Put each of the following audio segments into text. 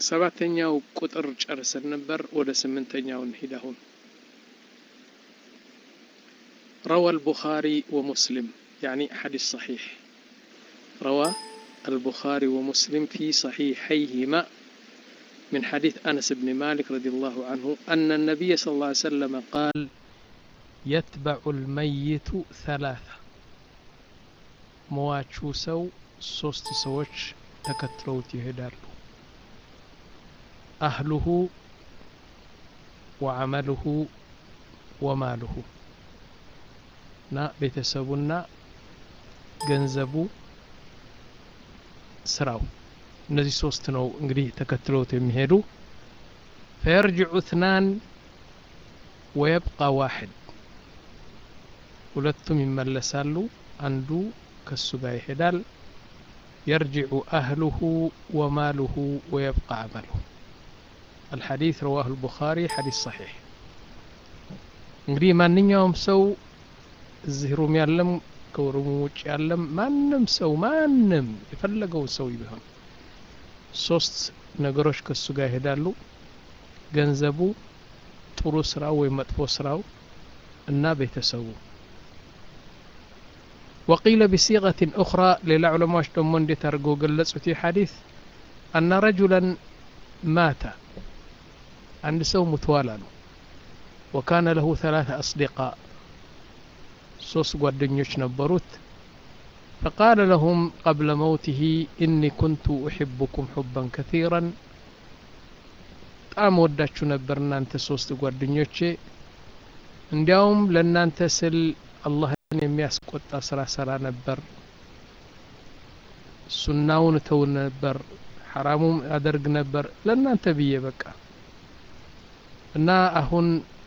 ሰባተኛው ቁጥር ጨርሰን ነበር። ወደ ስምንተኛው እንሂድ አሁን روى البخاري ومسلم يعني حديث صحيح روى البخاري ومسلم في صحيحيهما من حديث أنس بن مالك رضي الله عنه أن النبي صلى الله عليه وسلم قال يتبع الميت ثلاثة مواچو سو ሶስት ሰዎች ተከትለውት ይሄዳሉ አህሉሁ ወዐመሉሁ ወማሉሁ እና ቤተሰቡና ገንዘቡ ስራው እነዚህ ሶስት ነው እንግዲህ ተከትለውት የሚሄዱ ፈየርጅዑ እትናን ወየብቃ ዋሕድ ሁለቱም ይመለሳሉ አንዱ ከሱ ጋር ይሄዳል يرجع أهله وماله ويبقى عمله الحديث رواه البخاري حديث صحيح እንግዲህ ማንኛውም ሰው እዚህ ሩም ያለም ከሩም ውጭ ያለም ማንም ሰው ማንም የፈለገው ሰው ቢሆን ሶስት ነገሮች ከሱ ጋር ይሄዳሉ ገንዘቡ ጥሩ ስራው ወይም መጥፎ ስራው እና ቤተሰቡ وقيل بصيغة أخرى للعلماء دمون دي ترقو قلصوا في حديث أن رجلا مات عند سو متوالا وكان له ثلاثة أصدقاء صوص قدنيوش نبروت فقال لهم قبل موته إني كنت أحبكم حبا كثيرا በጣም ወዳችሁ ነበር እናንተ ሶስት ጓደኞቼ እንዲያውም ለእናንተ ስል አላህ የሚያስቆጣ ስራ ሰራ ነበር ሱናውን እተው ነበር ሐራሙም አደርግ ነበር ለእናንተ ብዬ በቃ እና አሁን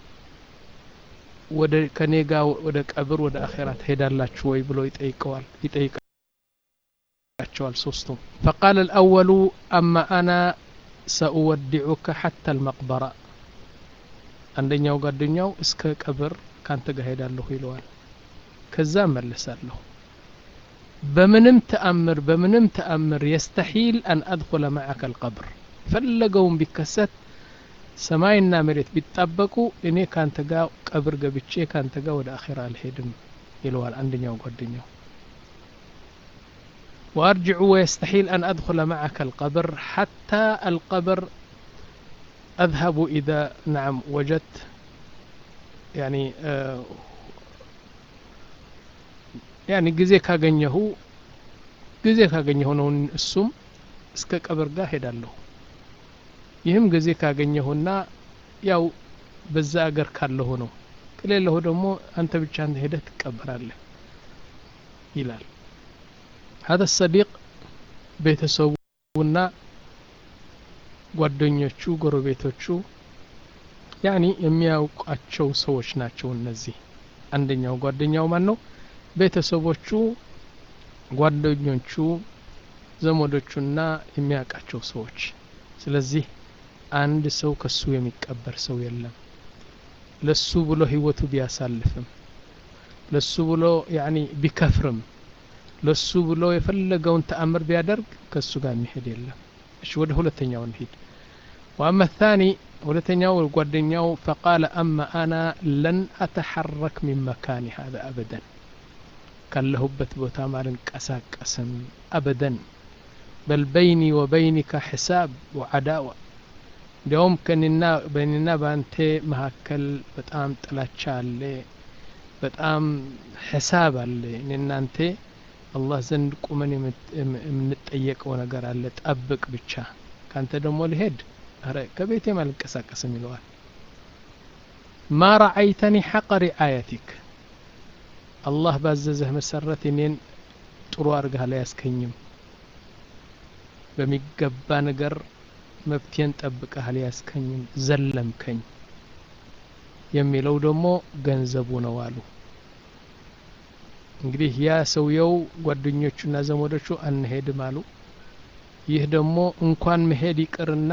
ወደ ከኔ ጋር ወደ ቀብር ወደ አኼራ ትሄዳላችሁ ወይ ብሎ ይጠይቀዋል ይጠይቃቸዋል ሶስቱም ፈቃል الأول أما أنا سأودعك حتى المقبرة አንደኛው ጓደኛው እስከ ቀብር ካንተ ጋር ሄዳለሁ ይለዋል ከዛ መለሳለሁ በምንም ተአምር በምንም ተአምር የስተሒል አን አድኹለ ማዓከ አልቀብር ፈለገውን ቢከሰት ሰማይና መሬት ቢጣበቁ እኔ ካንተ ጋር ቀብር ገብቼ ካንተ ጋር ወደ አኼራ አልሄድም ይለዋል አንደኛው ጓደኛው وأرجع ويستحيل أن أدخل معك القبر حتى القبر أذهب إذا نعم وجدت يعني آه ያኒ ጊዜ ካገኘሁ ጊዜ ካገኘሁ ነው እሱም እስከ ቀብር ጋር ሄዳለሁ ይህም ጊዜ ካገኘሁና ያው በዛ አገር ካለሁ ነው ከሌለሁ ደግሞ አንተ ብቻ አንተ ሄደህ ትቀበራለህ ይላል هذا الصديق ቤተሰቡና ጓደኞቹ ጎረቤቶቹ ያኒ የሚያውቋቸው ሰዎች ናቸው እነዚህ አንደኛው ጓደኛው ማን ነው ቤተሰቦቹ ጓደኞቹ ዘመዶቹና የሚያውቃቸው ሰዎች ስለዚህ አንድ ሰው ከሱ የሚቀበር ሰው የለም ለሱ ብሎ ህይወቱ ቢያሳልፍም ለሱ ብሎ ያኒ ቢከፍርም ለሱ ብሎ የፈለገውን ተአምር ቢያደርግ ከሱ ጋር የሚሄድ የለም እሺ ወደ ሁለተኛው እንሂድ وأما الثاني ሁለተኛው ጓደኛው فقال أما أنا لن أتحرك من مكاني هذا أبدا ካለሁበት ቦታ ማልንቀሳቀስም አበደን በል በይኒ ወበይኒከ ሕሳብ ወዓዳዋ እንዲያውም ከኔና በእኔና በአንተ መካከል በጣም ጥላቻ አለ በጣም ሕሳብ አለ እኔ እናንተ አላህ ዘንድ ቁመን የምንጠየቀው ነገር አለ ጠብቅ ብቻ ካንተ ደግሞ ልሄድ ረ ከቤቴም አልንቀሳቀስም ይለዋል ማ ረአይተኒ ሐቀ ሪአየቲክ አላህ ባዘዘህ መሰረት እኔን ጥሩ አርጋህ ላይ ያስከኝም በሚገባ ነገር መብቴን ጠብቀህ አልያዝከኝም ዘለምከኝ የሚለው ደግሞ ገንዘቡ ነው አሉ እንግዲህ ያ ሰውየው ጓደኞቹና ዘመዶቹ አንሄድም አሉ ይህ ደግሞ እንኳን መሄድ ይቅርና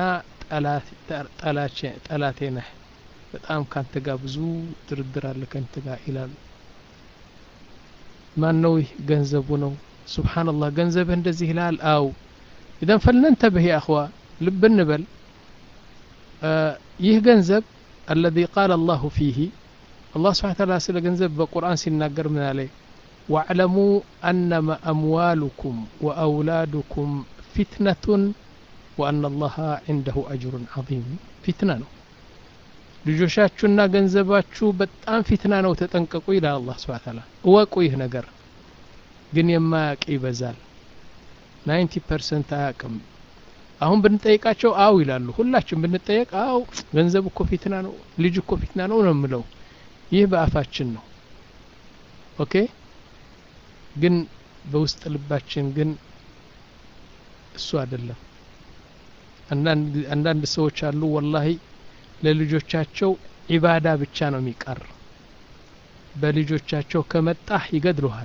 ጠላቴ ነህ በጣም ካንተ ጋር ብዙ ድርድር አለ ከንተ ጋር ይላሉ ማን ነው ይህ ገንዘቡ ነው ስብሓንላህ ገንዘብህ እንደዚህ ይላል አው ኢዘን ፈልነንተብህ ያ አኽዋ ልብ እንበል ይህ ገንዘብ አለዚ ቃል አላሁ ፊህ አላህ ስብሓን ታላ ስለ ገንዘብ በቁርአን ሲናገር ምን አለ ዋዕለሙ አነማ አምዋሉኩም ወአውላዱኩም ፊትነቱን ወአና አላሃ ዒንደሁ አጅሩን ዐዚም ፊትና ነው ልጆቻችሁና ገንዘባችሁ በጣም ፊትና ነው ተጠንቀቁ ይላል አላህ ስብሓን ታላ እወቁ ይህ ነገር ግን የማያውቅ ይበዛል ናይንቲ ፐርሰንት አያውቅም አሁን ብንጠይቃቸው አው ይላሉ ሁላችን ብንጠየቅ አው ገንዘብ እኮ ፊትና ነው ልጅ እኮ ፊትና ነው ነው የምለው ይህ በአፋችን ነው ኦኬ ግን በውስጥ ልባችን ግን እሱ አይደለም አንዳንድ ሰዎች አሉ ወላሂ ለልጆቻቸው ዒባዳ ብቻ ነው የሚቀር በልጆቻቸው ከመጣህ ይገድሉሃል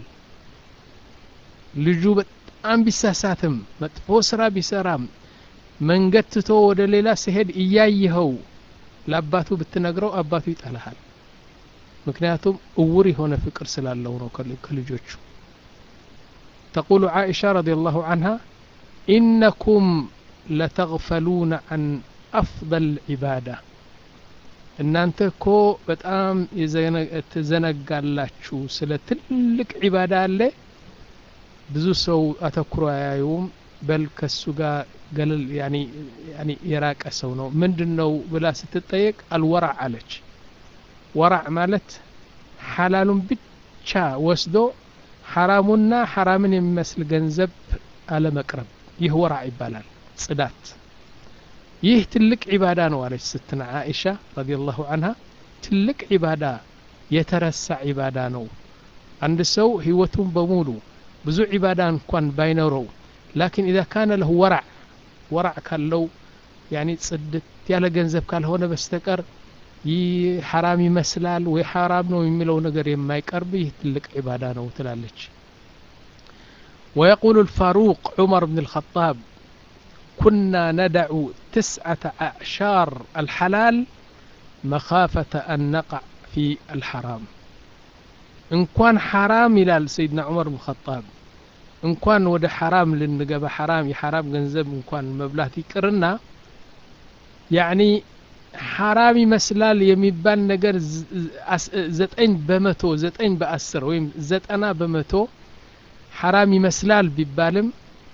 ልጁ በጣም ቢሳሳትም መጥፎ ስራ ቢሰራም መንገድ ትቶ ወደ ሌላ ሲሄድ እያየኸው ለአባቱ ብትነግረው አባቱ ይጠላሃል ምክንያቱም እውር የሆነ ፍቅር ስላለው ነው ከልጆቹ ተቁሉ ዓኢሻ ረዲ ላሁ አንሃ ኢነኩም ለተغፈሉነ አን አፍضል ዒባዳ እናንተ እኮ በጣም ትዘነጋላችሁ ስለ ትልቅ ዒባዳ አለ ብዙ ሰው አተኩሮ አያዩም በል ከሱ ጋር ገለል ያኒ የራቀ ሰው ነው ምንድን ነው ብላ ስትጠየቅ አልወራዕ አለች ወራዕ ማለት ሐላሉን ብቻ ወስዶ ሐራሙና ሐራምን የሚመስል ገንዘብ አለመቅረብ ይህ ወራዕ ይባላል ጽዳት ይህ ትልቅ ዒባዳ ነው አለች ስትና ዓኢሻ ረዲየላሁ አንሃ ትልቅ ዒባዳ የተረሳ ዒባዳ ነው አንድ ሰው ህይወቱን በሙሉ ብዙ ዒባዳ እንኳን ባይኖረው ላኪን ኢዛ ካነ ለሁ ወራዕ ወራዕ ካለው ያኒ ጽድት ያለ ገንዘብ ካልሆነ በስተቀር ይህ ሐራም ይመስላል ወይ ሐራም ነው የሚለው ነገር የማይቀርብ ይህ ትልቅ ዒባዳ ነው ትላለች ويقول الفاروق عمر بن الخطاب كنا ندع تسعة أعشار الحلال مخافة أن نقع في الحرام እንኳን ሐራም ይላል ሰይድና ዑመር ብን ኸጣብ እንኳን ወደ ሐራም ልንገባ ሐራም የሐራም ገንዘብ እንኳን መብላት ይቅርና ያኒ ሐራም ይመስላል የሚባል ነገር ዘጠኝ በመቶ ዘጠኝ በአስር ወይም ዘጠና በመቶ ሐራም ይመስላል ቢባልም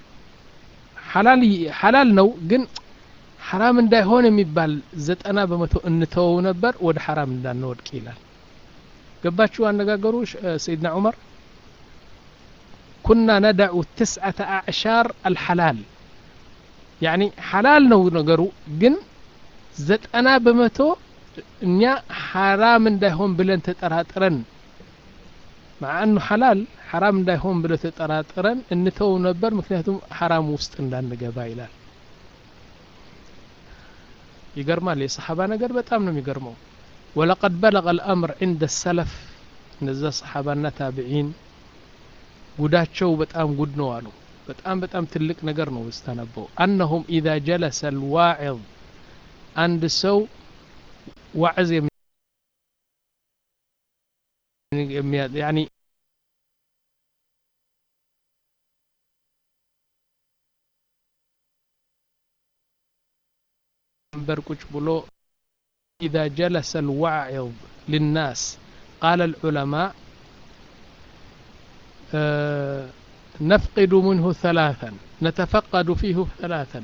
ሐላል ነው ግን ሐራም እንዳይሆን የሚባል ዘጠና በመቶ እንተወው ነበር ወደ ሐራም እንዳንወድቅ ይላል ገባችሁ አነጋገሩ ሰይድና ዑመር ኩና ነዳዑ ትስዓተ አዕሻር አልሐላል ያኒ ሐላል ነው ነገሩ ግን ዘጠና በመቶ እኛ ሐራም እንዳይሆን ብለን ተጠራጥረን مع أنه حلال حرام እንዳይሆን ብለ ተጠራጥረን እንተው ነበር ምክንያቱም ሐራም ውስጥ እንዳንገባ ይላል ይገርማል የሰሓባ ነገር በጣም ነው የሚገርመው ولقد بلغ الأمر عند السلف እነዛ ሰሓባና ታቢዒን ጉዳቸው በጣም ጉድ ነው አሉ በጣም በጣም ትልቅ ነገር ነው ስታነበው አነሁም ኢዛ ጀለሰ ልዋዕظ አንድ ሰው ዋዕዝ ያኒ منبر ቁጭ ብሎ إذا جلس الواعظ للناس قال العلماء آه نفقد منه ثلاثا نتفقد فيه ثلاثا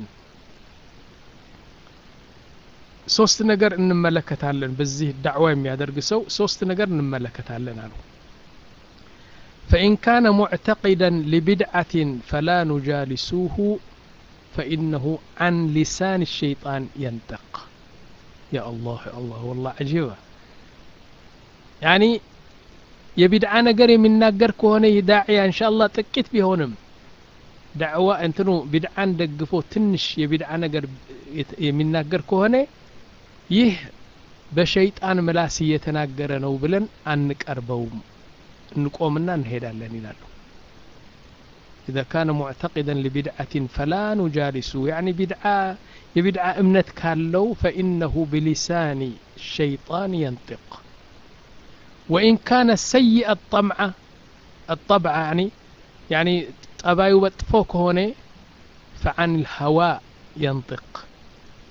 ሶስት ነገር እንመለከታለን በዚህ ዳዕዋ የሚያደርግ ሰው ሶስት ነገር እንመለከታለን አሉ فإن كان معتقدا لبدعة فلا نجالسوه فإنه عن لسان الشيطان ينطق يا الله يا الله والله عجيبة يعني የቢድዓ ነገር የሚናገር ከሆነ ይህ ዳዕያ እንሻ አላህ ጥቂት ቢሆንም ዳዕዋ እንትኑ ቢድዓን ደግፎ ትንሽ የቢድዓ ነገር የሚናገር ከሆነ ይህ በሸይጣን ምላስ እየተናገረ ነው ብለን አንቀርበውም እንቆምና እንሄዳለን ይላሉ إذا كان معتقدا لبدعة فلا نجالسه يعني بدعة يبدعة امنت كالو فإنه بلسان الشيطان ينطق وإن كان سيء الطمع الطبع يعني يعني طبايو بطفوك هنا فعن الهواء ينطق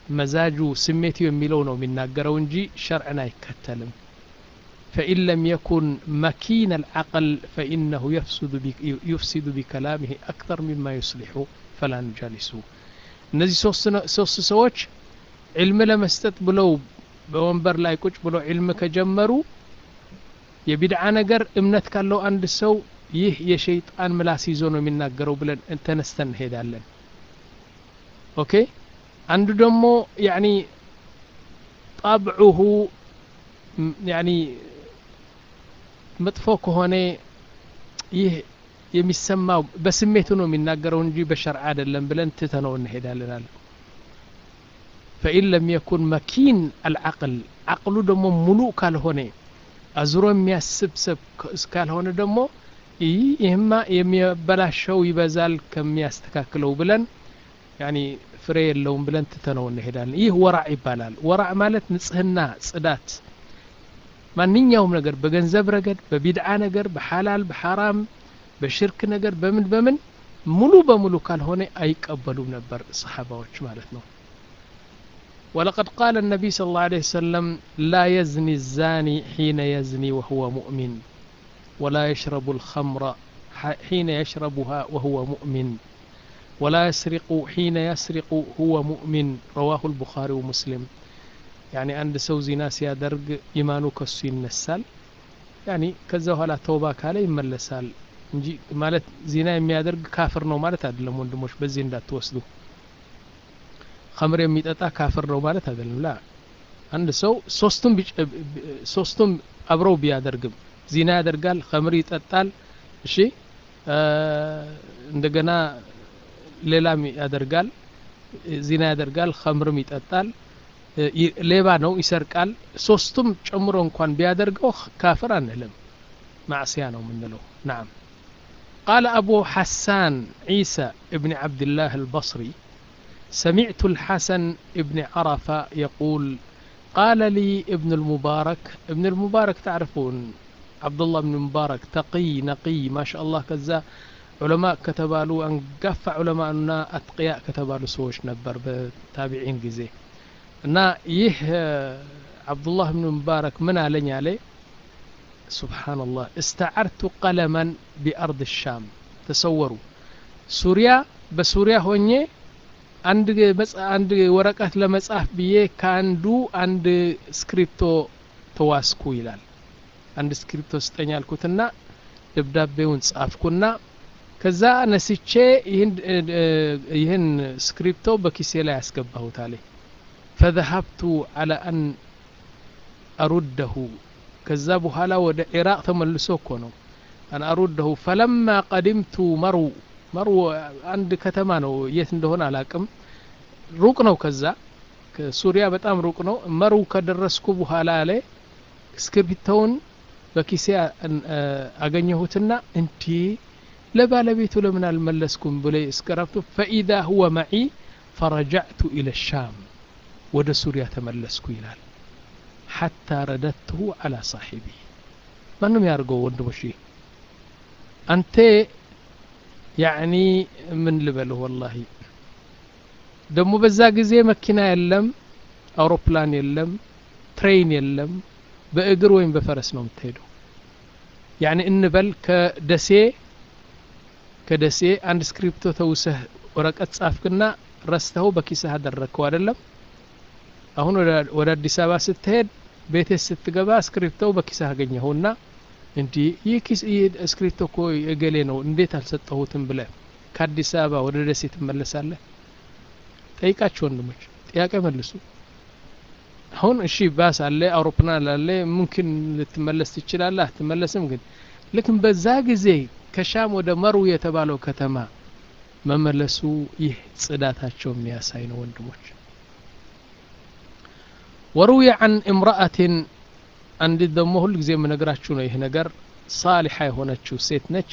መዛጁ ስሜቱ የሚለው ነው የሚናገረው እንጂ ሸርዕን አይከተልም فإن لم يكن مكين العقل فإنه يفسد بك يفسد بكلامه أكثر مما يصلح فلا نجالسه እነዚህ ሶስት ሰዎች ዕልም ለመስጠት ብለው በወንበር ላይ ቁጭ ብለው ዕልም ከጀመሩ የቢድዓ ነገር እምነት ካለው አንድ ሰው ይህ የሸይጣን ምላስ ይዞ ነው የሚናገረው ብለን ተነስተን እንሄዳለን ኦኬ አንዱ ደግሞ ያኒ ጣብዑሁ ያኒ መጥፎ ከሆነ ይህ የሚሰማው በስሜቱ ነው የሚናገረው እንጂ በሸርዕ አይደለም ብለን ትተነው እንሄዳለን አለ ፈኢን ለም የኩን መኪን አልዓቅል አቅሉ ደግሞ ሙሉ ካልሆነ አዙሮ የሚያስብ ሰብ እስካልሆነ ደግሞ ይህማ የሚያበላሸው ይበዛል ከሚያስተካክለው ብለን ያኒ ፍሬ የለውም ብለን ትተነው እንሄዳለን ይህ ወራዕ ይባላል ወራዕ ማለት ንጽህና ጽዳት ማንኛውም ነገር በገንዘብ ረገድ በቢድዓ ነገር በሐላል በሐራም በሽርክ ነገር በምን በምን ሙሉ በሙሉ ካልሆነ አይቀበሉም ነበር ሰሓባዎች ማለት ነው ولقد قال النبي صلى الله عليه وسلم لا يزني الزاني حين يزني وهو مؤمن ولا يشرب الخمر حين يشربها وهو مؤمن ولا يسرق حين يسرق هو مؤمن رواه البخاري ومسلم يعني عند سو زنا سيادرግ ኢማኑ ከሱ ይነሳል ያኒ ከዛ በኋላ ተውባ ካለ ይመለሳል እንጂ ማለት ዜና የሚያደርግ ካፍር ነው ማለት አይደለም ወንድሞች በዚህ እንዳትወስዱ ከምር የሚጠጣ ካፍር ነው ማለት አይደለም ላ አንድ ሰው ሶስቱም ሶስቱም አብረው ቢያደርግም ዚና ያደርጋል ከምር ይጠጣል እሺ እንደገና ሌላም ያደርጋል ዚና ያደርጋል ከምርም ይጠጣል ሌባ ነው ይሰርቃል ሶስቱም ጨምሮ እንኳን ቢያደርገው ካፍር አንልም ማዕስያ ነው የምንለው ናም قال أبو حسان عيسى ابن عبد الله البصري سمعت الحسن ابن عرفة يقول قال لي ابن المبارك ابن المبارك تعرفون عبد الله بن المبارك تقي نقي ما شاء الله كذا علماء كتبالو أنقف علماءنا أتقياء كتبالو سوش نبر بتابعين جزيه እና ይህ አብዱላህ ብን ሙባረክ ምን አለኝ አለ ሱብሓንላህ እስተዓርቱ ቀለመን ቢአርድ ሻም ተሰወሩ ሱሪያ በሱሪያ ሆኜ አንድ ወረቀት ለመጻፍ ብዬ ከአንዱ አንድ ስክሪፕቶ ተዋስኩ ይላል አንድ ስክሪፕቶ ስጠኝ አልኩትና ደብዳቤውን ጻፍኩና ከዛ ነስቼ ይህን ስክሪፕቶ በኪሴ ላይ ያስገባሁት አለኝ فذهبت على أن أرده كذاب هلا ود عراق تملسو كونو أن أرده فلما قدمت مرو مرو عند كتمانو يت እንደሆነ አላቅም ሩቅ ነው ከዛ ሱሪያ በጣም ሩቅ ነው መሩ ከደረስኩ በኋላ ላይ እስክሪብቶውን በኪሴ አገኘሁትና እንዲ ለባለቤቱ ለምን አልመለስኩም ብለ እስከረብቱ ፈኢዛ ሁወ መዒ ፈረጃዕቱ ኢለ ሻም ወደ ሱሪያ ተመለስኩ ይላል ሐታ ረደትሁ አላ ሳሒቢ ማንም ያርገው ወንድሞሽ አንተ ያዕኒ ምን ልበልህ ወላሂ ደግሞ በዛ ጊዜ መኪና የለም አውሮፕላን የለም ትሬን የለም በእግር ወይም በፈረስ ነው የምትሄደው ያኒ እንበል ከደሴ ከደሴ አንድ ስክሪፕቶ ተውሰህ ወረቀት ጻፍክና ረስተኸው በኪስህ አደረግከው አይደለም አሁን ወደ አዲስ አበባ ስትሄድ ቤቴ ስትገባ ስክሪፕቶው በኪስህ አገኘኸውና እንዲህ ይህ ኪስ ይህ ስክሪፕቶ እኮ የገሌ ነው እንዴት አልሰጠሁትም ብለ ከአዲስ አበባ ወደ ደሴ ትመለሳለህ ጠይቃችሁ ወንድሞች ጥያቄ መልሱ አሁን እሺ ባስ አለ አውሮፕላን አለ ሙምኪን ልትመለስ ትችላለህ አትመለስም ግን ልክም በዛ ጊዜ ከሻም ወደ መሩ የተባለው ከተማ መመለሱ ይህ ጽዳታቸው የሚያሳይ ነው ወንድሞች ወሩዊ አን እምረአትን አንዲት ደግሞ ሁል ጊዜ የምነግራችሁ ነው ይህ ነገር ሳሊሓ የሆነችው ሴት ነች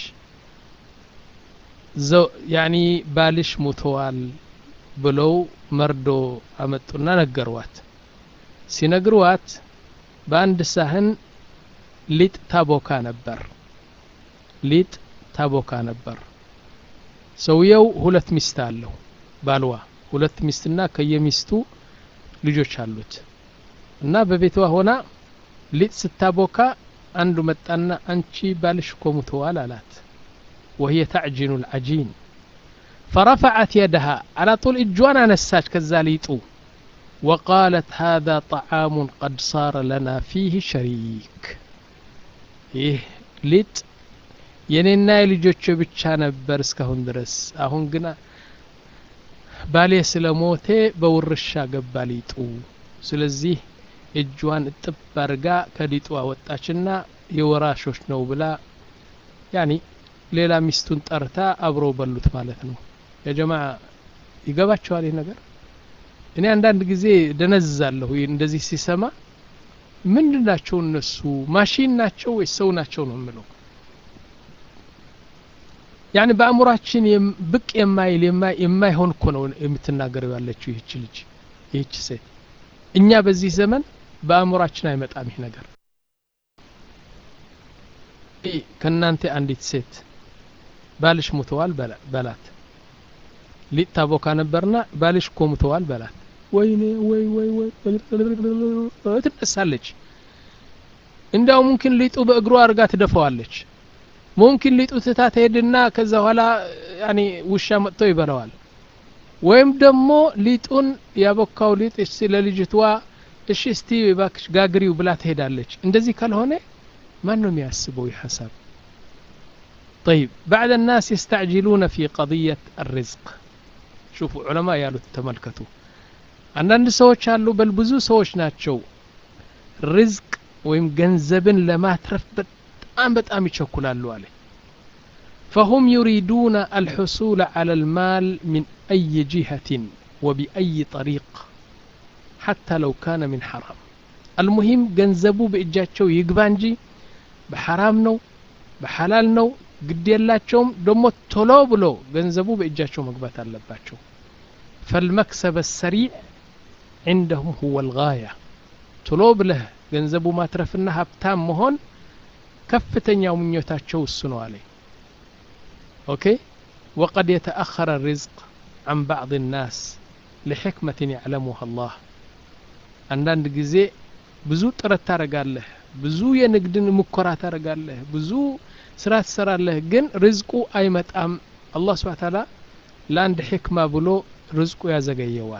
ያኒ ባልሽ ሙተዋል ብለው መርዶ አመጡና ነገሯት ሲነግሯት በአንድ ሳህን ሊጥ ታቦካ ነበር ሊጥ ታቦካ ነበር ሰውየው ሁለት ሚስት አለው ባልዋ ሁለት ሚስትና ከየሚስቱ ልጆች አሉት እና በቤቷ ሆና ሊጥ ስታቦካ አንዱ መጣና አንቺ ባልሽ እኮ ሙተዋል አላት وهي تعجن العجين فرفعت يدها على طول اجوان نساج كذاليطو وقالت هذا طعام قد صار لنا فيه شريك ይህ ሊጥ የኔና የልጆች ብቻ ነበር እስካሁን ድረስ አሁን ግና ባሌ ስለሞቴ በውርሻ ገባ ሊጡ ስለዚህ እጇን እጥብ አድርጋ ከሊጡ አወጣችና የወራሾች ነው ብላ ያኒ ሌላ ሚስቱን ጠርታ አብረው በሉት ማለት ነው የጀማ ይገባቸዋል ይህ ነገር እኔ አንዳንድ ጊዜ ደነዝዛለሁ እንደዚህ ሲሰማ ምንድን ናቸው እነሱ ማሽን ናቸው ወይስ ሰው ናቸው ነው የምለው ያኒ በአእምሯችን ብቅ የማይል የማይሆን እኮ ነው የምትናገረው ያለችው ይህች ልጅ ይህች ሴት እኛ በዚህ ዘመን በአእምሯችን አይመጣም ይህ ነገር ከእናንተ አንዲት ሴት ባልሽ ሙተዋል በላት ሊጥ ታቦካ ነበርና ባልሽ እኮ ሙተዋል በላት ወይኔ ወይ ወይ ወይ ትነሳለች እንዲያው ሙምኪን ሊጡ በእግሯ አድርጋ ትደፈዋለች ሙምኪን ሊጡ ትታ ትሄድና ከዛ በኋላ ያኔ ውሻ መጥቶ ይበላዋል ወይም ደግሞ ሊጡን ያቦካው ሊጥ እሺ ለልጅቷ እሺ እስቲ ባክሽ ጋግሪው ብላ ትሄዳለች እንደዚህ ካልሆነ ማን ነው የሚያስበው ይህ ሀሳብ طيب بعد الناس يستعجلون في قضية الرزق شوفوا علماء ያሉት ተመልከቱ አንዳንድ ሰዎች አሉ በል ብዙ ሰዎች ናቸው ርዝቅ ወይም ገንዘብን ለማትረፍ በጣም በጣም ይቸኩላሉ አለ فهم يريدون الحصول على المال من أي جهة وبأي طريق حتى لو كان من حرام المهم ገንዘቡ በእጃቸው ይግባ እንጂ በሐራም ነው በሐላል ነው ግድ የላቸውም ደግሞ ቶሎ ብሎ ገንዘቡ በእጃቸው መግባት አለባቸው فالمكسب السريع عندهم هو الغاية ቶሎ ብለህ ገንዘቡ ማትረፍና ሀብታም መሆን ከፍተኛው ምኞታቸው እሱ ነው አለ ኦኬ وقد يتأخر الرزق عن بعض الناس لحكمة يعلمها الله አንዳንድ ጊዜ ብዙ ጥረት ታደረጋለህ ብዙ የንግድን ሙከራ ታደረጋለህ ብዙ ስራ ትሰራለህ ግን ርዝቁ አይመጣም አላህ ስብሓ ታላ ለአንድ ሕክማ ብሎ ርዝቁ ያዘገየዋል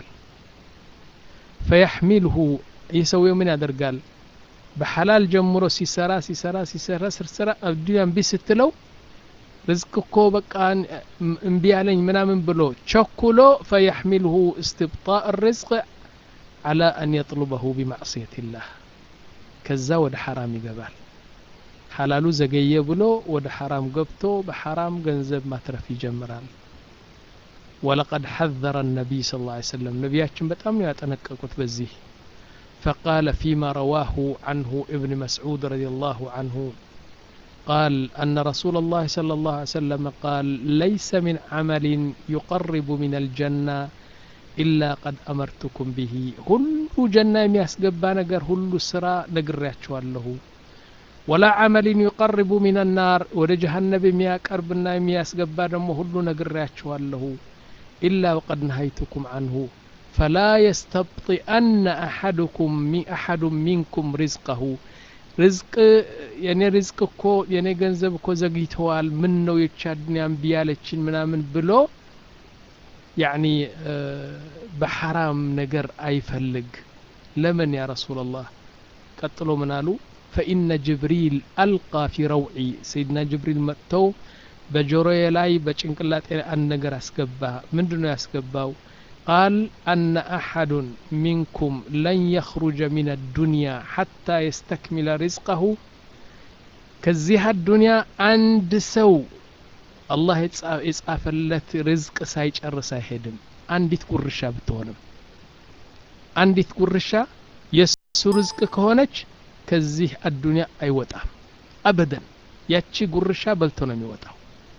ፈያሕሚልሁ ይህ ሰውየው ምን ያደርጋል በሐላል ጀምሮ ሲሰራ ሲሰራ ሲሰራ ስርስራ አዱያ እምቢ ስትለው ርዝቅ እኮ በቃ እምቢ ያለኝ ምናምን ብሎ ቸኩሎ ፈያሕሚልሁ እስትብጣእ ርዝቅ على أن يطلبه بمعصية الله كذا ود حرام يقبال حلالو زقية بلو ود حرام قبتو بحرام جنزب ما ترف يجمرال ولقد حذر النبي صلى الله عليه وسلم نبياتهم بتأم يتنككت بزيه فقال فيما رواه عنه ابن مسعود رضي الله عنه قال أن رسول الله صلى الله عليه وسلم قال ليس من عمل يقرب من الجنة ኢላ ቀድ አመርቱኩም ብሂ ሁሉ ጀና የሚያስገባ ነገር ሁሉ ስራ ነግሬያችኋለሁ ወላ አመልን ዩቀርቡ ሚን ናር ወደ ጀሃነብ የሚያቀርብና የሚያስገባ ደግሞ ሁሉ ነግሬያችኋለሁ ኢላ ወቀድ ነሀይቱኩም አንሁ ፈላ የስተብጢአነ አሐድኩም አሐዱ ሚንኩም ሪዝቀሁ ርዝቅ የኔ ርዝቅ እኮ የኔ ገንዘብ እኮ ዘግይተዋል ምን ነው የቻ ዱንያ እምቢ ያለችን ምናምን ብሎ ያኒ በሐራም ነገር አይፈልግ ለምን ያ ረሱላ ላህ ቀጥሎ ምን አሉ ፈኢነ ጅብሪል አልቃ ፊ ረውዒ ሰይድና ጅብሪል መጥተው በጆሮዬ ላይ በጭንቅላጤ አንድ ነገር አስገባ ምንድን ነው ያስገባው ቃል አነ አሐዱን ሚንኩም ለን የኽሩጀ ሚን አዱንያ ሐታ የስተክሚለ ሪዝቀሁ ከዚህ አዱንያ አንድ ሰው አላህ የጻፈለት ርዝቅ ሳይጨርስ አይሄድም አንዲት ጉርሻ ብትሆንም አንዲት ጉርሻ የእሱ ርዝቅ ከሆነች ከዚህ አዱንያ አይወጣም አበደን ያቺ ጉርሻ በልቶ ነው የሚወጣው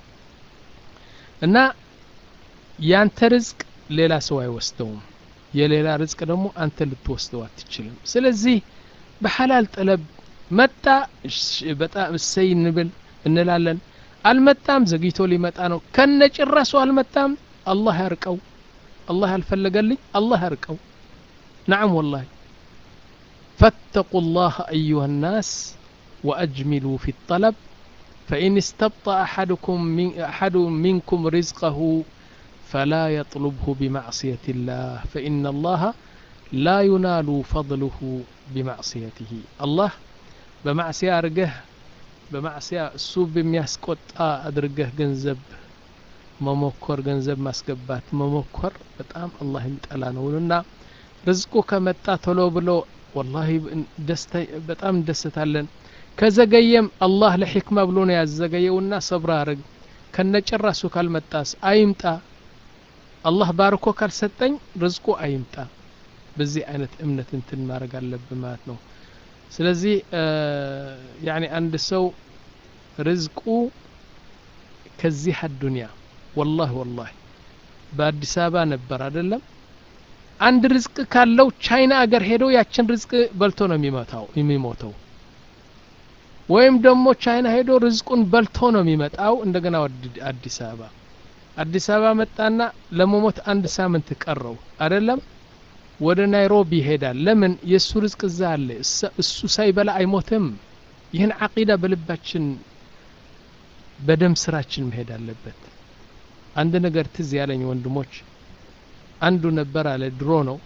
እና ያንተ ርዝቅ ሌላ ሰው አይወስደውም የሌላ ርዝቅ ደግሞ አንተ ልትወስደው አትችልም ስለዚህ በሐላል ጠለብ መጣ በጣም እሰይ እንብል እንላለን አልመጣም ዘግይቶ ሊመጣ ነው ከነ ጭራሱ አልመጣም አላህ ያርቀው አላህ ያልፈለገልኝ አላህ ያርቀው نعم والله فاتقوا الله أيها الناس وأجملوا في الطلب فإن استبطأ أحدكم من أحد منكم رزقه فلا يطلبه بمعصية الله فإن الله لا ينال فضله بمعصيته الله بمعصية أرجه بمعصية السوب بمياسكوت أدرجه جنزب መሞከር ገንዘብ ማስገባት መሞከር በጣም አላህ የሚጠላ ነውና ርዝቁ ከመጣ ቶሎ ብሎ ወላሂ በጣም እንደሰታለን ከዘገየም አላህ ለሕክማ ብሎ ነው ያዘገየውና ሰብር አርግ ከነጭራሱ ካልመጣስ አይምጣ አላህ ባርኮ ካልሰጠኝ ርዝቁ አይምጣ በዚህ አይነት እምነት እንትን ማድረግ አለብን ማለት ነው ስለዚህ ያኒ አንድ ሰው ርዝቁ ከዚህ አዱንያ ወላሂ ወላሂ በአዲስ አበባ ነበር አይደለም አንድ ርዝቅ ካለው ቻይና አገር ሄዶ ያችን ርዝቅ በልቶ ነው የሚመታው የሚሞተው ወይም ደግሞ ቻይና ሄዶ ርዝቁን በልቶ ነው የሚመጣው እንደገና ወደ አዲስ አበባ አዲስ አበባ መጣና ለመሞት አንድ ሳምንት ቀረው አይደለም ወደ ናይሮቢ ይሄዳል ለምን የእሱ ርዝቅ እዛ አለ እሱ ሳይበላ አይሞትም ይህን አቂዳ በልባችን በደም ስራችን መሄድ አለበት አንድ ነገር ትዝ ያለኝ ወንድሞች አንዱ ነበር አለ ድሮ ነው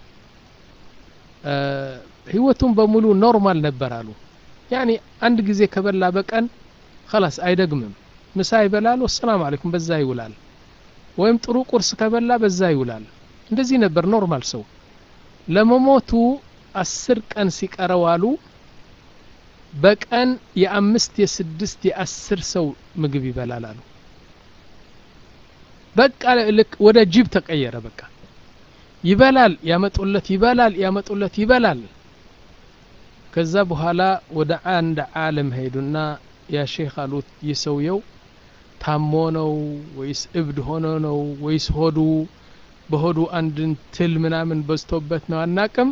ህይወቱን በሙሉ ኖርማል ነበር አሉ ያኒ አንድ ጊዜ ከበላ በቀን خلاص አይደግምም ምሳ ይበላል ወሰላም አለይኩም በዛ ይውላል ወይም ጥሩ ቁርስ ከበላ በዛ ይውላል እንደዚህ ነበር ኖርማል ሰው ለመሞቱ አስር ቀን ሲቀረው አሉ በቀን የአምስት የስድስት የአስር ሰው ምግብ ይበላል አሉ በቃ ልክ ወደ ጅብ ተቀየረ በቃ ይበላል ያመጡለት ይበላል ያመጡለት ይበላል ከዛ በኋላ ወደ አንድ ዓለም ሄዱና ያ ሼክ አሉት ይህ ሰውየው ታሞ ነው ወይስ እብድ ሆኖ ነው ወይስ ሆዱ በሆዱ አንድን ትል ምናምን በዝቶበት ነው አናቅም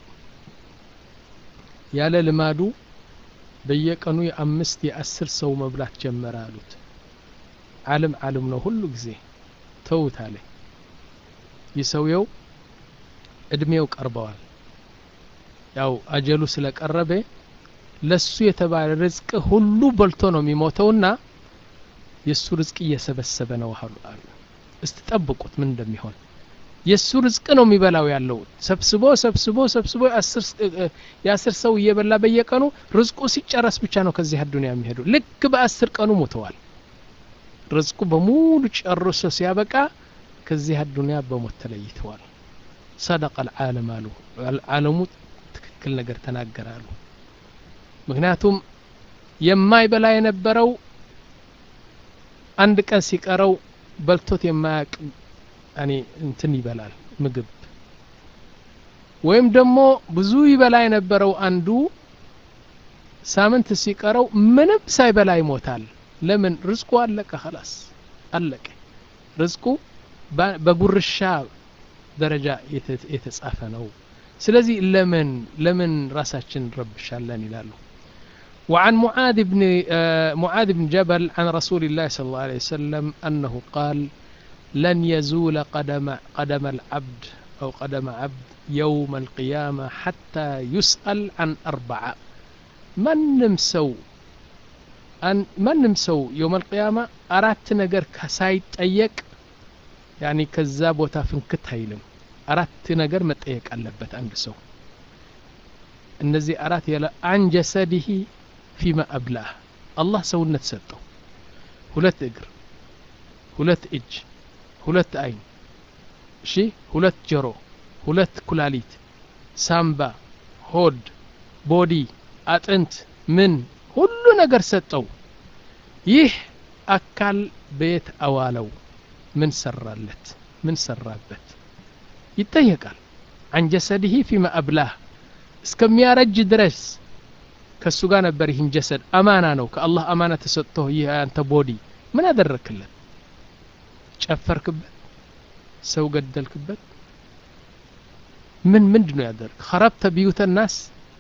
ያለ ልማዱ በየቀኑ የአምስት የአስር ሰው መብላት ጀመረ አሉት ዓለም ዓለም ነው ሁሉ ጊዜ ተውት አለ ይህ ሰውየው እድሜው ቀርበዋል ያው አጀሉ ስለቀረበ ለሱ የተባለ ርዝቅ ሁሉ በልቶ ነው የሚሞተውና የእሱ ርዝቅ እየሰበሰበ ነው አሉ አሉ እስቲ ጠብቁት ምን እንደሚሆን የእሱ ርዝቅ ነው የሚበላው ያለው ሰብስቦ ሰብስቦ ሰብስቦ የአስር ሰው እየበላ በየቀኑ ርዝቁ ሲጨረስ ብቻ ነው ከዚህ አዱንያ የሚሄዱ ልክ በአስር ቀኑ ሞተዋል ርዝቁ በሙሉ ጨርሶ ሲያበቃ ከዚህ አዱንያ በሞት ተለይተዋል ሰደቀ አልዓለም አሉ አልዓለሙ ትክክል ነገር ተናገራሉ ምክንያቱም የማይበላ የነበረው አንድ ቀን ሲቀረው በልቶት የማያቅ እኔ እንትን ይበላል ምግብ ወይም ደግሞ ብዙ ይበላ የነበረው አንዱ ሳምንት ሲቀረው ምንም ሳይበላ ይሞታል ለምን ርዝቁ አለቀ ኸላስ አለቀ ርዝቁ በጉርሻ ደረጃ የተጻፈ ነው ስለዚህ ለምን ለምን ራሳችን እንረብሻለን ይላሉ وعن معاذ بن معاذ بن جبل عن رسول الله صلى الله عليه وسلم أنه قال لن يزول قدم قدم العبد أو قدم عبد يوم القيامة حتى يسأل عن أربعة من نمسو أن من نمسو يوم القيامة أردت نجر كسايت أيك يعني كذاب وتافنكت هيلم أردت نجر متأيك ألبت عند سو እነዚህ አራት ያለ አን ጀሰዲሂ ፊማ አብላህ አላህ ሰውነት ሰጠው ሁለት እግር ሁለት እጅ ሁለት አይን እሺ ሁለት ጆሮ ሁለት ኩላሊት ሳምባ ሆድ ቦዲ አጥንት ምን ሁሉ ነገር ሰጠው ይህ አካል ቤት አዋለው ምን ሰራለት ምን ሰራበት ይጠየቃል አን ጀሰድህ ፊማ አብላህ እስከሚያረጅ ድረስ ከእሱ ጋር ነበር ይህን ጀሰድ አማና ነው ከአላህ አማና ተሰጥቶ ይህ አንተ ቦዲ ምን አደረክለት ጨፈርክበት ሰው ገደልክበት ምን ምንድ ነው ያደርግ ከረብተ ቢዩተ ናስ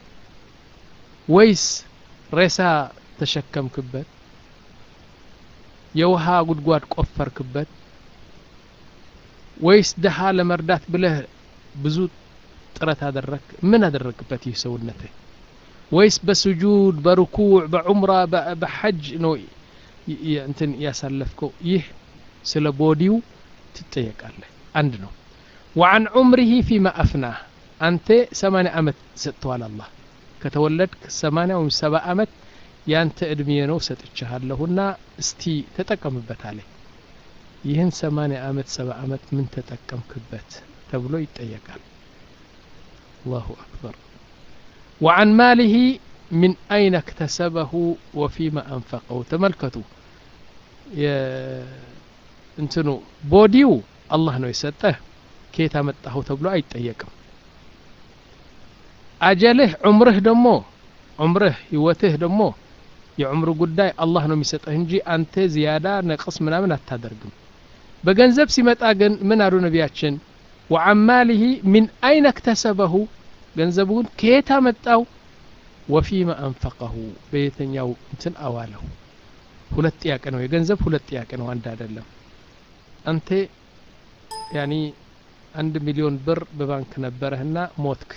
ወይስ ሬሳ ተሸከምክበት የውሃ ጉድጓድ ቆፈርክበት ወይስ ድሃ ለመርዳት ብለህ ብዙ ጥረት አደረግ ምን አደረግበት ይህ ሰውነትህ ወይስ በስጁድ በርኩዕ በዑምራ በሐጅ ነው እንትን ያሳለፍከው ይህ ስለ ቦዲው ትጠየቃለህ አንድ ነው ወዓን ዑምሪሂ ፊማ አፍናህ አንተ ሰማንያ ዓመት ሰጥተዋል አላህ ከተወለድክ ሰማንያ ወይም ሰባ ዓመት ያንተ እድሜ ነው ሰጥቻለሁና እስቲ ተጠቀምበት አለ ይህን ሰማንያ ዓመት ሰባ ዓመት ምን ተጠቀምክበት ተብሎ ይጠየቃል አላሁ አክበር وعن ماله من أين اكتسبه وفيما أنفقه تملكتوا እንትኑ ቦዲው አላህ ነው የሰጠህ ከየት አመጣኸው ተብሎ አይጠየቅም አጀልህ ዑምርህ ደግሞ ዑምርህ ህይወትህ ደግሞ የዑምር ጉዳይ አላህ ነው የሚሰጠህ እንጂ አንተ ዝያዳ ነቅስ ምናምን አታደርግም በገንዘብ ሲመጣ ግን ምን አሉ ነቢያችን ወአማሊሂ ሚን አይነ እክተሰበሁ ገንዘቡን ከየት አመጣው ወፊማ አንፈቀሁ በየተኛው እንትን አዋለው ሁለት ጥያቄ ነው የገንዘብ ሁለት ጥያቄ ነው አንድ አይደለም አንተ ያኒ አንድ ሚሊዮን ብር በባንክ ነበረህና ሞትክ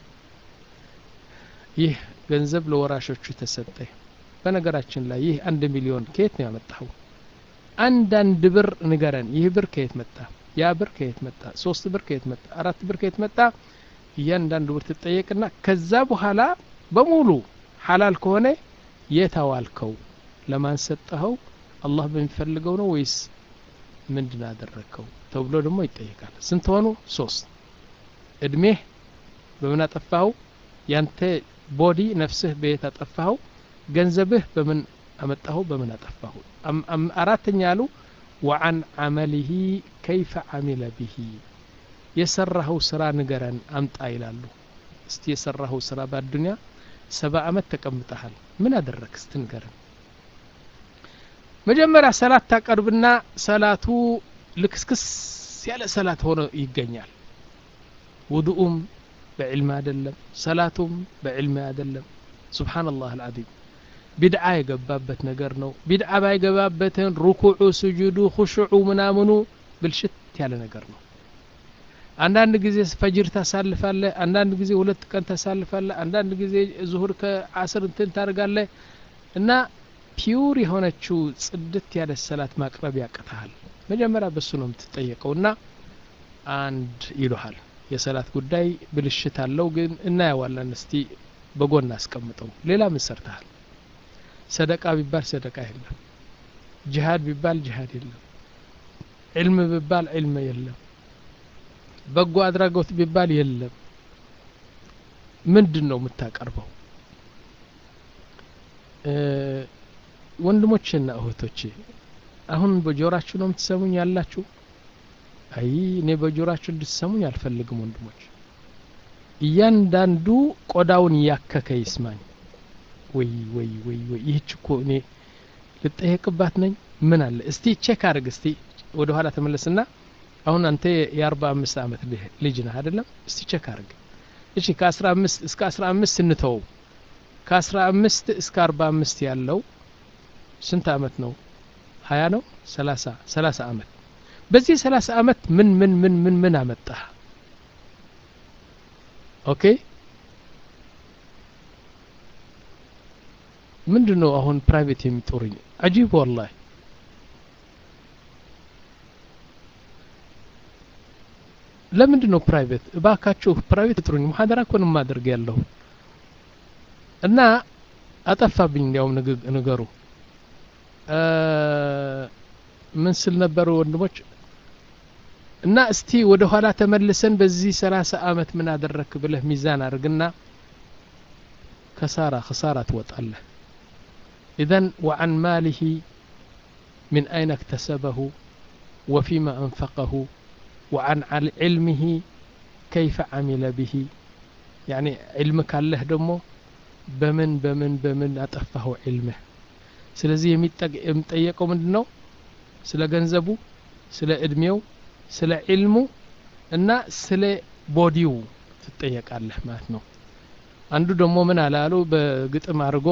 ይህ ገንዘብ ለወራሾቹ ተሰጠ በነገራችን ላይ ይህ አንድ ሚሊዮን ከየት ነው ያመጣኸው አንዳንድ ብር ንገረን ይህ ብር ከየት መጣ ያ ብር ከየት መጣ ሶስት ብር ከየት መጣ አራት ብር ከየት መጣ እያንዳንዱ ብር ትጠየቅና ከዛ በኋላ በሙሉ ሐላል ከሆነ የት አዋልከው ለማን ሰጠኸው አላህ በሚፈልገው ነው ወይስ ምንድን አደረግከው ተብሎ ደግሞ ይጠየቃል ስንት ሆኑ ሶስት እድሜህ በምን አጠፋኸው ያንተ ቦዲ ነፍስህ በየት አጠፋኸው ገንዘብህ በምን አመጣኸው በምን አጠፋኸው አራተኛ አሉ ወአን አመሊሂ ከይፈ አሚለ ብሂ የሰራኸው ስራ ንገረን አምጣ ይላሉ እስቲ የሰራኸው ስራ በአዱኒያ ሰባ አመት ተቀምጠሃል ምን አደረግ እስቲ ንገረን መጀመሪያ ሰላት ታቀርብና ሰላቱ ልክስክስ ያለ ሰላት ሆኖ ይገኛል ውዱኡም በዕልም አይደለም ሰላቱም በዕልም አይደለም ሱብሓነላህ አልዓዚም ቢድዓ የገባበት ነገር ነው ቢድዓ ባይገባበትን ሩኩዑ ስጁዱ ሁሽዑ ምናምኑ ብልሽት ያለ ነገር ነው አንዳንድ ጊዜ ፈጅር ታሳልፋለህ አንዳንድ ጊዜ ሁለት ቀን ታሳልፋለህ አንዳንድ ጊዜ ዙሁር ከአስር እንትን ታደርጋለህ እና ፒውር የሆነችው ጽድት ያለ ሰላት ማቅረብ ያቅተሃል መጀመሪያ በሱ ነው የምትጠየቀው እና አንድ ይሉሃል የሰላት ጉዳይ ብልሽት አለው ግን እናየዋለን እስቲ በጎን አስቀምጠው ሌላ ምን ሰርተሃል ሰደቃ ቢባል ሰደቃ የለም ጅሃድ ቢባል ጅሃድ የለም ዕልም ቢባል ዕልም የለም በጎ አድራጎት ቢባል የለም ምንድን ነው የምታቀርበው ወንድሞችና እህቶቼ አሁን በጆራችሁ ነው የምትሰሙኝ ያላችሁ አይ እኔ በጆራችሁ እንድትሰሙኝ አልፈልግም ወንድሞች እያንዳንዱ ቆዳውን እያከከ ይስማኝ ወይ ወይ ወይ ወይ ይህች እኮ እኔ ልጠየቅባት ነኝ ምን አለ እስቲ ቼክ አድርግ እስቲ ወደ ኋላ ተመለስና አሁን አንተ የአርባ አምስት አመት ልጅ ነህ አይደለም እስቲ ቼክ አድርግ እሺ ከአስራ አምስት እስከ አስራ አምስት እንተወው ከአስራ አምስት እስከ አርባ አምስት ያለው ስንት አመት ነው ሀያ ነው ሰላሳ ሰላሳ አመት በዚህ ሰላሳ አመት ምን ምን ምን ምን ምን አመጣ ኦኬ ምንድን ነው አሁን ፕራይቬት የሚጦሩኝ አጂብ ወላሂ ለምንድን ነው ፕራይቬት እባካችሁ ፕራይቬት ጥሩኝ ሙሐደራ እኮ ነው የማደርግ ያለሁ እና አጠፋብኝ እንዲያውም ነገሩ ምን ስል ነበሩ ወንድሞች እና እስቲ ወደ ኋላ ተመልሰን በዚህ ሰላሳ አመት ምን አደረክ ብለህ ሚዛን አድርግና ከሳራ ክሳራ ትወጣለህ ኢዘን ወዓን ማሊሂ من أين اكتسبه وفيما أنفقه وعن علمه كيف عمل به يعني علمك الله دمو بمن بمن بمن أطفه علمه ስለዚህ የሚጠየቀው ምንድን ነው ስለ ገንዘቡ ስለ እድሜው ስለ ዒልሙ እና ስለ ቦዲው ትጠየቃለህ ማለት ነው አንዱ ደግሞ ምን አላሉ በግጥም አድርጎ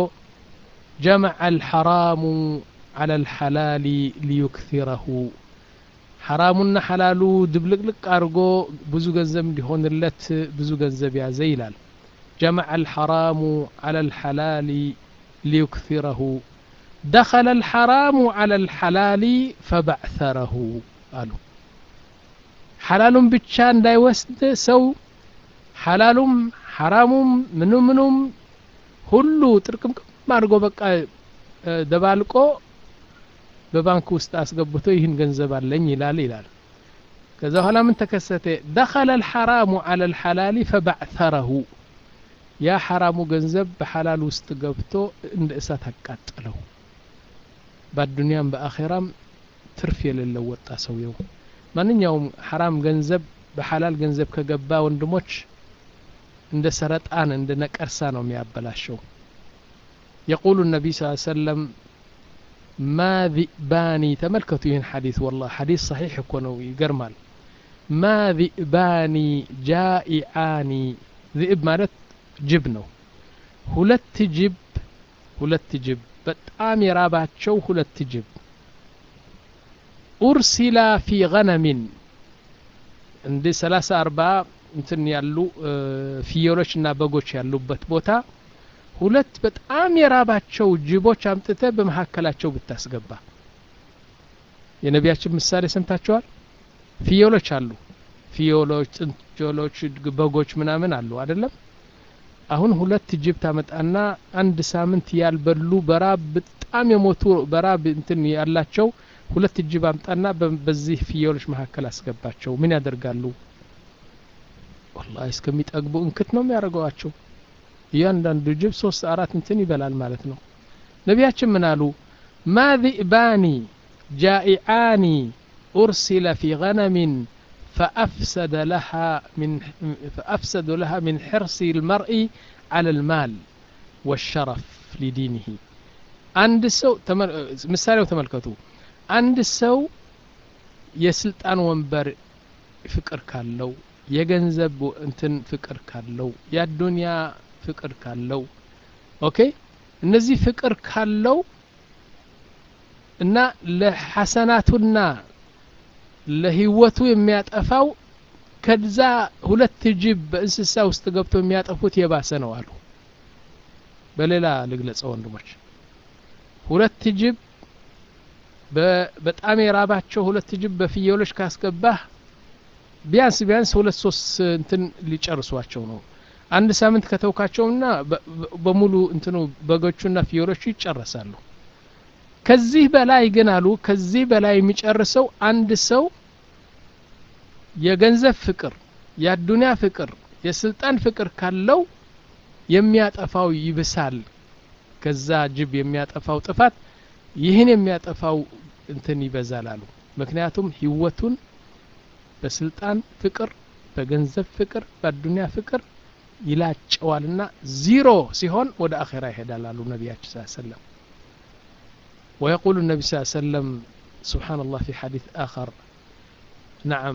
ጀመዐ አልሐራሙ على الحلال ليكثره ሐራሙና ሐላሉ ድብልቅልቅ አድርጎ ብዙ ገንዘብ እንዲሆንለት ብዙ ገንዘብ ያዘ ይላል ጀመዐ አልሐራሙ ዐላ አልሐላሊ ሊዩክሲረሁ ደኸለ አልሐራሙ ዐላ አልሐላሊ ፈበዕሰረሁ አሉ ሐላሉም ብቻ እንዳይወስድ ሰው ሐላሉም ሐራሙም ምኑ ምኑም ሁሉ ጥርቅምቅም አድርጎ በቃ ደባልቆ በባንክ ውስጥ አስገብቶ ይህን ገንዘብ አለኝ ይላል ይላል ከዛ በኋላ ምን ተከሰተ ደኸለ አልሐራሙ ዐላ አልሐላሊ ፈበዕሰረሁ ያ ሐራሙ ገንዘብ በሐላል ውስጥ ገብቶ እንደ እሳት አቃጠለው በአዱንያም በአኼራም ትርፍ የሌለው ወጣ ሰውየው ማንኛውም ሐራም ገንዘብ በሐላል ገንዘብ ከገባ ወንድሞች እንደ ሰረጣን እንደ ነቀርሳ ነው የሚያበላሸው የቁሉ ነቢይ ስ ሰለም ማ ዚእባኒ ተመልከቱ ይህን ሐዲስ ወላ ሐዲስ ሰሒሕ እኮ ነው ይገርማል ማ ዚእባኒ ጃኢዓኒ ዚእብ ማለት ጅብ ነው ሁለት ጅብ ሁለት ጅብ በጣም የራባቸው ሁለት ጅብ ኡርሲላ ፊ ገነሚን እንደ ሰላሳ አርባ እንትን ያሉ ፍየሎች እና በጎች ያሉበት ቦታ ሁለት በጣም የራባቸው ጅቦች አምጥተ በመካከላቸው ብታስገባ የነቢያችን ምሳሌ ሰምታችኋል ፍየሎች አሉ ፍየሎች ጥንቸሎች በጎች ምናምን አሉ አይደለም አሁን ሁለት ጅብ ታመጣና አንድ ሳምንት ያልበሉ በራብ በጣም የሞቱ በራብ እንትን ያላቸው ሁለት ጅብ አምጣና በዚህ ፍየሎች መካከል አስገባቸው ምን ያደርጋሉ ወላሂ እስከሚጠግቡ እንክት ነው የሚያደርገዋቸው እያንዳንዱ ጅብ ሶስት አራት እንትን ይበላል ማለት ነው ነቢያችን ምን አሉ ማ ዚእባኒ ጃኢዓኒ ኡርሲለ ፊ ገነሚን فأفسد لها من فأفسد لها من حرص المرء على المال والشرف لدينه عند سو مثال تملكتو عند سو የስልጣን ወንበር ፍቅር ካለው የገንዘብ እንትን ፍቅር ካለው የአዱንያ ፍቅር ካለው ኦኬ እነዚህ ፍቅር ካለው እና ለሐሰናቱና ለህይወቱ የሚያጠፋው ከዛ ሁለት ጅብ በእንስሳ ውስጥ ገብቶ የሚያጠፉት የባሰ ነው አሉ በሌላ ልግለጸው ወንድሞች ሁለት ጅብ በጣም የራባቸው ሁለት ጅብ በፍየሎች ካስገባህ ቢያንስ ቢያንስ ሁለት ሶስት እንትን ሊጨርሷቸው ነው አንድ ሳምንት ከተውካቸውና በሙሉ እንትኑ በጎቹና ፍየሎቹ ይጨረሳሉ ከዚህ በላይ ግን አሉ ከዚህ በላይ የሚጨርሰው አንድ ሰው የገንዘብ ፍቅር የአዱንያ ፍቅር የስልጣን ፍቅር ካለው የሚያጠፋው ይብሳል ከዛ ጅብ የሚያጠፋው ጥፋት ይህን የሚያጠፋው እንትን ይበዛል አሉ ምክንያቱም ህይወቱን በስልጣን ፍቅር በገንዘብ ፍቅር በአዱንያ ፍቅር ይላጨዋልና ዚሮ ሲሆን ወደ አኼራ ይሄዳል አሉ ነቢያችን ስ ሰለም ويقول النبي صلى الله عليه وسلم سبحان الله في حديث آخر نعم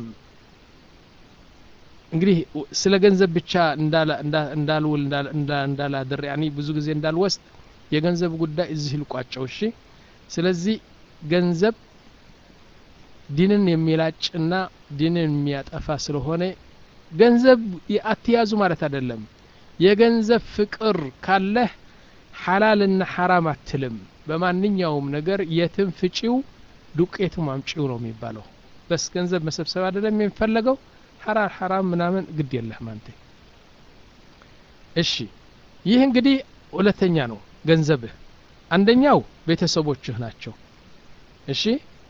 እንግዲህ ስለ ገንዘብ ብቻ እንዳልውል እንዳላድር ያኒ ብዙ ጊዜ እንዳልወስድ የገንዘብ ጉዳይ እዚህ ልቋጨው እሺ ስለዚህ ገንዘብ ዲንን የሚላጭና ዲንን የሚያጠፋ ስለሆነ ገንዘብ አትያዙ ማለት አይደለም የገንዘብ ፍቅር ካለህ ሐላልና ሐራም አትልም በማንኛውም ነገር የትም ፍጪው ዱቄቱም አምጪው ነው የሚባለው በስ ገንዘብ መሰብሰብ አይደለም የሚፈለገው ሐራር ሐራም ምናምን ግድ የለህም አንተ እሺ ይህ እንግዲህ ሁለተኛ ነው ገንዘብህ አንደኛው ቤተሰቦችህ ናቸው እሺ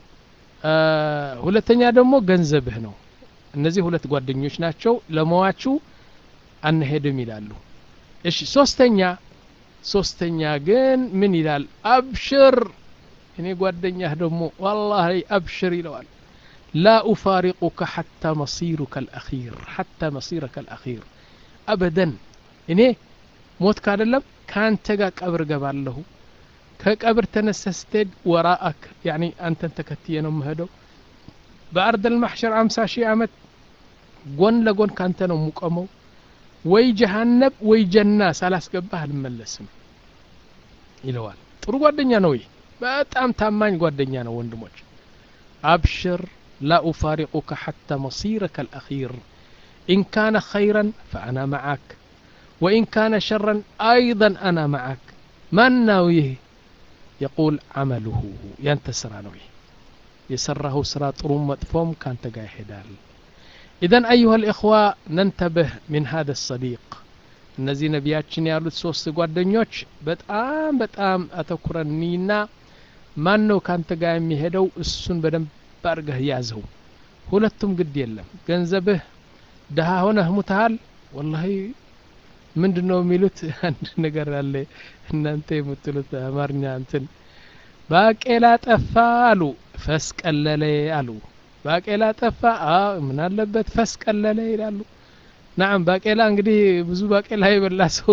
ሁለተኛ ደግሞ ገንዘብህ ነው እነዚህ ሁለት ጓደኞች ናቸው ለመዋቹ አንሄድም ይላሉ እሺ ሶስተኛ ሶስተኛ ግን ምን ይላል አብሽር እኔ ጓደኛህ ደግሞ ዋላሂ አብሽር ይለዋል ላ ኡፋሪቁከ ሐታ መሲሩከ አልአኺር ሐታ መሲረከ አልአኺር አበደን እኔ ሞት ካደለም ከአንተ ጋር ቀብር ገባለሁ ከቀብር ተነሳ ስትሄድ ወራአክ ያኒ አንተን ተከትየ ነው የምሄደው በአርድ ልማሕሸር አምሳ ሺህ ዓመት ጎን ለጎን ካንተ ነው ሙቀመው ወይ ጀሃነብ ወይ ጀና ሳላስገባህ አልመለስም ይለዋል ጥሩ ጓደኛ ነው ይህ በጣም ታማኝ ጓደኛ ነው ወንድሞች አብሽር لا أفارقك حتى مصيرك الأخير إن كان خيرا فأنا معك وإن كان شرا أيضا أنا معك من ناويه يقول عمله ينتسر نويه يسره سرا طروم مطفوم كان تقاي حدال إذا أيها الإخوة ننتبه من هذا الصديق እነዚህ ነቢያችን ያሉት ሶስት ጓደኞች በጣም በጣም አተኩረኒና ማን ነው ካንተ ጋር የሚሄደው እሱን በደንብ አድርገህ ያዘው ሁለቱም ግድ የለም ገንዘብህ ድሀ ሆነህ ሙተሃል ወላሂ ምንድን ነው የሚሉት አንድ ነገር አለ እናንተ የምትሉት አማርኛ እንትን ባቄላ ጠፋ አሉ ፈስ ቀለለ አሉ ባቄላ ጠፋ ምን አለበት ፈስ ቀለለ ይላሉ ናም ባቄላ እንግዲህ ብዙ ባቄላ የበላ ሰው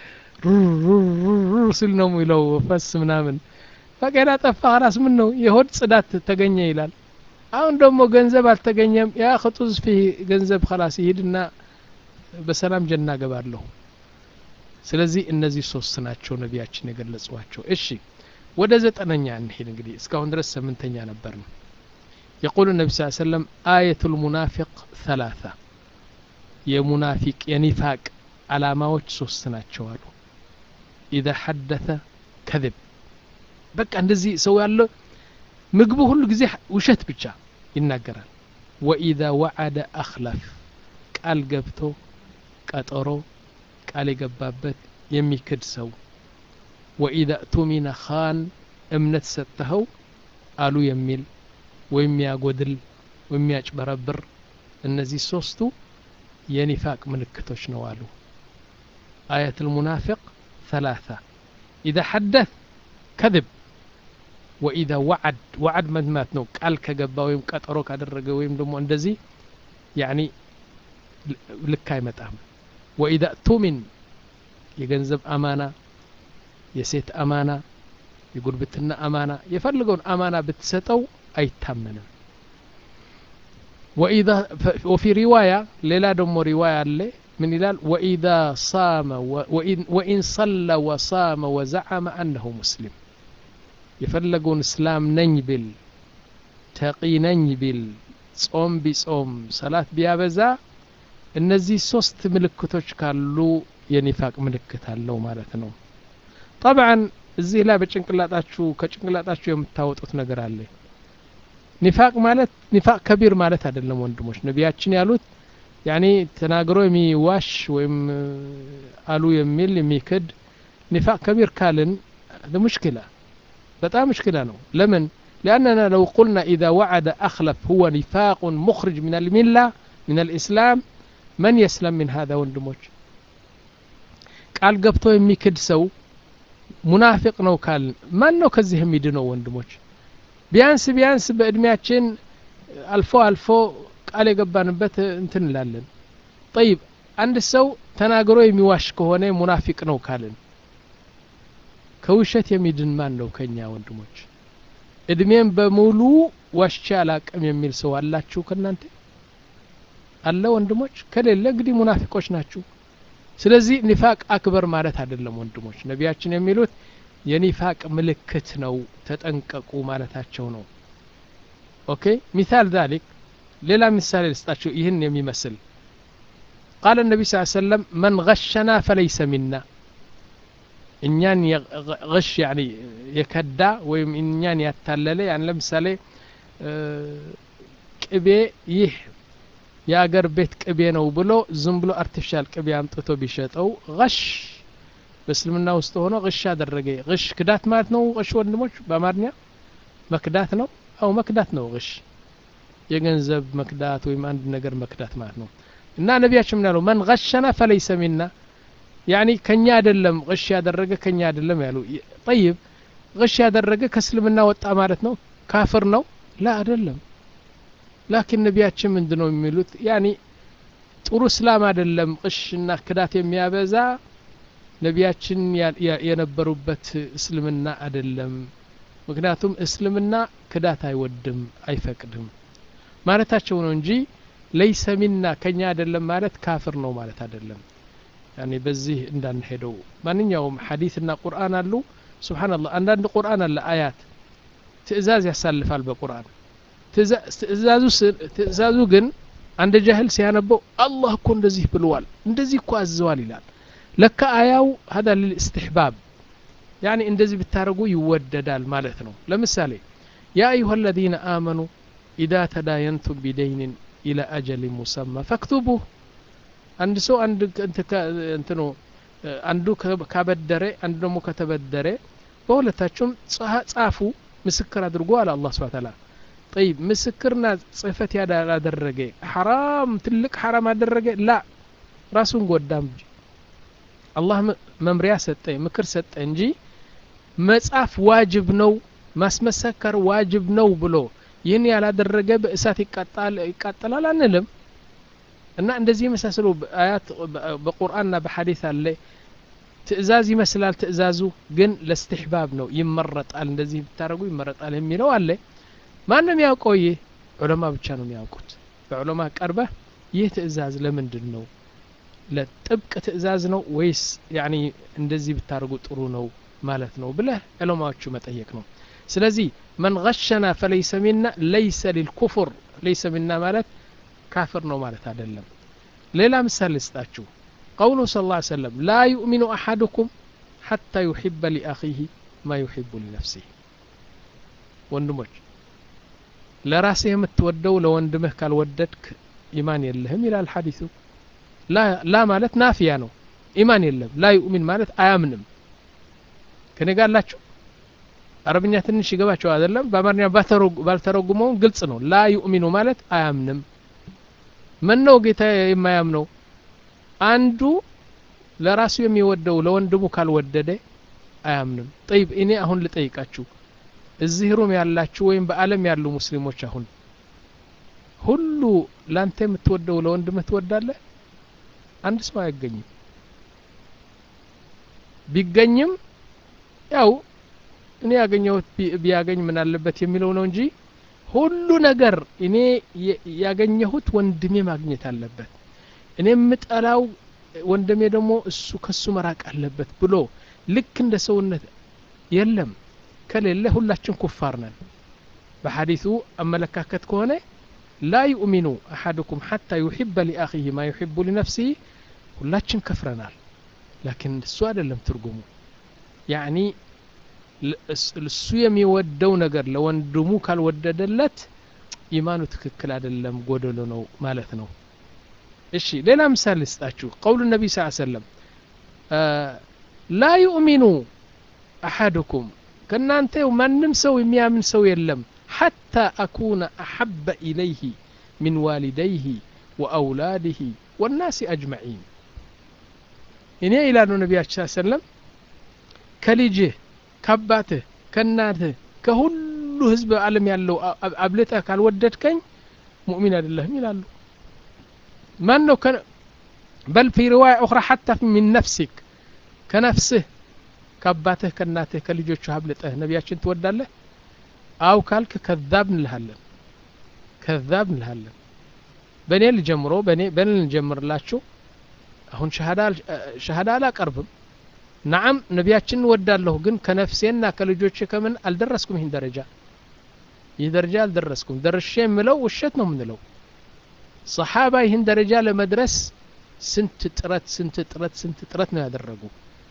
ሲል ነው የሚለው ፈስ ምናምን ባቄላ ጠፋ ራስ ምን ነው የሆድ ጽዳት ተገኘ ይላል አሁን ደግሞ ገንዘብ አልተገኘም ያ ክጡዝ ፊ ገንዘብ ከላስ ይሂድና በሰላም ጀና ገባለሁ ስለዚህ እነዚህ ሶስት ናቸው ነቢያችን የገለጿቸው እሺ ወደ ዘጠነኛ እንሄድ እንግዲህ እስካሁን ድረስ ስምንተኛ ነበር ነው يقول النبي صلى الله عليه وسلم آية المنافق ثلاثة የሙናፊቅ የኒፋቅ አላማዎች ሶስት ናቸው አሉ ኢዛ ሐደተ ከذብ በቃ እንደዚህ ሰው ያለ ምግቡ ሁሉ ጊዜ ውሸት ብቻ ይናገራል ወኢዛ ወዓደ አክለፍ ቃል ገብቶ ቀጠሮ ቃል የገባበት የሚክድ ሰው ወኢዛ እቱሚነ ኻን እምነት ሰጥተኸው አሉ የሚል ወይም ያጎድል ወይም ያጭበረብር እነዚህ ሶስቱ የኒፋቅ ምልክቶች ነው አሉ አየት ልሙናፊቅ ثلاثة إذا حدث كذب وإذا وعد وعد مدمات ነው ቃል ከገባ ወይም ቀጠሮ ካደረገ ወይም ደግሞ እንደዚህ ያኒ ልክ አይመጣም ወኢዛ ቱሚን የገንዘብ አማና የሴት አማና የጉርብትና አማና የፈልገውን አማና ብትሰጠው አይታመንም وإذا وفي رواية ليلا دم رواية اللي من إلال وإذا صام وإن, وإن صلى وصام وزعم أنه مسلم يفلقون إسلام ننجبل تقي ننجبل ጾም ቢጾም ሰላት ቢያበዛ እነዚህ ሶስት ምልክቶች ካሉ የኒፋቅ ምልክት አለው ማለት ነው ጠብዓን እዚህ ላይ በጭንቅላጣችሁ ከጭንቅላጣችሁ የምታወጡት ነገር አለ ኒፋቅ ማለት ኒፋቅ ከቢር ማለት አይደለም ወንድሞች ነቢያችን ያሉት ያኔ ተናግሮ የሚዋሽ ወይም አሉ የሚል የሚክድ ኒፋቅ ከቢር ካልን ሙሽኪላ በጣም ሙሽኪላ ነው ለምን لأننا لو قلنا إذا وعد أخلف هو نفاق مخرج من الملة من الإسلام من يسلم من هذا ወንድሞች ቃል ገብቶ የሚክድ ሰው ሙናፊቅ ነው ካልን ማን ነው ከዚህ የሚድነው ወንድሞች ቢያንስ ቢያንስ በእድሜያችን አልፎ አልፎ ቃል የገባንበት እንትን እንላለን ጠይብ አንድ ሰው ተናግሮ የሚዋሽ ከሆነ ሙናፊቅ ነው ካልን ከውሸት የሚድን ማን ነው ከኛ ወንድሞች እድሜም በሙሉ ዋሽቼ አላቅም የሚል ሰው አላችሁ ከእናንተ አለ ወንድሞች ከሌለ እንግዲህ ሙናፊቆች ናችሁ ስለዚህ ኒፋቅ አክበር ማለት አይደለም ወንድሞች ነቢያችን የሚሉት የኒፋቅ ምልክት ነው ተጠንቀቁ ማለታቸው ነው ኦኬ ሚሳል ዛሊክ ሌላ ምሳሌ ልስጣችሁ ይህን የሚመስል ቃል ነቢ ስ ሰለም መን ገሸና ፈለይሰ ሚና እኛን غሽ ያኒ የከዳ ወይም እኛን ያታለለ ያን ለምሳሌ ቅቤ ይህ የአገር ቤት ቅቤ ነው ብሎ ዝም ብሎ አርቲፊሻል ቅቤ አምጥቶ ቢሸጠው غሽ በእስልምና ውስጥ ሆኖ غሽ አደረገ غሽ ክዳት ማለት ነው غሽ ወንድሞች በአማርኛ መክዳት ነው አው መክዳት ነው غሽ የገንዘብ መክዳት ወይም አንድ ነገር መክዳት ማለት ነው እና ነቢያችን ምን ያለው መን غሸና ፈለይሰ ሚና ያኒ ከኛ አይደለም غሽ ያደረገ ከኛ አይደለም ያሉ ጠይብ غሽ ያደረገ ከእስልምና ወጣ ማለት ነው ካፍር ነው ላ አይደለም ላኪን ነቢያችን ምንድን ነው የሚሉት ያኒ ጥሩ እስላም አይደለም ቅሽና ክዳት የሚያበዛ ነቢያችን የነበሩበት እስልምና አይደለም ምክንያቱም እስልምና ክዳት አይወድም አይፈቅድም ማለታቸው ነው እንጂ ለይሰ ሚና ከኛ አይደለም ማለት ካፍር ነው ማለት አይደለም ያኔ በዚህ እንዳንሄደው ማንኛውም ሐዲስና ቁርአን አሉ ስብሓንላህ አንዳንድ ቁርአን አለ አያት ትእዛዝ ያሳልፋል በቁርአን ትእዛዙ ግን አንድ ጃህል ሲያነበው አላህ እኮ እንደዚህ ብለዋል እንደዚህ እኮ አዘዋል ይላል ለካ አያው ሀዳ ልልእስትሕባብ ያኒ እንደዚህ ብታደርጉ ይወደዳል ማለት ነው ለምሳሌ ያ አዩሃ አለዚነ አመኑ ኢዛ ተዳየንቱም ቢደይንን ኢላ አጀሊን ሙሰማ ፈክቱቡህ አንድ ሰው አንድ እንትኑ አንዱ ካበደረ አንዱ ደግሞ ከተበደረ በሁለታቸውም ጻፉ ምስክር አድርጎ አለ አላህ ስብሐ ተዓላ ጠይብ ምስክርና ጽህፈት ያላደረገ ሐራም ትልቅ ሐራም አደረገ ላ ራሱን ጎዳም እንጂ አላህ መምሪያ ሰጠ ምክር ሰጠ እንጂ መጻፍ ዋጅብ ነው ማስመሰከር ዋጅብ ነው ብሎ ይህን ያላደረገ በእሳት ይቃጠላል አንልም እና እንደዚህ የመሳሰሉ አያት በቁርአንና በሐዲስ አለ ትእዛዝ ይመስላል ትእዛዙ ግን ለስትሕባብ ነው ይመረጣል እንደዚህ ብታደረጉ ይመረጣል የሚለው አለ ማንም ያውቀው ይህ ዑለማ ብቻ ነው የሚያውቁት በዑለማ ቀርበህ ይህ ትእዛዝ ለምንድን ነው ለጥብቅ ትእዛዝ ነው ወይስ ያኒ እንደዚህ ብታደርጉ ጥሩ ነው ማለት ነው ብለህ ዑለማዎቹ መጠየቅ ነው ስለዚህ መን ገሸና ፈለይሰ ሚና ለይሰ ሊልኩፍር ለይሰ ሚና ማለት ካፍር ነው ማለት አይደለም ሌላ ምሳሌ ልስጣችሁ ቀውሉ ስ ላ ሰለም ላ ዩእሚኑ አሐድኩም ሐታ ዩሕበ ሊአኺህ ማ ዩሕቡ ሊነፍሲህ ወንድሞች ለራስህ የምትወደው ለወንድምህ ካልወደድክ ኢማን የለህም ይላል ሐዲሱ ላ ማለት ናፊያ ነው ኢማን የለም ላ ዩእሚን ማለት አያምንም ከኔ ጋር አላችሁ አረብኛ ትንሽ ይገባቸው አይደለም በአማርኛ ባልተረጉመውም ግልጽ ነው ላ ዩእሚኑ ማለት አያምንም ምን ነው ጌታ የማያምነው አንዱ ለራሱ የሚወደው ለወንድሙ ካልወደደ አያምንም ጠይብ እኔ አሁን ልጠይቃችሁ እዚህ ሩም ያላችሁ ወይም በአለም ያሉ ሙስሊሞች አሁን ሁሉ ላንተ የምትወደው ለወንድምህ ትወዳለህ አንድ ሰው አይገኝም ቢገኝም ያው እኔ ያገኘሁት ቢያገኝ ምን አለበት የሚለው ነው እንጂ ሁሉ ነገር እኔ ያገኘሁት ወንድሜ ማግኘት አለበት እኔ የምጠላው ወንድሜ ደግሞ እሱ ከሱ መራቅ አለበት ብሎ ልክ እንደ ሰውነት የለም ከሌለ ሁላችን ኩፋር ነን በሐዲሱ አመለካከት ከሆነ ላ ዩእሚኑ አሐድኩም ሐታ ዩሕበ ሊአኺህ ማ ዩሕቡ ሊነፍሲህ ሁላችን ከፍረናል ላኪን እሱ አይደለም ትርጉሙ ያዕኒ እሱ የሚወደው ነገር ለወንድሙ ካልወደደለት ኢማኑ ትክክል አይደለም ጎደሎ ነው ማለት ነው እሺ ሌላ ምሳሌ ልስጣችሁ ቀውሉ ነቢ ስ ሰለም ላ ዩእሚኑ አሐድኩም ከእናንተ ማንም ሰው የሚያምን ሰው የለም ሐታ አኩነ አሐበ ኢለይህ ሚን ዋሊደይህ ወአውላድህ ወናሲ አጅመዒን እኔ ይላሉ ነቢያችን ሰለም ከልጅህ ከአባትህ ከእናትህ ከሁሉ ህዝብ ዓለም ያለው አብልጠህ ካልወደድከኝ ሙእሚን አይደለህም ይላሉ ማን ነው በል ፊ ሪዋያ ኡኽራ ሐታ ሚን ነፍሲክ ከነፍስህ ከአባትህ ከእናትህ ከልጆቹ አብልጠህ ነቢያችን ትወዳለህ አው ካልክ ከዛብ እንልሃለን ከዛብ እንልሃለን በእኔ ልጀምሮ በእኔ በእኔ ልጀምርላችሁ አሁን ሸሃዳ አላቀርብም ናዓም ነቢያችን እወዳለሁ ግን ከነፍሴና ከልጆቼ ከምን አልደረስኩም ይህን ደረጃ ይህ ደረጃ አልደረስኩም ደርሼ የምለው ውሸት ነው የምንለው ሰሓባ ይህን ደረጃ ለመድረስ ስንት ጥረት ስንት ጥረት ስንት ጥረት ነው ያደረጉ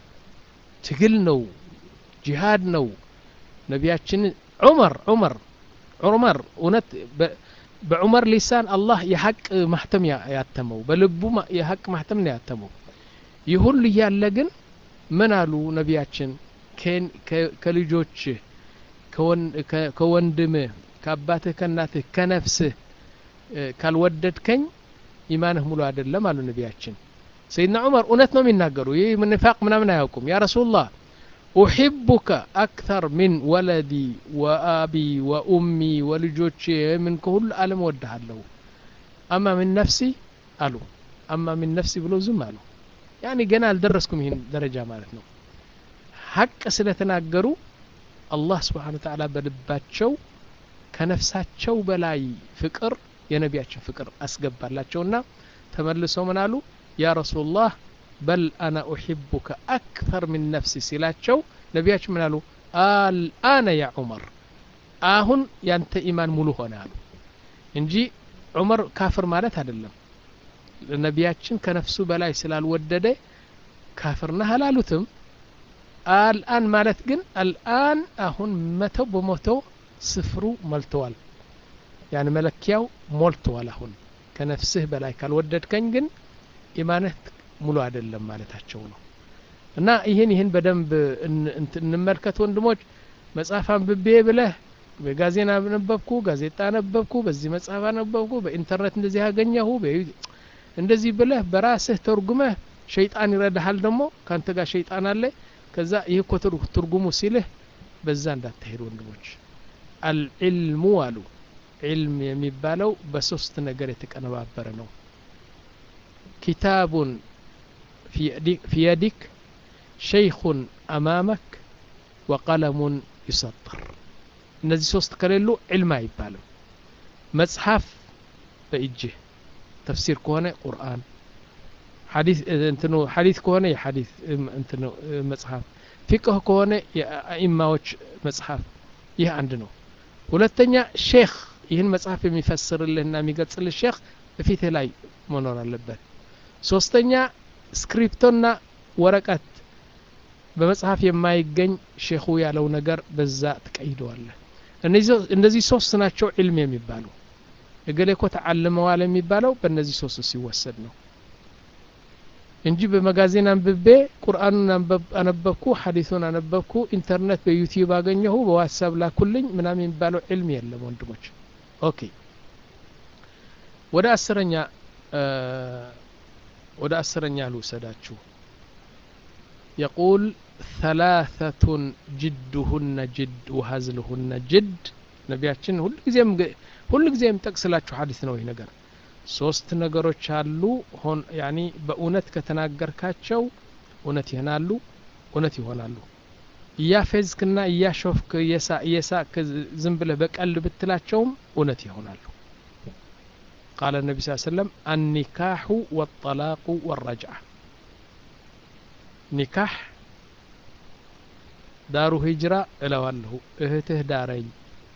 ትግል ነው ጂሃድ ነው ነቢያችን ዑመር ዑመር ዑመር እውነት በዑመር ሊሳን አላህ የሐቅ ማህተም ያተመው በልቡ የሐቅ ማህተም ነው ያተመው ይህ ሁሉ እያለ ግን ምን አሉ ነቢያችን ከልጆችህ ከወንድምህ ከአባትህ ከእናትህ ከነፍስህ ካልወደድከኝ ኢማንህ ሙሉ አይደለም አሉ ነቢያችን ሰይድና ዑመር እውነት ነው የሚናገሩ ይህ ንፋቅ ምናምን አያውቁም ያ ረሱላህ ኡሒቡከ አክተር ሚን ወለዲ ወአቢ ወኡሚ ወልጆቼ ምን ከሁሉ ዓለም ወድሃለሁ አማ ምን ነፍሲ አሉ አማ ምን ነፍሲ ብሎ ዝም አሉ ያኒ ገና አልደረስኩም ይህን ደረጃ ማለት ነው ሀቅ ስለተናገሩ አላህ ስብሓን ተዓላ በልባቸው ከነፍሳቸው በላይ ፍቅር የነቢያችን ፍቅር አስገባላቸውና ተመልሰው ምን አሉ ያ ረሱላህ በል አና ኡሒቡከ አክተር ምን ነፍሲ ሲላቸው ነቢያችን ምን አሉ አልአነ ያ ዑመር አሁን ያንተ ኢማን ሙሉ ሆነ አሉ እንጂ ዑመር ካፍር ማለት አይደለም ነቢያችን ከነፍሱ በላይ ስላልወደደ ካፍር ነህ አላሉትም አልአን ማለት ግን አልአን አሁን መቶ በመቶ ስፍሩ ሞልተዋል ያን መለኪያው ሞልተዋል አሁን ከነፍስህ በላይ ካልወደድከኝ ግን ኢማንህ ሙሉ አይደለም ማለታቸው ነው እና ይህን ይህን በደንብ እንመልከት ወንድሞች መጽሐፍ አንብቤ ብለህ በጋዜና ነበብኩ ጋዜጣ ነበብኩ በዚህ መጽሐፍ አነበብኩ በኢንተርኔት እንደዚህ ያገኘሁ እንደዚህ ብለህ በራስህ ተርጉመህ ሸይጣን ይረዳሃል ደግሞ ካንተ ጋር ሸይጣን አለ ከዛ ይህ እኮ ትርጉሙ ሲልህ በዛ እንዳታሄድ ወንድሞች አልዕልሙ አሉ ዒልም የሚባለው በሶስት ነገር የተቀነባበረ ነው ኪታቡን ፊ የዲክ ሸይኹን አማመክ ወቀለሙን ይሰጥር እነዚህ ሶስት ከሌሉ ዕልም አይባልም መጽሐፍ በእጅህ ተፍሲር ከሆነ ቁርአን እንትኑ ሐዲት ከሆነ የሐዲት እንትኑ መጽሐፍ ፊቅህ ከሆነ የአኢማዎች መጽሐፍ ይህ አንድ ነው ሁለተኛ ሼክ ይህን መጽሐፍ የሚፈስርልህና የሚገልጽልህ ሼክ በፊትህ ላይ መኖር አለበት ሶስተኛ ስክሪፕቶና ወረቀት በመጽሐፍ የማይገኝ ሼኹ ያለው ነገር በዛ ትቀይደዋለህ እነዚህ ሶስት ናቸው ዕልም የሚባሉ እገሌ እኮ ተዓልመዋል የሚባለው በእነዚህ ሶስት ሲወሰድ ነው እንጂ በመጋዜን አንብቤ ቁርአኑን አነበብኩ ሐዲሱን አነበብኩ ኢንተርኔት በዩቲዩብ አገኘሁ በዋትሳፕ ላኩልኝ ምናምን የሚባለው ዕልም የለም ወንድሞች ኦኬ ወደ አስረኛ ወደ አስረኛ ልውሰዳችሁ يقول ثلاثة جدهن جد وهزلهن جد ነቢያችን ሁልጊዜም ሁልጊዜም ጠቅስላችሁ ሐዲስ ነው ይህ ነገር ሶስት ነገሮች አሉ ሆን ያኒ በእውነት ከተናገርካቸው እውነት ይሆናሉ እውነት ይሆናሉ እያፌዝክና እያሾፍክ እየሳቅ ዝም ብለህ በቀል ብትላቸውም እውነት ይሆናሉ ቃለ ነቢ ስ ሰለም አኒካሑ ወጠላቁ ወረጅዓ ኒካህ ዳሩ ሂጅራ እለዋለሁ እህትህ ዳረኝ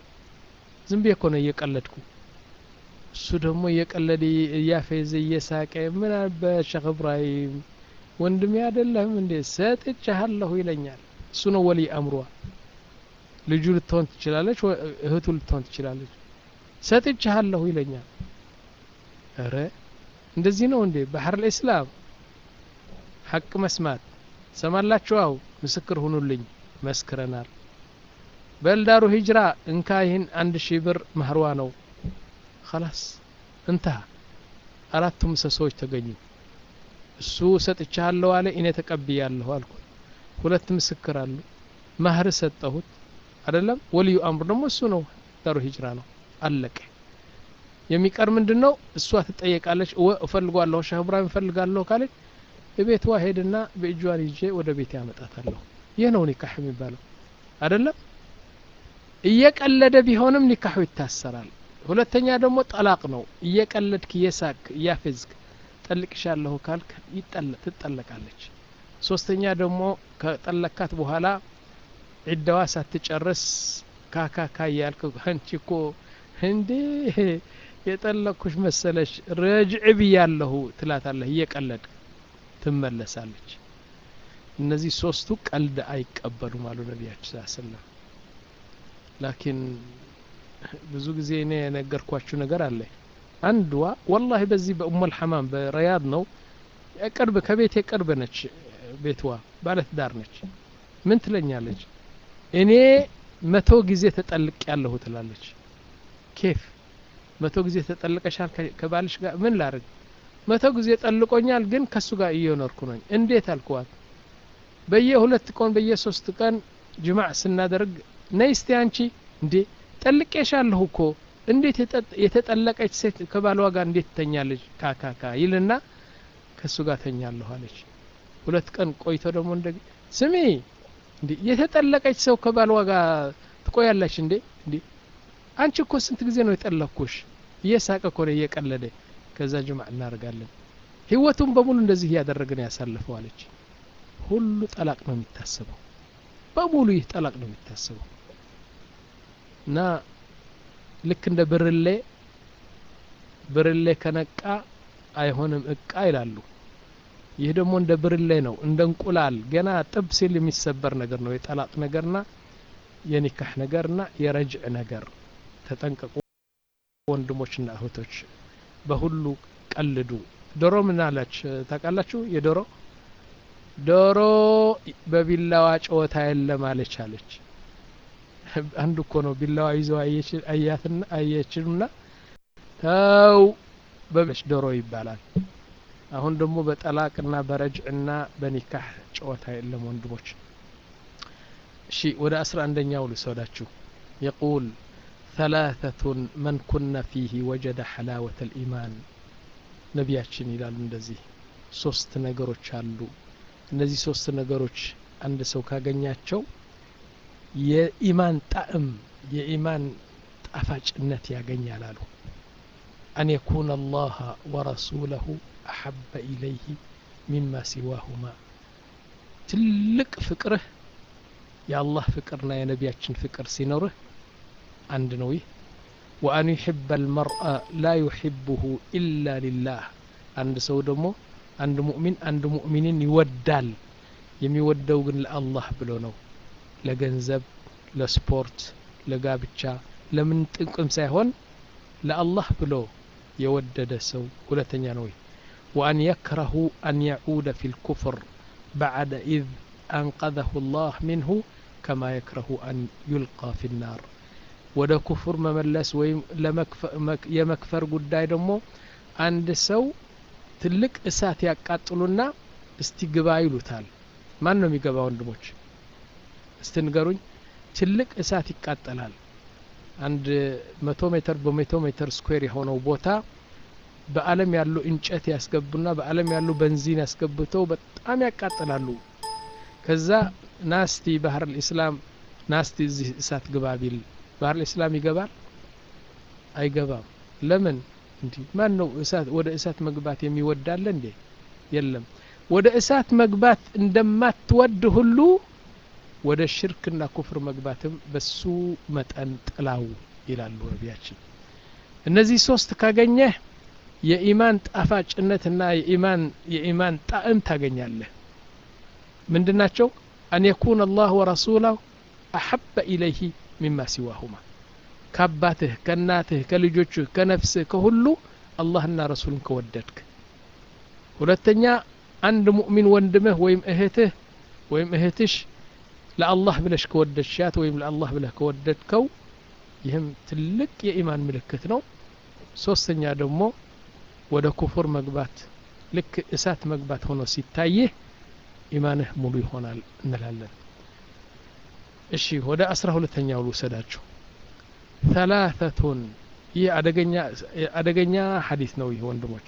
ዝም ብዬ እኮ ነው እየቀለድኩ እሱ ደግሞ እየቀለደ እያፌዘ እየሳቀ ምን አልበት ሸክ እብራሂም ወንድሜ አይደለህም እንዴ ሰጥቻለሁ ይለኛል እሱ ነው ወሊ አምሯ ልጁ ልትሆን ትችላለች እህቱ ልትሆን ትችላለች ሰጥቻለሁ ይለኛል እረ እንደዚህ ነው እንዴ ባህር ልእስላም ሐቅ መስማት ሰማላችሁ አው ምስክር ሁኑልኝ መስክረናል በልዳሩ ሂጅራ እንካ ይህን አንድ ሺህ ብር ማህርዋ ነው خلاص እንተሃ አራቱ ምሰሶዎች ተገኙ እሱ ሰጥቻለሁ አለ እኔ ተቀብያለሁ አልኩት ሁለት ምስክር አሉ ማህር ሰጠሁት አይደለም ወልዩ አምር ደግሞ እሱ ነው ዳሩ ሂጅራ ነው አለቀ የሚቀር ምንድን ነው እሷ ትጠየቃለች እፈልጓለሁ ሻህ ብራሂም እፈልጋለሁ ካለች ቤቷ ሄድና በእጇን ይዤ ወደ ቤት ያመጣታለሁ ይህ ነው ኒካህ የሚባለው አይደለም እየቀለደ ቢሆንም ኒካሑ ይታሰራል ሁለተኛ ደግሞ ጠላቅ ነው እየቀለድክ እየሳቅ እያፌዝክ ጠልቅሻለሁ ካልክ ትጠለቃለች ሶስተኛ ደግሞ ከጠለካት በኋላ ዒዳዋ ሳትጨርስ ካካካ እያልክ አንቺ እኮ እንዴ የጠለቅኩሽ መሰለሽ ረጅዕ ብያለሁ ትላታለህ እየቀለድ ትመለሳለች እነዚህ ሶስቱ ቀልድ አይቀበሉም አሉ ነቢያችን ስ ሰለም ላኪን ብዙ ጊዜ እኔ የነገርኳችሁ ነገር አለ አንድዋ ወላሂ በዚህ በኡመል ሐማም በረያድ ነው ቅርብ ከቤቴ ቅርብ ነች ቤትዋ ባለትዳር ነች ምን ትለኛለች እኔ መቶ ጊዜ ተጠልቅ ያለሁ ትላለች ኬፍ መቶ ጊዜ ተጠልቀሻል ከባልሽ ጋር ምን ላርግ መቶ ጊዜ ጠልቆኛል ግን ከሱ ጋር እየኖርኩ ነኝ እንዴት አልኩዋት በየሁለት ቀን በየሶስት ቀን ጅማዕ ስናደርግ ነይ እስቲ አንቺ እንዴ ጠልቄሻለሁ እኮ እንዴት የተጠለቀች ሴት ከባሏ ጋር እንዴት ትተኛለች ካካካ ይልና ከእሱ ጋር ተኛለሁ አለች ሁለት ቀን ቆይቶ ደግሞ እንደ ስሚ እንዴ የተጠለቀች ሰው ከባሏ ጋር ትቆያለች እንዴ እንዴ አንቺ እኮ ስንት ጊዜ ነው የጠለኩሽ እየሳቀ እኮ ነው እየቀለደ ከዛ ጅማዕ እናደርጋለን ህይወቱን በሙሉ እንደዚህ እያደረግን ያሳልፈው አለች ሁሉ ጠላቅ ነው የሚታሰበው በሙሉ ይህ ጠላቅ ነው የሚታሰበው እና ልክ እንደ ብርሌ ብርሌ ከነቃ አይሆንም እቃ ይላሉ ይህ ደግሞ እንደ ብርሌ ነው እንደ እንቁላል ገና ጥብ ሲል የሚሰበር ነገር ነው የጠላቅ ነገርና የኒካህ ነገርና የረጅዕ ነገር ተጠንቀቁ ወንድሞችና እህቶች በሁሉ ቀልዱ ዶሮ ምን አላች ታውቃላችሁ የዶሮ ዶሮ በቢላዋ ጨዋታ የለም አለች አለች አንዱ እኮ ነው ቢላዋ ይዘው አያትና አየችና ተው በበች ዶሮ ይባላል አሁን ደግሞ በጠላቅና በረጅዕና በኒካህ ጨዋታ የለም ወንድሞች እሺ ወደ አስራ አንደኛው ልሰዳችሁ የቁል ثلاثة من كن فيه وجد حلاوة الإيمان ነቢያችን ይላሉ እንደዚህ ሶስት ነገሮች አሉ እነዚህ ሶስት ነገሮች አንድ ሰው ካገኛቸው የኢማን ጣዕም የኢማን ጣፋጭነት ያገኛል አሉ አን የኩነ አላህ ወረሱለሁ አሐበ ኢለይህ ሚማ ሲዋሁማ ትልቅ ፍቅርህ የአላህ ፍቅርና የነቢያችን ፍቅር ሲኖርህ አንድ ነው ይህ ወአን ዩሕበ አልመርአ ላ ዩሕብሁ ኢላ ሊላህ አንድ ሰው ደግሞ አንድ ሙእሚን አንድ ሙእሚንን ይወዳል የሚወደው ግን ለአላህ ብሎ ነው ለገንዘብ ለስፖርት ለጋብቻ ለምን ጥቅም ሳይሆን ለአላህ ብሎ የወደደ ሰው ሁለተኛ ነው ወአን የክረሁ አን የዑደ ፊ ልኩፍር ባዕደ ኢዝ አንቀዘሁ ላህ ሚንሁ ከማ የክረሁ አን ዩልቃ ፊ ናር ወደ ኩፍር መመለስ ወይም የመክፈር ጉዳይ ደግሞ አንድ ሰው ትልቅ እሳት ያቃጥሉና እስቲ ግባ ይሉታል ማን ነው የሚገባ ወንድሞች እስቲ ንገሩኝ ትልቅ እሳት ይቃጠላል አንድ መቶ ሜትር በመቶ ሜትር ስኩዌር የሆነው ቦታ በአለም ያሉ እንጨት ያስገቡና በአለም ያሉ በንዚን ያስገብተው በጣም ያቃጥላሉ ከዛ ናስቲ ባህር ልእስላም ናስቲ እዚህ እሳት ግባ ቢል ባህር ልእስላም ይገባል አይገባም ለምን እንዲህ ማን ነው እሳት ወደ እሳት መግባት የሚወዳለ እንዴ የለም ወደ እሳት መግባት እንደማትወድ ሁሉ ወደ ሽርክና ኩፍር መግባትም በሱ መጠን ጥላው ይላሉ ነቢያችን እነዚህ ሶስት ካገኘህ የኢማን ጣፋጭነትና የኢማን የኢማን ጣዕም ታገኛለህ ምንድናቸው አን የኩን አላህ ወረሱላሁ አሐበ ኢለይህ ሚማ ሲዋሁማ ከአባትህ ከእናትህ ከልጆችህ ከነፍስህ ከሁሉ አላህና ረሱልን ከወደድክ ሁለተኛ አንድ ሙእሚን ወንድምህ ወይም እህትህ ወይም እህትሽ ለአላህ ብለሽ ከወደድሻት ወይም ለአላህ ብለህ ከወደድከው ይህም ትልቅ የኢማን ምልክት ነው ሶስተኛ ደግሞ ወደ ኩፉር መግባት ልክ እሳት መግባት ሆኖ ሲታይህ ኢማንህ ሙሉ ይሆናል እንላለን እሺ ወደ አስራ ሁለተኛው ልውሰዳችሁ ثلاثة ይህ አደገኛ አደገኛ ሐዲስ ነው ይህ ወንድሞች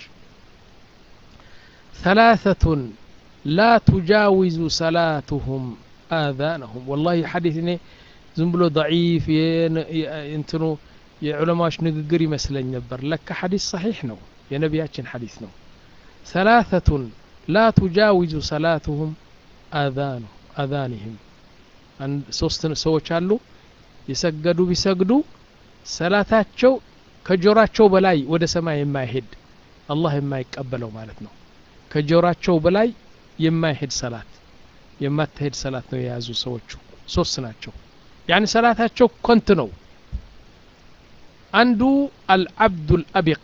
ثلاثة لا تجاوز صلاتهم آذانهم والله حديث እኔ ዝም ብሎ ضعيف እንትኑ የዑለማዎች ንግግር ይመስለኝ ነበር ለካ ሐዲስ صحيح ነው የነቢያችን ሐዲስ ነው ثلاثة لا تجاوز صلاتهم آذان آذانهم ሶስት ሰዎች አሉ የሰገዱ ቢሰግዱ ሰላታቸው ከጆራቸው በላይ ወደ ሰማይ የማይሄድ አላህ የማይቀበለው ማለት ነው ከጆራቸው በላይ የማይሄድ ሰላት የማትሄድ ሰላት ነው የያዙ ሰዎቹ ሶስት ናቸው ያኒ ሰላታቸው ኮንት ነው አንዱ አልዓብዱል አቢቅ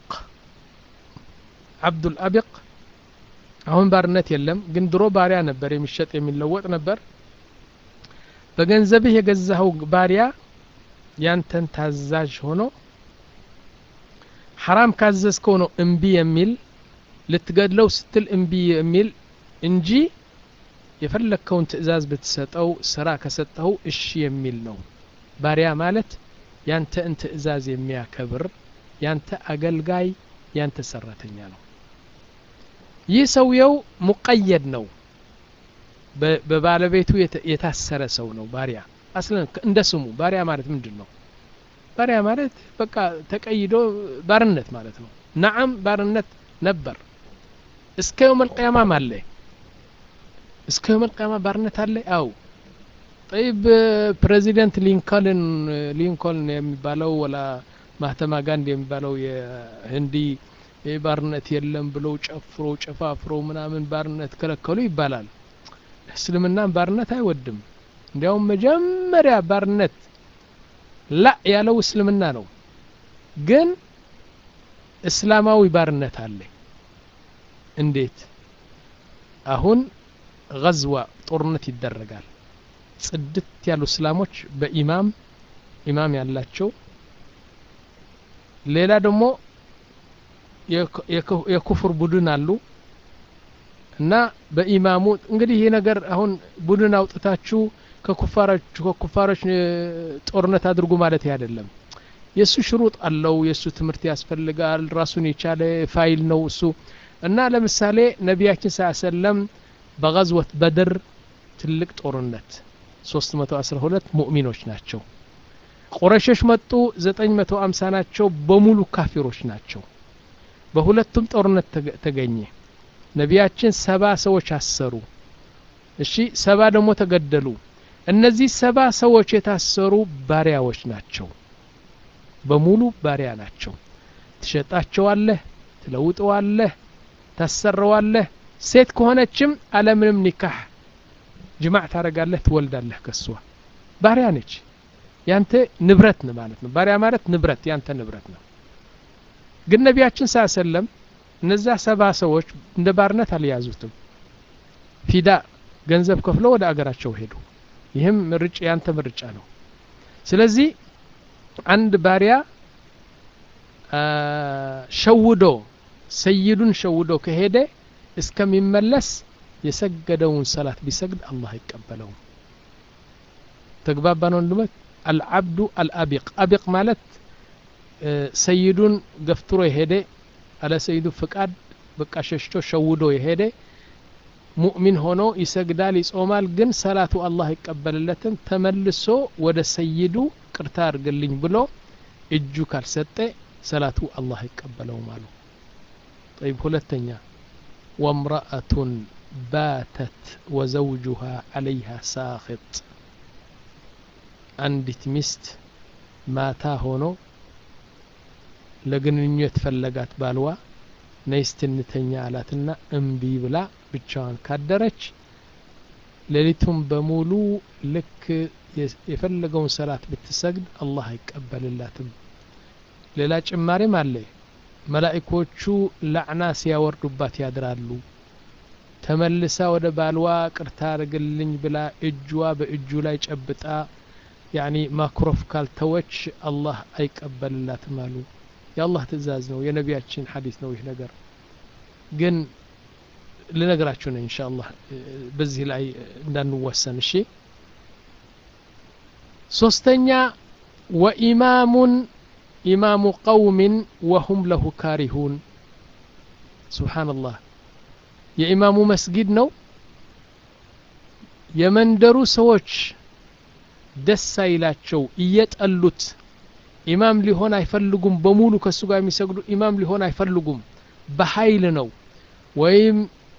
አብዱል አቢቅ አሁን ባርነት የለም ግን ድሮ ባሪያ ነበር የሚሸጥ የሚለወጥ ነበር በገንዘብህ የገዛኸው ባሪያ ያንተን ታዛዥ ሆኖ ሐራም ካዘዝከው ነው እምቢ የሚል ልትገድለው ስትል እምቢ የሚል እንጂ የፈለግከውን ትእዛዝ ብትሰጠው ስራ ከሰጠኸው እሺ የሚል ነው ባሪያ ማለት ያንተን ትእዛዝ የሚያከብር ያንተ አገልጋይ ያንተ ሰራተኛ ነው ይህ ሰውየው ሙቀየድ ነው በባለቤቱ የታሰረ ሰው ነው ባሪያ አስለን እንደ ስሙ ባሪያ ማለት ምንድን ነው ባሪያ ማለት በቃ ተቀይዶ ባርነት ማለት ነው ነዓም ባርነት ነበር እስከ የውም አልቅያማም አለ እስከ የውም አልቅያማ ባርነት አለ አው ጠይብ ፕሬዚደንት ሊንኮልን ሊንኮልን የሚባለው ወላ ማህተማ ጋንዲ የሚባለው የህንዲ ባርነት የለም ብለው ጨፍሮ ጨፋፍሮ ምናምን ባርነት ከለከሉ ይባላል እስልምናን ባርነት አይወድም እንዲያውም መጀመሪያ ባርነት ላ ያለው እስልምና ነው ግን እስላማዊ ባርነት አለ እንዴት አሁን ገዝዋ ጦርነት ይደረጋል ጽድት ያሉ እስላሞች በኢማም ኢማም ያላቸው ሌላ ደግሞ የኩፍር ቡድን አሉ እና በኢማሙ እንግዲህ ይህ ነገር አሁን ቡድን አውጥታችሁ ከኩፋሮች ከኩፋሮች ጦርነት አድርጉ ማለት አይደለም የእሱ ሽሩጥ አለው የእሱ ትምህርት ያስፈልጋል ራሱን የቻለ ፋይል ነው እሱ እና ለምሳሌ ነቢያችን ስ ሰለም በገዝወት በድር ትልቅ ጦርነት 312 ሙእሚኖች ናቸው ቁረሾች መጡ 950 ናቸው በሙሉ ካፊሮች ናቸው በሁለቱም ጦርነት ተገኘ ነቢያችን ሰባ ሰዎች አሰሩ እሺ ሰባ ደግሞ ተገደሉ እነዚህ ሰባ ሰዎች የታሰሩ ባሪያዎች ናቸው በሙሉ ባሪያ ናቸው ትሸጣቸዋለህ ትለውጠዋለህ ታሰረዋለህ ሴት ከሆነችም አለምንም ኒካህ ጅማዕ ታረጋለህ ትወልዳለህ ከሷ ባሪያ ነች ያንተ ንብረት ነው ማለት ነው ባሪያ ማለት ንብረት ያንተ ንብረት ነው ግን ነቢያችን ሳ ሰለም እነዛ ሰባ ሰዎች እንደ ባርነት አልያዙትም ፊዳ ገንዘብ ከፍለው ወደ አገራቸው ሄዱ ይህም ምርጭ ያንተ ምርጫ ነው ስለዚህ አንድ ባሪያ ሸውዶ ሰይዱን ሸውዶ ከሄደ እስከሚመለስ የሰገደውን ሰላት ቢሰግድ አላህ አይቀበለውም ተግባባን ወንድሞች አልዓብዱ አልአቢቅ አቢቅ ማለት ሰይዱን ገፍትሮ የሄደ አለ ሰይዱ ፍቃድ በቃ ሸሽቶ ሸውዶ የሄደ ሙእሚን ሆኖ ይሰግዳል ይጾማል ግን ሰላቱ አላህ አይቀበልለትም ተመልሶ ወደ ሰይዱ ቅርታ አድርግልኝ ብሎ እጁ ካልሰጠ ሰላቱ አላህ አይቀበለውም አሉ طيب ሁለተኛ ወምረአቱን ባተት ወዘውጁሃ አለይሃ ሳኽጥ አንዲት ሚስት ማታ ሆኖ ለግንኙነት ፈለጋት ባልዋ ነይ ስትንተኛ አላትና እምቢ ብላ ብቻዋን ካደረች ሌሊቱን በሙሉ ልክ የፈለገውን ሰላት ብትሰግድ አላህ አይቀበልላትም ሌላ ጭማሪም አለ መላኢኮቹ ላዕና ሲያወርዱባት ያድራሉ ተመልሳ ወደ ባልዋ ቅርታ አርግልኝ ብላ እጅዋ በእጁ ላይ ጨብጣ ያኒ ማክሮፍ ካልተወች አላህ አይቀበልላትም አሉ የአላህ ትእዛዝ ነው የነቢያችን ሐዲስ ነው ይህ ነገር ግን ልነግራችሁ ነው እንሻ አላህ በዚህ ላይ እንዳንወሰን እሺ ሶስተኛ ወኢማሙን ኢማሙ ቀውምን ወሁም ለሁ ካሪሁን ስብሓንላህ የኢማሙ መስጊድ ነው የመንደሩ ሰዎች ደስ አይላቸው እየጠሉት ኢማም ሊሆን አይፈልጉም በሙሉ ከእሱ ጋር የሚሰግዱ ኢማም ሊሆን አይፈልጉም በኃይል ነው ወይም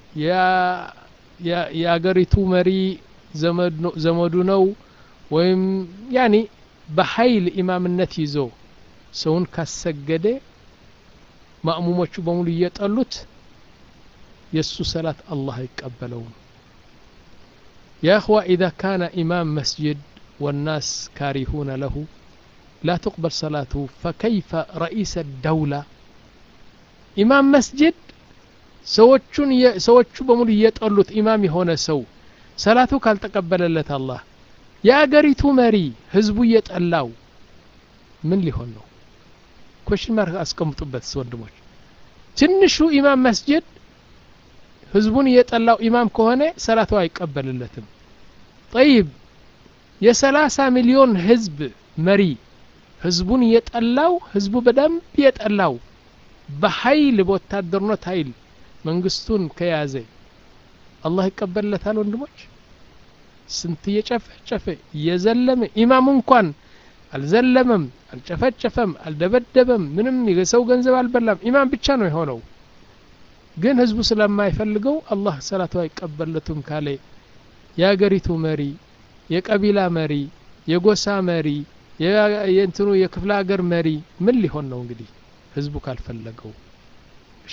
የአገሪቱ መሪ ዘመዱ ነው ወይም ያኒ በኃይል ኢማምነት ይዞ ሰውን ካሰገደ ማእሙሞቹ በሙሉ እየጠሉት የእሱ ሰላት አላህ አይቀበለውም يا أخوة إذا كان إمام مسجد والناس كارهون له لا تقبل صلاته فكيف رئيس الدولة إمام مسجد ሰዎቹን ሰዎቹ በሙሉ እየጠሉት ኢማም የሆነ ሰው ሰላቱ ካልተቀበለለት አላህ የአገሪቱ መሪ ህዝቡ እየጠላው ምን ሊሆን ነው ኮሽን ማርክ አስቀምጡበት ወንድሞች ትንሹ ኢማም መስጅድ ህዝቡን እየጠላው ኢማም ከሆነ ሰላቱ አይቀበልለትም ጠይብ የሰላሳ ሚሊዮን ህዝብ መሪ ህዝቡን እየጠላው ህዝቡ በደንብ እየጠላው በኃይል በወታደርነት ኃይል መንግስቱን ከያዘ አላህ ይቀበልለታል ወንድሞች ስንት እየጨፈጨፈ እየዘለመ ኢማሙ እንኳን አልዘለመም አልጨፈጨፈም አልደበደበም ምንም የሰው ገንዘብ አልበላም ኢማም ብቻ ነው የሆነው ግን ህዝቡ ስለማይፈልገው አላህ ሰላቱ አይቀበለቱም ካለ የአገሪቱ መሪ የቀቢላ መሪ የጎሳ መሪ የእንትኑ የክፍለ ሀገር መሪ ምን ሊሆን ነው እንግዲህ ህዝቡ ካልፈለገው እሺ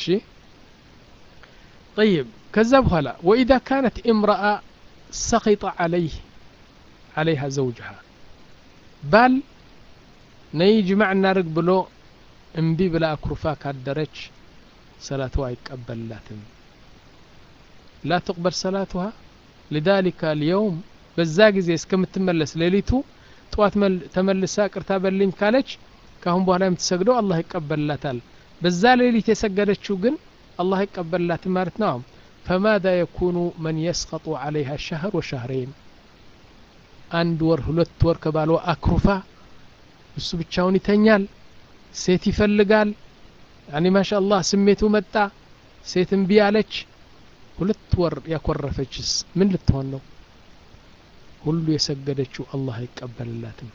طيب ከዛ በኋላ وإذا كانت امرأة سخط عليه عليها زوجها ባል ነይ ጅማዕ እናርግ ብሎ እምቢ ብላ አኩርፋ ካደረች ሰላትዋ አይቀበልላትም ላ ትቅበል ሰላትዋ لذلك اليوم በዛ ጊዜ እስከምትመለስ ሌሊቱ ጠዋት ተመልሳ ቅርታ በልኝ ካለች ካሁን በኋላ የምትሰግደው አላህ ይቀበልላታል በዛ ሌሊት የሰገደችው ግን አላህ ይቀበልላትም ማለት ነው فماذا يكون من يسقط عليها شهر وشهرين አንድ ወር ሁለት ወር ከባሏ አክሩፋ እሱ ብቻውን ይተኛል ሴት ይፈልጋል ያኒ ማሻ አላህ ስሜቱ መጣ ሴት እምቢ አለች ሁለት ወር ያኮረፈችስ ምን ልትሆን ነው ሁሉ የሰገደችው አላህ አይቀበልላትም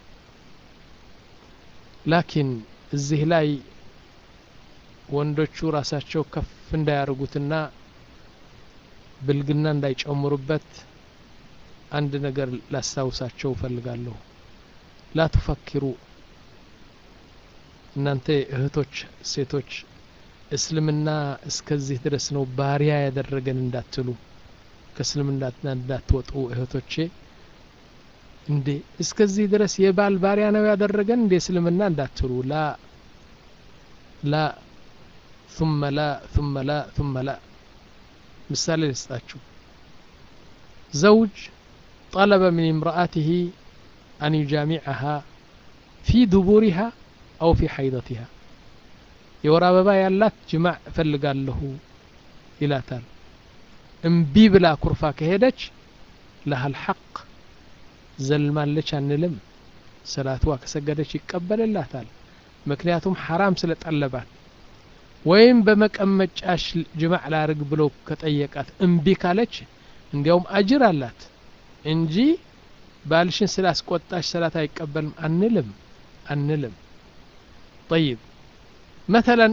ላኪን እዚህ ላይ ወንዶቹ ራሳቸው ከፍ እንዳያደርጉትና ብልግና እንዳይጨምሩበት አንድ ነገር ላስታውሳቸው እፈልጋለሁ ላ ቱፈኪሩ እናንተ እህቶች ሴቶች እስልምና እስከዚህ ድረስ ነው ባሪያ ያደረገን እንዳትሉ ከእስልምና እንዳትወጡ እህቶቼ እንዴ እስከዚህ ድረስ የባል ባሪያ ነው ያደረገን እንዴ እስልምና እንዳትሉ ላ ላ ثم لا ثم لا ثم لا ምሳሌ ልስጣችሁ ዘውጅ طلب من امرأته أن يجامعها في دبورها أو في حيضتها የወር አበባ ያላት ጅማዕ እፈልጋለሁ ይላታል እምቢ ብላ ኩርፋ ከሄደች ለሃል ሐቅ ዘልማለች አንልም ሰላትዋ ከሰገደች ይቀበልላታል ምክንያቱም ሐራም ስለጠለባት ወይም በመቀመጫሽ ጅማዕ ላርግ ብሎ ከጠየቃት እምቢ ካለች እንዲያውም አጅር አላት እንጂ ባልሽን ስላስቆጣሽ ሰላት አይቀበልም አንልም አንልም طيب مثلا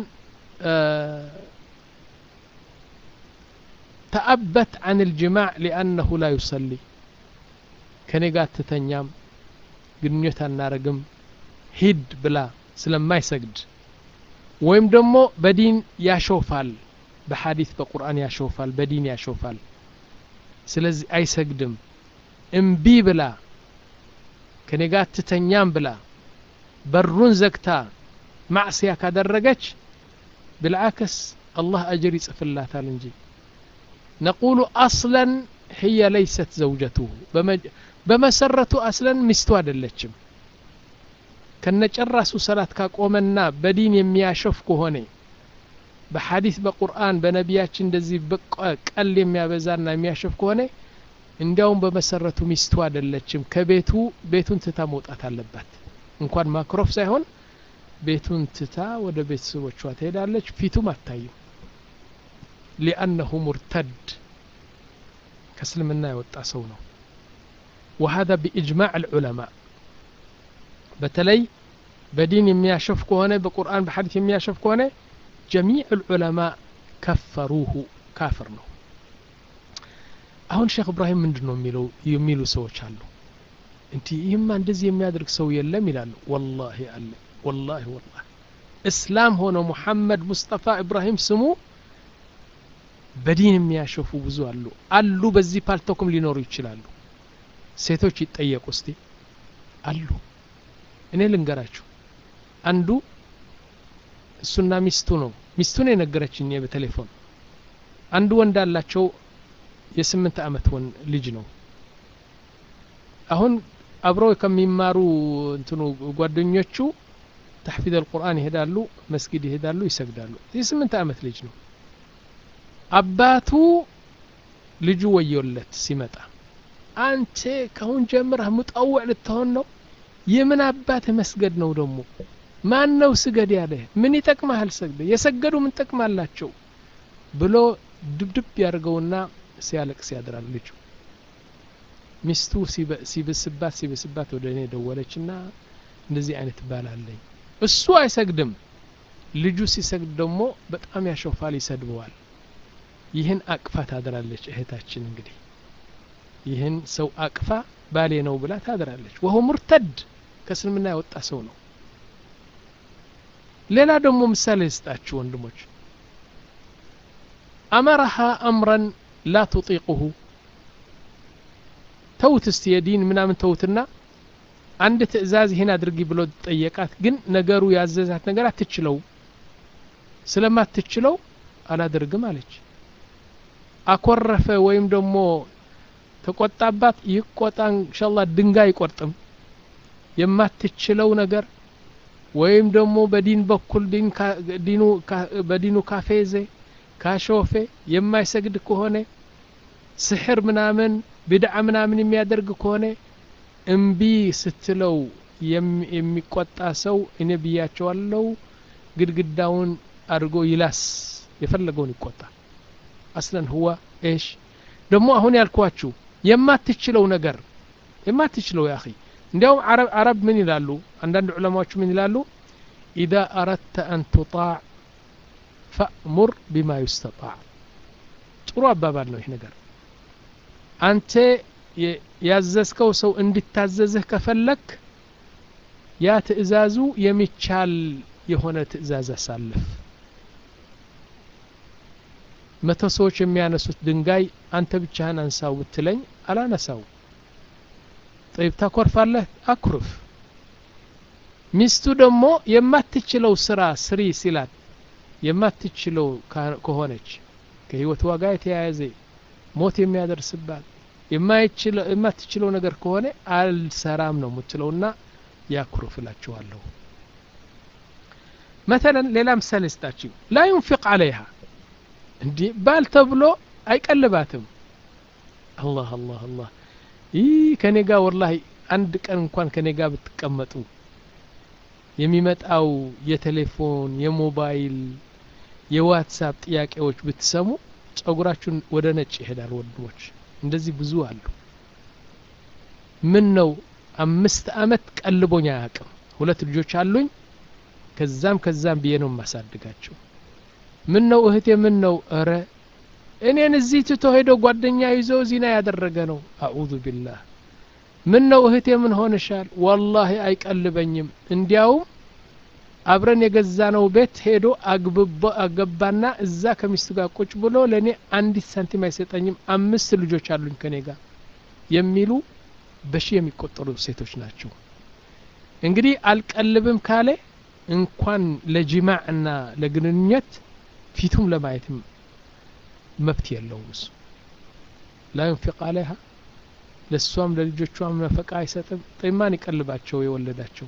تأبت عن الجماع لأنه لا يصلي كنقات تتنيام ግንኙነት አናረግም ሂድ ብላ ስለማይሰግድ ወይም ደግሞ በዲን ያሾፋል በሐዲት በቁርአን ያሾፋል በዲን ያሾፋል ስለዚህ አይሰግድም እምቢ ብላ ከኔ ጋር ትተኛም ብላ በሩን ዘግታ ማዕስያ ካደረገች ብልዓክስ አላህ አጅር ይጽፍላታል እንጂ ነቁሉ አስለን ህየ ለይሰት ዘውጀቱሁ በመሰረቱ አስለን ሚስቱ አይደለችም ከነጨራሱ ሰላት ካቆመና በዲን የሚያሸፍ ከሆነ በሐዲስ በቁርአን በነቢያችን እንደዚህ ቀል የሚያበዛና የሚያሸፍ ከሆነ እንዲያውም በመሰረቱ ሚስቱ አይደለችም ከቤቱ ቤቱን ትታ መውጣት አለባት እንኳን ማክሮፍ ሳይሆን ቤቱን ትታ ወደ ቤተሰቦቿ ትሄዳለች ፊቱም አታይም ሊአነሁ ሙርተድ ከእስልምና የወጣ ሰው ነው وهذا بإجماع العلماء በተለይ በዲን የሚያሸፍ ከሆነ በቁርአን በሐዲስ የሚያሸፍ ከሆነ ጀሚዕ ልዑለማ ከፈሩሁ ካፍር ነው አሁን ሼክ እብራሂም ምንድን ነው የሚለው የሚሉ ሰዎች አሉ እንዲ ይህማ እንደዚህ የሚያደርግ ሰው የለም ይላሉ ወላሂ አለ ወላሂ ወላሂ እስላም ሆነ ሙሐመድ ሙስጠፋ ኢብራሂም ስሙ በዲን የሚያሸፉ ብዙ አሉ አሉ በዚህ ፓልቶክም ሊኖሩ ይችላሉ ሴቶች ይጠየቁ እስቲ አሉ እኔ ልንገራችሁ አንዱ እሱና ሚስቱ ነው ሚስቱን የነገረችኝ በቴሌፎን አንዱ ወንድ አላቸው የስምንት አመት ወን ልጅ ነው አሁን አብረው ከሚማሩ እንትኑ ጓደኞቹ ተሕፊዝ አልቁርአን ይሄዳሉ መስጊድ ይሄዳሉ ይሰግዳሉ የስምንት አመት ልጅ ነው አባቱ ልጁ ወዮለት ሲመጣ አንተ ከሁን ጀምረህ ሙጠውዕ ልትሆን ነው የምን አባት መስገድ ነው ደግሞ ማን ነው ስገድ ያለ ምን ይጠቅማሃል ሰግደ የሰገዱ ምን ጠቅማላቸው ብሎ ድብድብ ያደርገውና ሲያለቅስ ያድራል ልጁ ሚስቱ ሲብስባት ሲብስባት ወደ እኔ ደወለችና እንደዚህ አይነት ባል አለኝ እሱ አይሰግድም ልጁ ሲሰግድ ደግሞ በጣም ያሾፋል ይሰድበዋል ይህን አቅፋ ታድራለች እህታችን እንግዲህ ይህን ሰው አቅፋ ባሌ ነው ብላ ታድራለች ወሆ ሙርተድ ከእስልምና ያወጣ ሰው ነው ሌላ ደግሞ ምሳሌ ስጣችሁ ወንድሞች አመረሃ አምረን ላ ቱጢቁሁ ተውት እስቲ የዲን ምናምን ተውትና አንድ ትእዛዝ ይህን አድርጊ ብሎ ጠየቃት ግን ነገሩ ያዘዛት ነገር አትችለው ስለማትችለው አላደርግም አለች አኮረፈ ወይም ደግሞ ተቆጣባት ይቆጣ እንሻላ ድንጋይ አይቆርጥም የማትችለው ነገር ወይም ደግሞ በዲን በኩል በዲኑ ካፌዜ ካሾፌ የማይሰግድ ከሆነ ስሕር ምናምን ብድዓ ምናምን የሚያደርግ ከሆነ እምቢ ስትለው የሚቆጣ ሰው እኔ ብያቸዋለው ግድግዳውን አድርጎ ይላስ የፈለገውን ይቆጣል አስለን ህዋ ኤሽ ደግሞ አሁን ያልኳችሁ የማትችለው ነገር የማትችለው ያ እንዲያውም አረብ ምን ይላሉ አንዳንድ ዑለማዎች ምን ይላሉ ኢዛ አረድተ አን ቱጣዕ ፈእሙር ቢማ ዩስተጣዕ ጥሩ አባባል ነው ይህ ነገር አንተ ያዘዝከው ሰው እንዲታዘዝህ ከፈለክ ያ ትእዛዙ የሚቻል የሆነ ትእዛዝ አሳልፍ መቶ ሰዎች የሚያነሱት ድንጋይ አንተ ብቻህን አንሳው ብትለኝ አላነሳው ጠይብ ታኮርፋለህ አኩርፍ ሚስቱ ደግሞ የማትችለው ስራ ስሪ ሲላት የማትችለው ከሆነች ከህይወት ዋጋ የተያያዘ ሞት የሚያደርስባት የማትችለው ነገር ከሆነ አልሰራም ነው የምትለውና ያኩርፍ እላችኋለሁ መተለን ሌላ ምሳሌ ስጣችሁ ላ ዩንፊቅ አለይሃ እንዲህ ባል ተብሎ አይቀልባትም አላህ አላህ አላህ ይህ ከኔ ጋር ወላሂ አንድ ቀን እንኳን ከኔ ጋር ብትቀመጡ የሚመጣው የቴሌፎን የሞባይል የዋትሳፕ ጥያቄዎች ብትሰሙ ጸጉራችሁን ወደ ነጭ ይሄዳል ወንድሞች እንደዚህ ብዙ አሉ ምን ነው አምስት አመት ቀልቦኝ አያውቅም ሁለት ልጆች አሉኝ ከዛም ከዛም ብዬ ነው የማሳድጋቸው ምን ነው እህቴ ምን ነው እረ እኔን እዚህ ትቶ ሄዶ ጓደኛ ይዞ ዚና ያደረገ ነው አዑዙ ቢላህ ምን ነው እህቴ ምን ሆንሻል ወላሂ አይቀልበኝም እንዲያውም አብረን የገዛ ነው ቤት ሄዶ አገባና እዛ ከሚስቱ ጋር ቁጭ ብሎ ለእኔ አንዲት ሳንቲም አይሰጠኝም አምስት ልጆች አሉኝ ከኔ ጋር የሚሉ በሺ የሚቆጠሩ ሴቶች ናቸው እንግዲህ አልቀልብም ካለ እንኳን ለጅማዕ እና ለግንኙነት ፊቱም ለማየትም መብት የለውም እሱ ላ ዩንፊቅ አለይሃ ለእሷም ለልጆቿም ነፈቃ አይሰጥም ጠማን ይቀልባቸው የወለዳቸው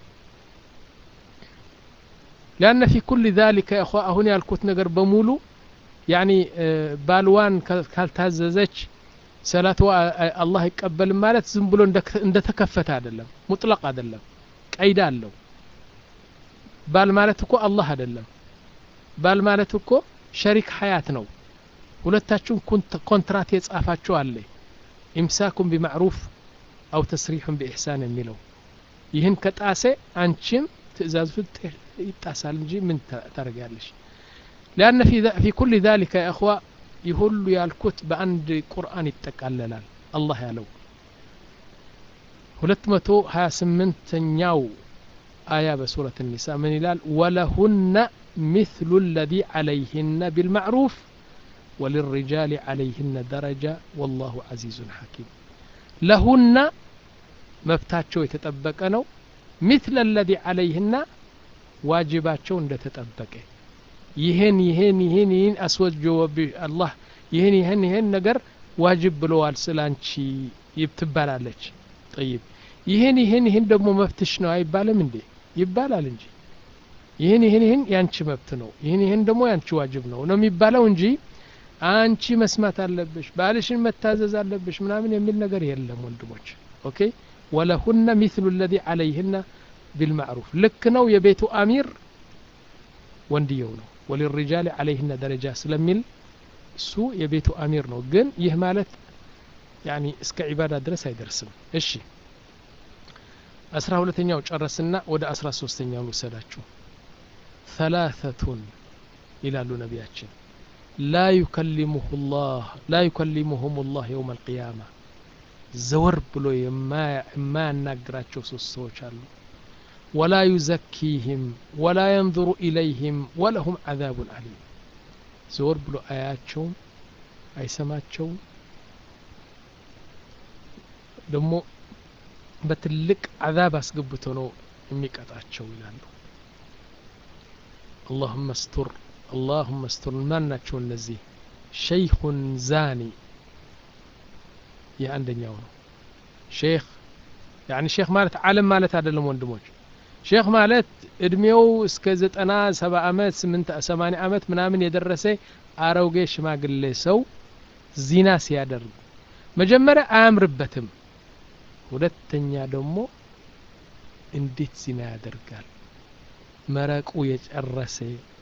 ሊአነ ፊ ኩል ዛሊከ እኸ አሁን ያልኩት ነገር በሙሉ ያኒ ባልዋን ካልታዘዘች ሰላትዋ አላህ አይቀበልም ማለት ዝም ብሎ እንደተከፈተ አይደለም ሙጥለቅ አይደለም ቀይዳ አለው ባል ማለት እኮ አላህ አይደለም ባል ማለት እኮ ሸሪክ ሀያት ነው ሁለታችሁም ኮንትራት የጻፋችሁ አለ ኢምሳኩም ቢማዕሩፍ አው ተስሪሑን ቢኢሕሳን የሚለው ይህን ከጣሴ አንቺም ትእዛዙ ይጣሳል እንጂ ምን ታደርጋለሽ ሊአነ ፊ ኩል ذلك يا እخوة ይህ ሁሉ ያልኩት በአንድ ቁርአን ይጠቃለላል አላህ ያለው ሁለት መቶ ሀያ ስምንተኛው አያ በሱረት ኒሳ ምን ይላል ወለሁነ مثل الذي عليهن بالمعروف وللرجال عليهن درجة والله عزيز حكيم لهن መብታቸው የተጠበቀ ነው مثل الذي عليهن ዋጅባቸው እንደተጠበቀ ይህን ይህን ይህን ይህን አስወጅወብሽ አላህ ይህን ይህን ይህን ነገር ዋጅብ ብለዋል ስላንቺ ትባላለች ጠይብ ይህን ይህን ይህን ደግሞ መብትሽ ነው አይባልም እንዴ ይባላል እንጂ ይህን ይህን ይህን ያንቺ መብት ነው ይህን ይህን ደግሞ ያንቺ ዋጅብ ነው ነው የሚባለው እንጂ አንቺ መስማት አለብሽ ባልሽን መታዘዝ አለብሽ ምናምን የሚል ነገር የለም ወንድሞች ኦኬ ወለሁነ ሚስሉ ለዚ አለይህና ቢልማዕሩፍ ልክ ነው የቤቱ አሚር ወንድየው ነው ወሊሪጃል አለይህነ ደረጃ ስለሚል እሱ የቤቱ አሚር ነው ግን ይህ ማለት ያኒ እስከ ዒባዳ ድረስ አይደርስም እሺ አስራ ሁለተኛው ጨረስና ወደ አስራ ሶስተኛው ልውሰዳችሁ ثلاثة ይላሉ ነቢያችን ላ ዩከሊሙሁ ላህ ላ ዩከሊሙሁም ላህ የውም አልቅያማ ዘወር ብሎ የማያናግራቸው ሶስት ሰዎች አሉ ወላ ዩዘኪህም ወላ የንظሩ ኢለይህም ወለሁም ዓዛቡን አሊም ዘወር ብሎ አያቸውም አይሰማቸውም ደግሞ በትልቅ ዓዛብ አስገብቶ ነው የሚቀጣቸው ይላሉ አላሁመ ስቱር አላሁመ ስቱር ማን ናቸው እነዚህ ሸይኹን ዛኒ ይህ አንደኛው ነው ሼክ ያኒ ሼክ ማለት ዓለም ማለት አይደለም ወንድሞች ሼክ ማለት እድሜው እስከ ዘጠና ሰባ አመት ስምንት ሰማኒያ አመት ምናምን የደረሰ አረውጌ ሽማግሌ ሰው ዚና ሲያደርግ መጀመሪያ አያምርበትም ሁለተኛ ደግሞ እንዴት ዚና ያደርጋል መረቁ የጨረሰ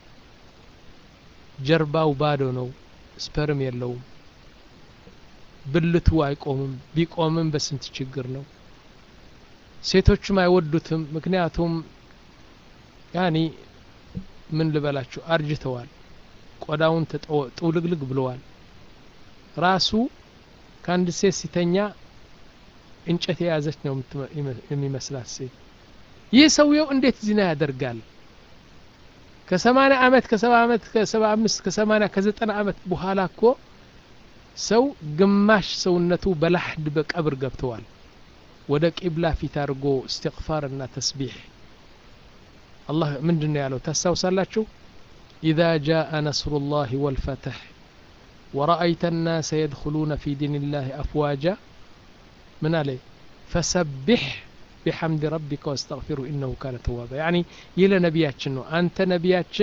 ጀርባው ባዶ ነው ስፐርም የለውም ብልቱ አይቆምም ቢቆምም በስንት ችግር ነው ሴቶቹም አይወዱትም ምክንያቱም ያኒ ምን ልበላችሁ አርጅተዋል ቆዳውን ጥውልግልግ ብለዋል ራሱ ከአንድ ሴት ሲተኛ እንጨት የያዘች ነው የሚመስላት ሴት ይህ ሰውየው እንዴት ዚና ያደርጋል ከሰማኒያ አመት ከሰባ አመት ከሰባ አምስት ከሰማኒያ ከዘጠና አመት በኋላ እኮ ሰው ግማሽ ሰውነቱ በላሕድ በቀብር ገብተዋል ወደ ቂብላ ፊት አድርጎ እስትግፋር እና ተስቢሕ አላህ ምንድን ነው ያለው ታስታውሳላችሁ ኢዛ ጃአ ነስሩ ላህ ወልፈትሕ ورأيت الناس يدخلون في دين الله أفواجا من عليه فسبح بحمد ربك واستغفره إنه كان توابا يعني يلا نبياتشن أنت نبياتشن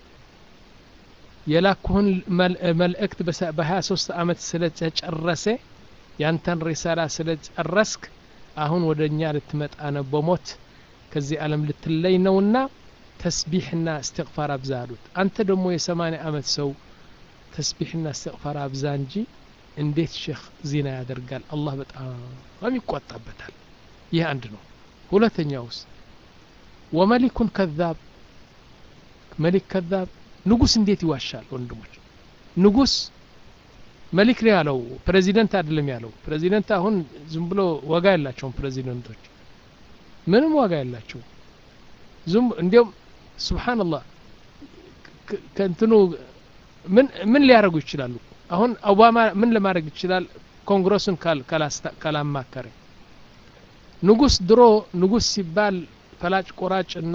የላኩህን መልእክት በሀያ ሶስት አመት ስለጨረሰ ያንተን ሪሳላ ስለጨረስክ አሁን ወደ እኛ ልትመጣ ነው በሞት ከዚህ ዓለም ልትለይ ነውና ተስቢሕና እስትግፋር አብዛ አሉት አንተ ደግሞ የሰማኒያ አመት ሰው ተስቢሕና እስትግፋር አብዛ እንጂ እንዴት ሼክ ዚና ያደርጋል አላህ በጣም ይቆጣበታል ይህ አንድ ነው ሁለተኛውስ ወመሊኩን ከዛብ መሊክ ከዛብ ንጉስ እንዴት ይዋሻል ወንድሞች ንጉስ መሊክ ነው ያለው ፕሬዚደንት አይደለም ያለው ፕሬዚደንት አሁን ዝም ብሎ ዋጋ ያላቸውም ፕሬዚደንቶች ምንም ዋጋ ያላቸው ዝም እንዲያውም ስብሓንላህ ከእንትኑ ምን ምን ሊያደርጉ ይችላሉ አሁን ኦባማ ምን ለማድረግ ይችላል ኮንግረሱን ካላማከረ ንጉስ ድሮ ንጉስ ሲባል ፈላጭ ቆራጭ እና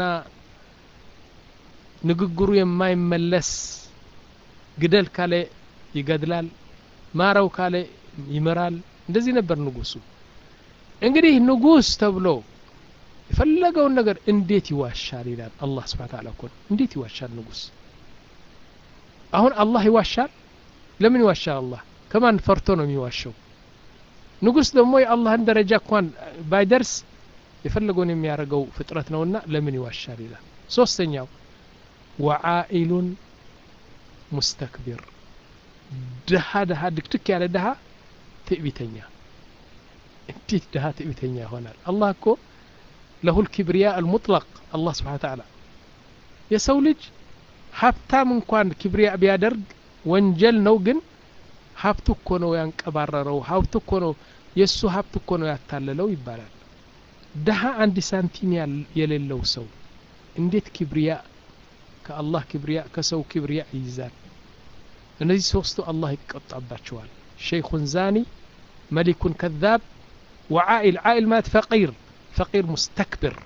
ንግግሩ የማይመለስ ግደል ካለ ይገድላል ማረው ካለ ይመራል እንደዚህ ነበር ንጉሱ እንግዲህ ንጉስ ተብሎ የፈለገውን ነገር እንዴት ይዋሻል ይላል አላህ ስብሓን ታላ እኮ እንዴት ይዋሻል ንጉስ አሁን አላህ ይዋሻል ለምን ይዋሻል አላህ ከማን ፈርቶ ነው የሚዋሸው ንጉስ ደግሞ የአላህን ደረጃ እንኳን ባይደርስ የፈለገውን የሚያደርገው ፍጥረት ነውና ለምን ይዋሻል ይላል ሶስተኛው ወዓኢሉን ሙስተክቢር ድሃ ድሃ ድክድክ ያለ ድሃ ትዕቢተኛ እንዴት ድሃ ትዕቢተኛ ይሆናል አላህ እኮ ለሁል ኪብሪያ አልሙጥለቅ አላህ ስብሓን ተዓላ የሰው ልጅ ሀብታም እንኳን ኪብሪያ ቢያደርግ ወንጀል ነው ግን ሀብቱ እኮ ነው ያንቀባረረው ሀብቱ እኮ ነው የእሱ ሀብት እኮ ነው ያታለለው ይባላል ድሃ አንድ ሳንቲም የሌለው ሰው እንዴት ኪብሪያ ከአላህ ኪብሪያ ከሰው ኪብሪያ ይይዛል እነዚህ ሶስቱ አላህ ይቆጣባቸዋል ሸይኹን ዛኒ መሊኩን ከዛብ ወዓኢል ዓኢል ማለት ፈቂር ፈቂር ሙስተክብር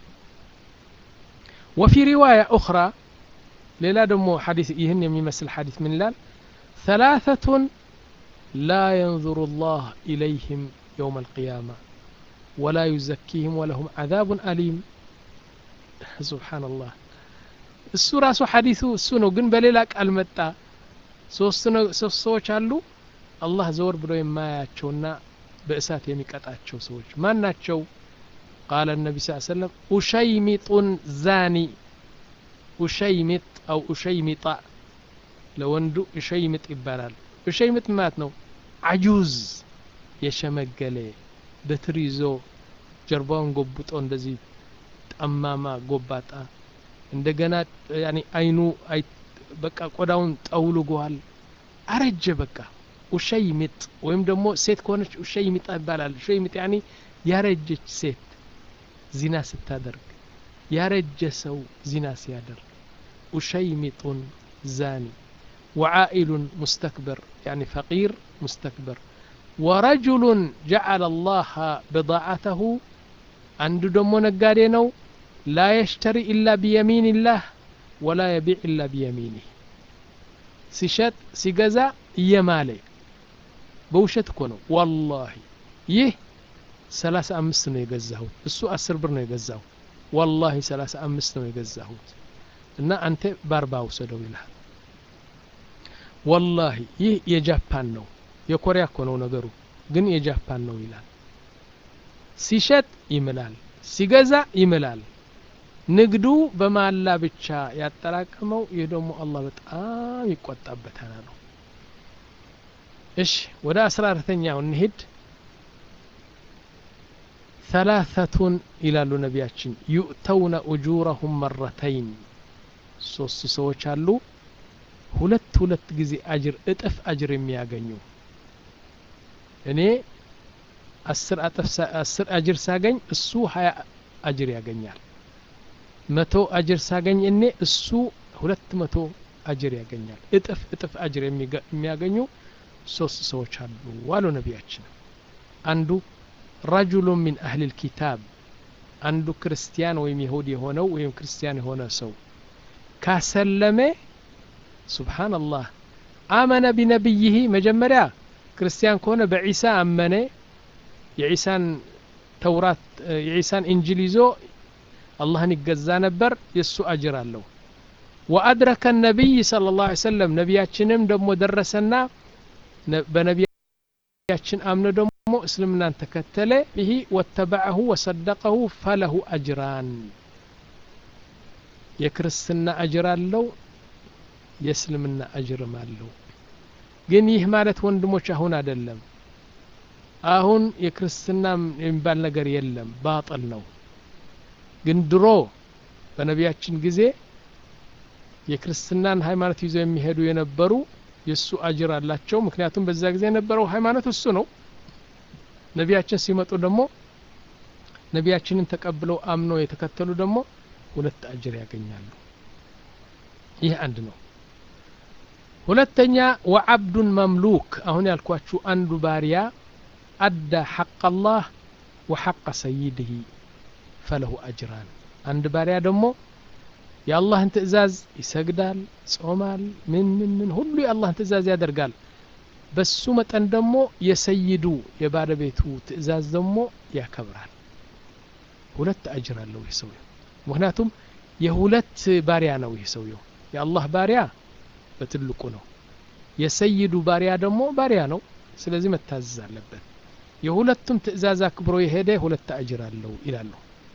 وفي رواية أخرى ليلا دمو حديث يهن يمثل حديث من لال ثلاثة لا ينظر الله إليهم يوم القيامة ولا يزكيهم ولهم عذاب أليم سبحان الله እሱ ራሱ ሐዲሱ እሱ ነው ግን በሌላ ቃል መጣ ሶስት ሰዎች አሉ አላህ ዘወር ብሎ የማያቸውና በእሳት የሚቀጣቸው ሰዎች ማን ናቸው ቃለ ነቢ ስ ሰለም ኡሸይሚጡን ዛኒ ኡሸይሚጥ አው ኡሸይሚጣ ለወንዱ ኡሸይምጥ ይባላል ኡሸይምጥ ማለት ነው አጁዝ የሸመገለ በትር ይዞ ጀርባውን ጎብጦ እንደዚህ ጠማማ ጎባጣ እንደገና ያኒ አይኑ በቃ ቆዳውን ጠውልጓል አረጀ በቃ ውሸይ ሚጥ ወይም ደግሞ ሴት ከሆነች ውሸይ ሚጣ ይባላል ውሸይ ሚጥ ያኒ ያረጀች ሴት ዚና ስታደርግ ያረጀ ሰው ዚና ሲያደርግ ኡሸይሚጡን ዛኒ ወዓኢሉን ሙስተክብር ያኒ ፈቂር ሙስተክብር ወረጁሉን ጀዓለ አላህ ብضዓተሁ አንዱ ደግሞ ነጋዴ ነው ላ የሽተሪ ኢላ ቢየሚንላህ ወላ የቢዕ ኢላ ቢየሚኒህ ሲሸጥ ሲገዛ እየማለ በውሸት እኮ ነው ወላሂ ይህ ሰላሳ አምስት ነው የገዛሁት እሱ አስር ብር ነው የገዛው ወላሂ ሰላሳ አምስት ነው የገዛሁት እና አንተ በአርባ ውሰደው ይልሃል ወላሂ ይህ የጃፓን ነው የኮሪያ እኮ ነው ነገሩ ግን የጃፓን ነው ይላል ሲሸጥ ይምላል ሲገዛ ይምላል ንግዱ በማላ ብቻ ያጠራቀመው ይህ ደግሞ አላህ በጣም ይቆጣበታል ነው እሺ ወደ አስራ አራተኛው እንሂድ ثلاثة ይላሉ ነቢያችን ዩእተውነ ኡጁረሁም መረተይን ሶስት ሰዎች አሉ ሁለት ሁለት ጊዜ አጅር እጥፍ አጅር የሚያገኙ እኔ አስር አስር አጅር ሳገኝ እሱ ሀያ አጅር ያገኛል መቶ አጅር ሳገኝ እኔ እሱ ሁለት መቶ አጅር ያገኛል እጥፍ እጥፍ አጅር የሚያገኙ ሶስት ሰዎች አሉ አሉ ነቢያችን አንዱ ረጁሉ ሚን አህል ልኪታብ አንዱ ክርስቲያን ወይም ይሁድ የሆነው ወይም ክርስቲያን የሆነ ሰው ካሰለመ ሱብሓነላህ አመነ ቢነቢይህ መጀመሪያ ክርስቲያን ከሆነ በዒሳ አመነ የዒሳን ተውራት የዒሳን እንጅል ይዞ አላህን ይገዛ ነበር የእሱ አጅር አለው ወአድረከ ነቢይ صلى الله عليه وسلم ነቢያችንም ደግሞ ደረሰና በነቢያችን አምነ ደግሞ እስልምናን ተከተለ ይህ ወተበዐሁ ወሰደቀሁ ፈለሁ አጅራን የክርስትና አጅር አለው የእስልምና አጅርም አለው ግን ይህ ማለት ወንድሞች አሁን አይደለም አሁን የክርስትና የሚባል ነገር የለም ባጥል ነው ግን ድሮ በነቢያችን ጊዜ የክርስትናን ሃይማኖት ይዘው የሚሄዱ የነበሩ የእሱ አጅር አላቸው ምክንያቱም በዛ ጊዜ የነበረው ሃይማኖት እሱ ነው ነቢያችን ሲመጡ ደግሞ ነቢያችንን ተቀብለው አምነው የተከተሉ ደግሞ ሁለት አጅር ያገኛሉ ይህ አንድ ነው ሁለተኛ ወዓብዱን መምሉክ አሁን ያልኳችሁ አንዱ ባሪያ አዳ ሐቅ አላህ ወሐቀ ሰይድህ ፈለሁ አጅራን አንድ ባሪያ ደግሞ የአላህን ትእዛዝ ይሰግዳል ጾማል ምን ምን ምን ሁሉ የአላህን ትእዛዝ ያደርጋል በሱ መጠን ደግሞ የሰይዱ የባለቤቱ ትእዛዝ ደግሞ ያከብራል ሁለት አጅር አለው ይህ ሰውየው ምክንያቱም የሁለት ባሪያ ነው ይህ ሰውየው የአላህ ባሪያ በትልቁ ነው የሰይዱ ባሪያ ደግሞ ባሪያ ነው ስለዚህ መታዘዝ አለበት የሁለቱም ትእዛዝ አክብሮ የሄደ ሁለት አጅር አለው ይላሉ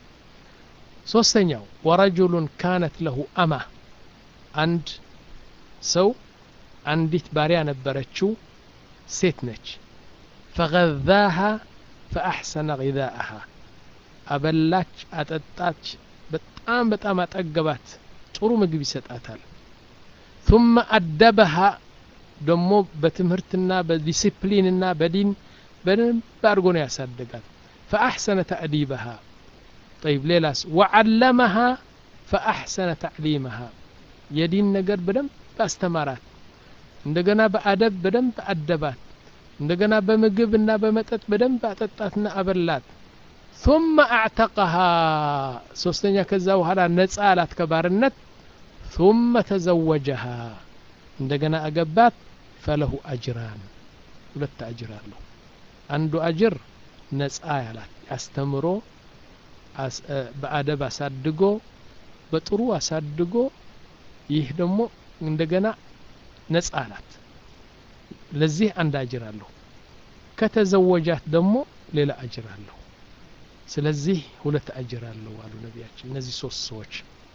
ሶስተኛው ወረጁሉን ካነት ለሁ አማ አንድ ሰው አንዲት ባሪያ ነበረችው ሴት ነች ፈገዛሃ ፈአሕሰነ ጊዛአሃ አበላች አጠጣች በጣም በጣም አጠገባት ጥሩ ምግብ ይሰጣታል ثم أدبها ደሞ በትምህርትና በዲሲፕሊንና በዲን በደንብ አድርጎ ነው ያሳደጋት فأحسن تأديبها طيب ሌላስ وعلمها فأحسن تعليمها የዲን ነገር በደንብ አስተማራት እንደገና በአደብ በደንብ አደባት እንደገና በምግብ እና በመጠጥ በደንብ አጠጣትና አበላት ثم اعتقها ሶስተኛ ከዛ በኋላ ነጻ አላት ከባርነት ثم تزوجها እንደገና አገባት ፈለሁ አጅራን ሁለት አጅር አለው አንዱ አጅር ነጻ ያላት አስተምሮ በአደብ አሳድጎ በጥሩ አሳድጎ ይህ ደግሞ እንደገና ነጻ ናት ለዚህ አንድ አጅር አለው ከተዘወጃት ደግሞ ሌላ አጅር አለው ስለዚህ ሁለት አጅር አለው አሉ ነቢያችን እነዚህ ሶስት ሰዎች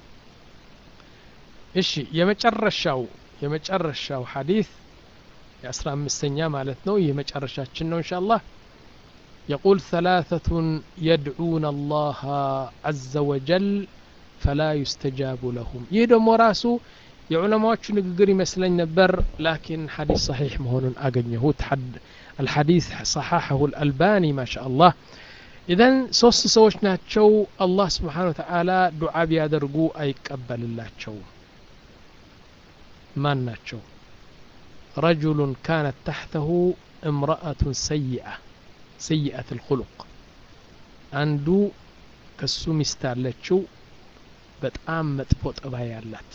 እሺ የመጨረሻው የመጨረሻው ሐዲስ የአስራ አምስተኛ ማለት ነው ይህ መጨረሻችን ነው እንሻ አላህ يقول ثلاثة يدعون الله عز وجل فلا يستجاب لهم ይህ ደግሞ ራሱ የዑለማዎቹ ንግግር ይመስለኝ ነበር ላኪን ሐዲስ ሰሒሕ መሆኑን አገኘሁት الحديث صححه الألباني ما شاء الله ኢዘን ሶስት ሰዎች ናቸው አላህ ስብሓን ወተዓላ ዱዓ ቢያደርጉ አይቀበልላቸውም ማን ናቸው ረጁሉን ካነት ታሕተሁ እምረአቱን ሰይአ ሰይአት ልኩሉቅ አንዱ ከሱ ሚስት አለችው በጣም መጥፎ ጠባይ ያላት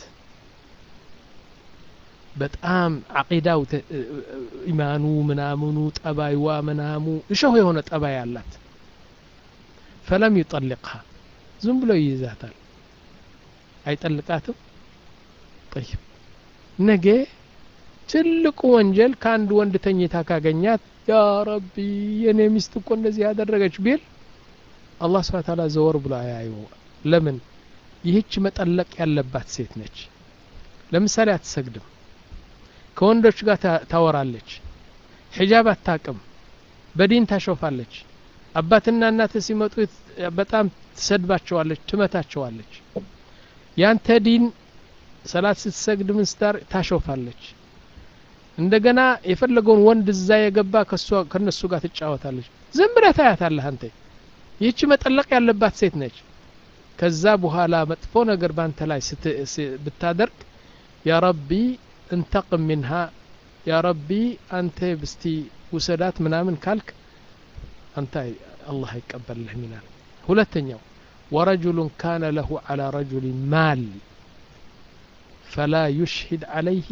በጣም አቂዳው ኢማኑ ምናምኑ ጠባይዋ ምናሙ እሸሁ የሆነ ጠባይ አላት ፈለም ይጠልቅሃ ዝም ብሎ ይይዛታል አይጠልቃትም ጠይብ ነገ ትልቁ ወንጀል ከአንድ ወንድ ተኝታ ካገኛት ያ ረቢ የኔ ሚስት እኮ እንደዚህ ያደረገች ቢል አላህ ስብሓ ታላ ዘወር ብሎ አያዩ ለምን ይህች መጠለቅ ያለባት ሴት ነች ለምሳሌ አትሰግድም ከወንዶች ጋር ታወራለች ሒጃብ አታቅም በዲን ታሾፋለች አባትና እናት ሲመጡ በጣም ትሰድባቸዋለች ትመታቸዋለች ያንተ ዲን ሰላት ስትሰግድ ምን ስታር ታሾፋለች እንደገና የፈለገውን ወንድ እዛ የገባ ከነሱ ጋር ትጫወታለች ዝም ብለህ ታያታለህ አንተ ይህች መጠለቅ ያለባት ሴት ነች ከዛ በኋላ መጥፎ ነገር ባንተ ላይ ብታደርግ ያ ረቢ እንተቅም ሚንሃ ያ ረቢ አንተ ብስቲ ውሰዳት ምናምን ካልክ አንተ አላህ አይቀበልህም ይላል ሁለተኛው ወረጁሉን ካነ ለሁ ዓላ ረጁል ማል ፈላ ዩሽሂድ ዓለይህ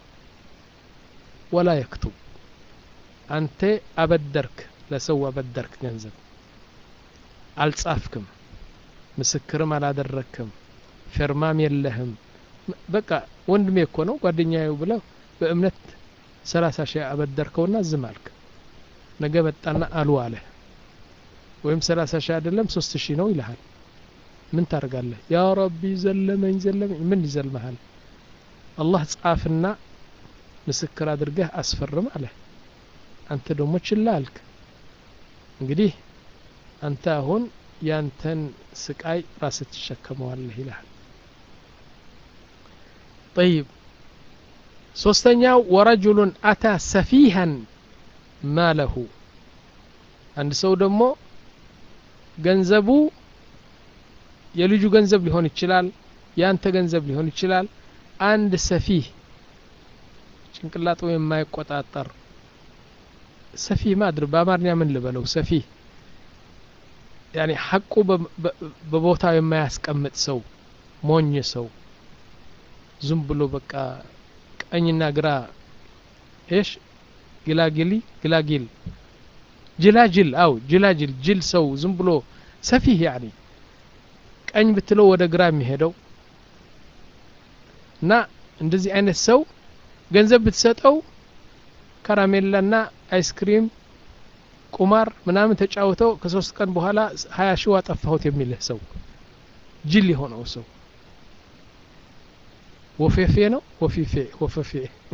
ወላ የክቱብ አንተ አበደርክ ለሰው አበደርክ ገንዘብ አልጻፍክም ምስክርም አላደረክም ፊርማም የለህም በቃ ወንድሜ እኮ ነው ጓደኛዬው ብለው በእምነት ሰላሳ ሺህ አበደርከውና ዝም አልክ ነገ መጣና አሉ አለ ወይም ሰላሳ ሺህ አይደለም ሶስት ሺህ ነው ይልሃል ምን ታደርጋለህ ያ ረቢ ዘለመኝ ዘለመኝ ምን ይዘልመሃል አላህ ጻፍና ምስክር አድርገህ አስፈርም አለ አንተ ደግሞ ችላ አልክ እንግዲህ አንተ አሁን ያንተን ስቃይ ራስህ ትሸከመዋለህ ይልሃል ጠይብ ሶስተኛው ወረጁሉን አታ ሰፊሃን ማለሁ አንድ ሰው ደግሞ ገንዘቡ የልጁ ገንዘብ ሊሆን ይችላል ያንተ ገንዘብ ሊሆን ይችላል አንድ ሰፊህ ጭንቅላጡ የማይቆጣጠር ሰፊህ ማድር በአማርኛ ምን ልበለው ሰፊህ ያኒ ሐቁ በቦታው የማያስቀምጥ ሰው ሞኝ ሰው ዝም ብሎ በቃ ቀኝና ግራ እሽ ግላግሊ ግላጊል ጅላጅል አው ጅላጅል ጅል ሰው ዝም ብሎ ሰፊህ ያኒ ቀኝ ብትለው ወደ ግራ የሚሄደው እና እንደዚህ አይነት ሰው ገንዘብ ብትሰጠው ከራሜላና አይስክሪም ቁማር ምናምን ተጫውተው ከሶስት ቀን በኋላ ሀያ ሺው አጠፋሁት የሚልህ ሰው ጅል የሆነው ሰው ወፌፌ ነው ወፊፌ ወፈፌ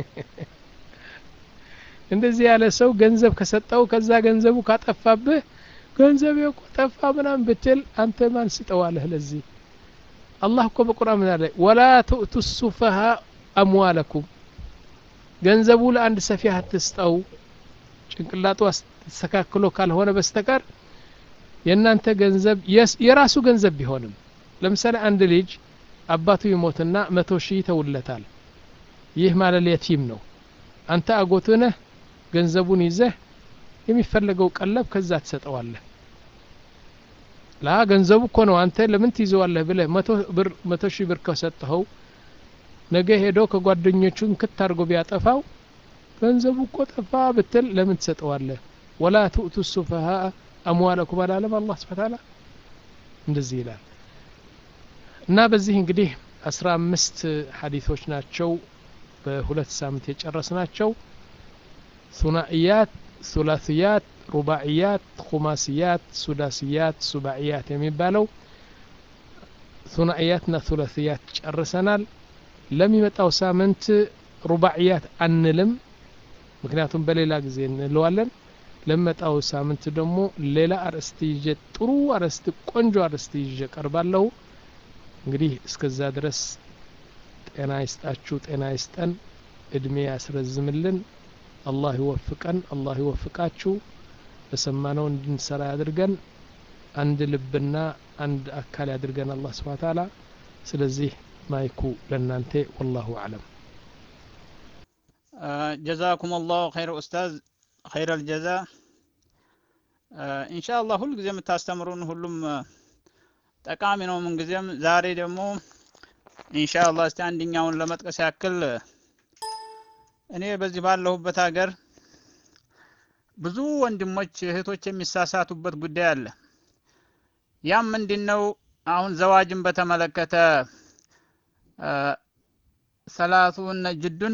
እንደዚህ ያለ ሰው ገንዘብ ከሰጠው ከዛ ገንዘቡ ካጠፋብህ ገንዘብ እኮ ጠፋ ምናምን ብትል አንተ ማን ስጠዋለህ ለዚህ አላህ እኮ በቁርአን ምን አለ ወላ ትእቱ ሱፈሃ አምዋለኩም ገንዘቡ ለአንድ ሰፊህ አትስጠው ጭንቅላቱ ተስተካክሎ ካልሆነ በስተቀር የእናንተ ገንዘብ የራሱ ገንዘብ ቢሆንም ለምሳሌ አንድ ልጅ አባቱ ይሞትና መቶ ሺህ ይተውለታል ይህ ማለት የቲም ነው አንተ አጎቱ ነህ ገንዘቡን ይዘህ የሚፈለገው ቀለብ ከዛ ትሰጠዋለህ ላ ገንዘቡ እኮ ነው አንተ ለምን ትይዘዋለህ ብለህ መቶ ሺህ ብር ከሰጠኸው ነገ ሄዶ ከጓደኞቹን ክት አድርጎ ቢያጠፋው ገንዘቡ እኮ ጠፋ ብትል ለምን ትሰጠዋለህ ወላ ትኡቱ ሱፈሃ አምዋለኩም አላለም አላህ ስብሓ ታላ እንደዚህ ይላል እና በዚህ እንግዲህ አስራ አምስት ሀዲቶች ናቸው በሁለት ሳምንት የጨረስ ናቸው ሱናኢያት ሱላስያት ሩባዕያት ኩማስያት ሱዳስያት ሱባዕያት የሚባለው ሱናኢያትና ሱላስያት ጨርሰናል ለሚመጣው ሳምንት ሩባዕያት አንልም ምክንያቱም በሌላ ጊዜ እንለዋለን ለመጣው ሳምንት ደግሞ ሌላ አርዕስት ይዤ ጥሩ አርዕስት ቆንጆ አርዕስት ይዤ ቀርባለሁ እንግዲህ እስከዛ ድረስ ጤና ይስጣችሁ ጤና ይስጠን እድሜ ያስረዝምልን አላህ ይወፍቀን አላህ ይወፍቃችሁ በሰማነው እንድንሰራ ያድርገን አንድ ልብና አንድ አካል ያድርገን አላህ ስብሓን ታላ ስለዚህ ማይኩ ለእናንተ ወላሁ አዕለም ጀዛኩም አላሁ ኸይር ኡስታዝ ኸይር አልጀዛ ኢንሻአላህ ሁል ጊዜ የምታስተምሩን ሁሉም ጠቃሚ ነው ምንጊዜም ዛሬ ደግሞ ኢንሻአላህ እስቲ አንደኛውን ለመጥቀስ ያክል እኔ በዚህ ባለሁበት ሀገር ብዙ ወንድሞች እህቶች የሚሳሳቱበት ጉዳይ አለ ያም ምንድነው አሁን ዘዋጅን በተመለከተ ሰላቱን ጅዱን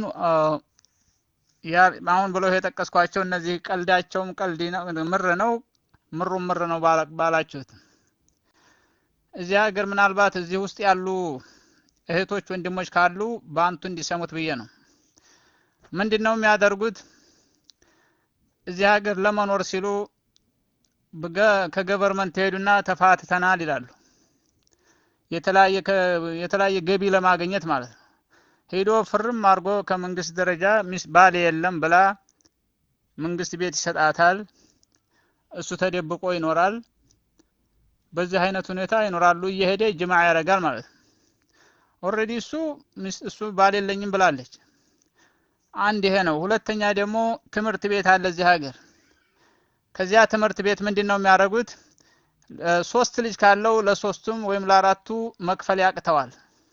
አሁን ብለው የጠቀስኳቸው እነዚህ ቀልዳቸውም ቀልድ ምር ነው ምሩም ምር ነው ባላችሁት እዚህ ሀገር ምናልባት እዚህ ውስጥ ያሉ እህቶች ወንድሞች ካሉ በአንቱ እንዲሰሙት ብዬ ነው ምንድን ነው የሚያደርጉት እዚህ ሀገር ለመኖር ሲሉ ከገቨርመንት ሄዱና ተፋትተናል ይላሉ የተለያየ ገቢ ለማግኘት ማለት ነው ሄዶ ፍርም አድርጎ ከመንግስት ደረጃ ሚስ ባል የለም ብላ መንግስት ቤት ይሰጣታል እሱ ተደብቆ ይኖራል በዚህ አይነት ሁኔታ ይኖራሉ እየሄደ ጅማ ያደርጋል ማለት ነው ኦልሬዲ እሱ እሱ ባል የለኝም ብላለች አንድ ይሄ ነው ሁለተኛ ደግሞ ትምህርት ቤት አለ እዚህ ሀገር ከዚያ ትምህርት ቤት ምንድን ነው የሚያደርጉት ሶስት ልጅ ካለው ለሶስቱም ወይም ለአራቱ መክፈል ያቅተዋል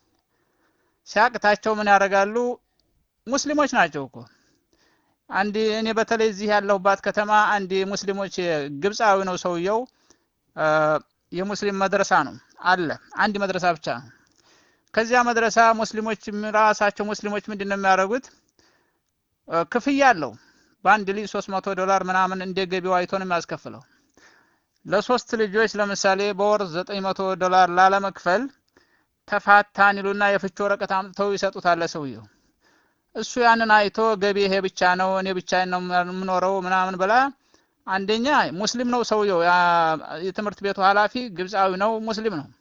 ሲያቅታቸው ምን ያደርጋሉ ሙስሊሞች ናቸው እኮ አንድ እኔ በተለይ እዚህ ያለሁባት ከተማ አንድ ሙስሊሞች ግብፃዊ ነው ሰውየው የሙስሊም መድረሳ ነው አለ አንድ መድረሳ ብቻ ነው ከዚያ መድረሳ ሙስሊሞች ራሳቸው ሙስሊሞች ምንድን ነው የሚያደርጉት ክፍያ አለው በአንድ ልጅ 300 ዶላር ምናምን እንደ ገቢው አይቶ ነው የሚያስከፍለው ለሶስት ልጆች ለምሳሌ በወር 900 ዶላር ላለመክፈል ተፋታን ይሉና የፍች ወረቀት አምጥተው ይሰጡታል ሰውየው እሱ ያንን አይቶ ገቢ ይሄ ብቻ ነው እኔ ብቻ ነው የምኖረው ምናምን ብላ አንደኛ ሙስሊም ነው ሰውየው የትምህርት ቤቱ ኃላፊ ግብፃዊ ነው ሙስሊም ነው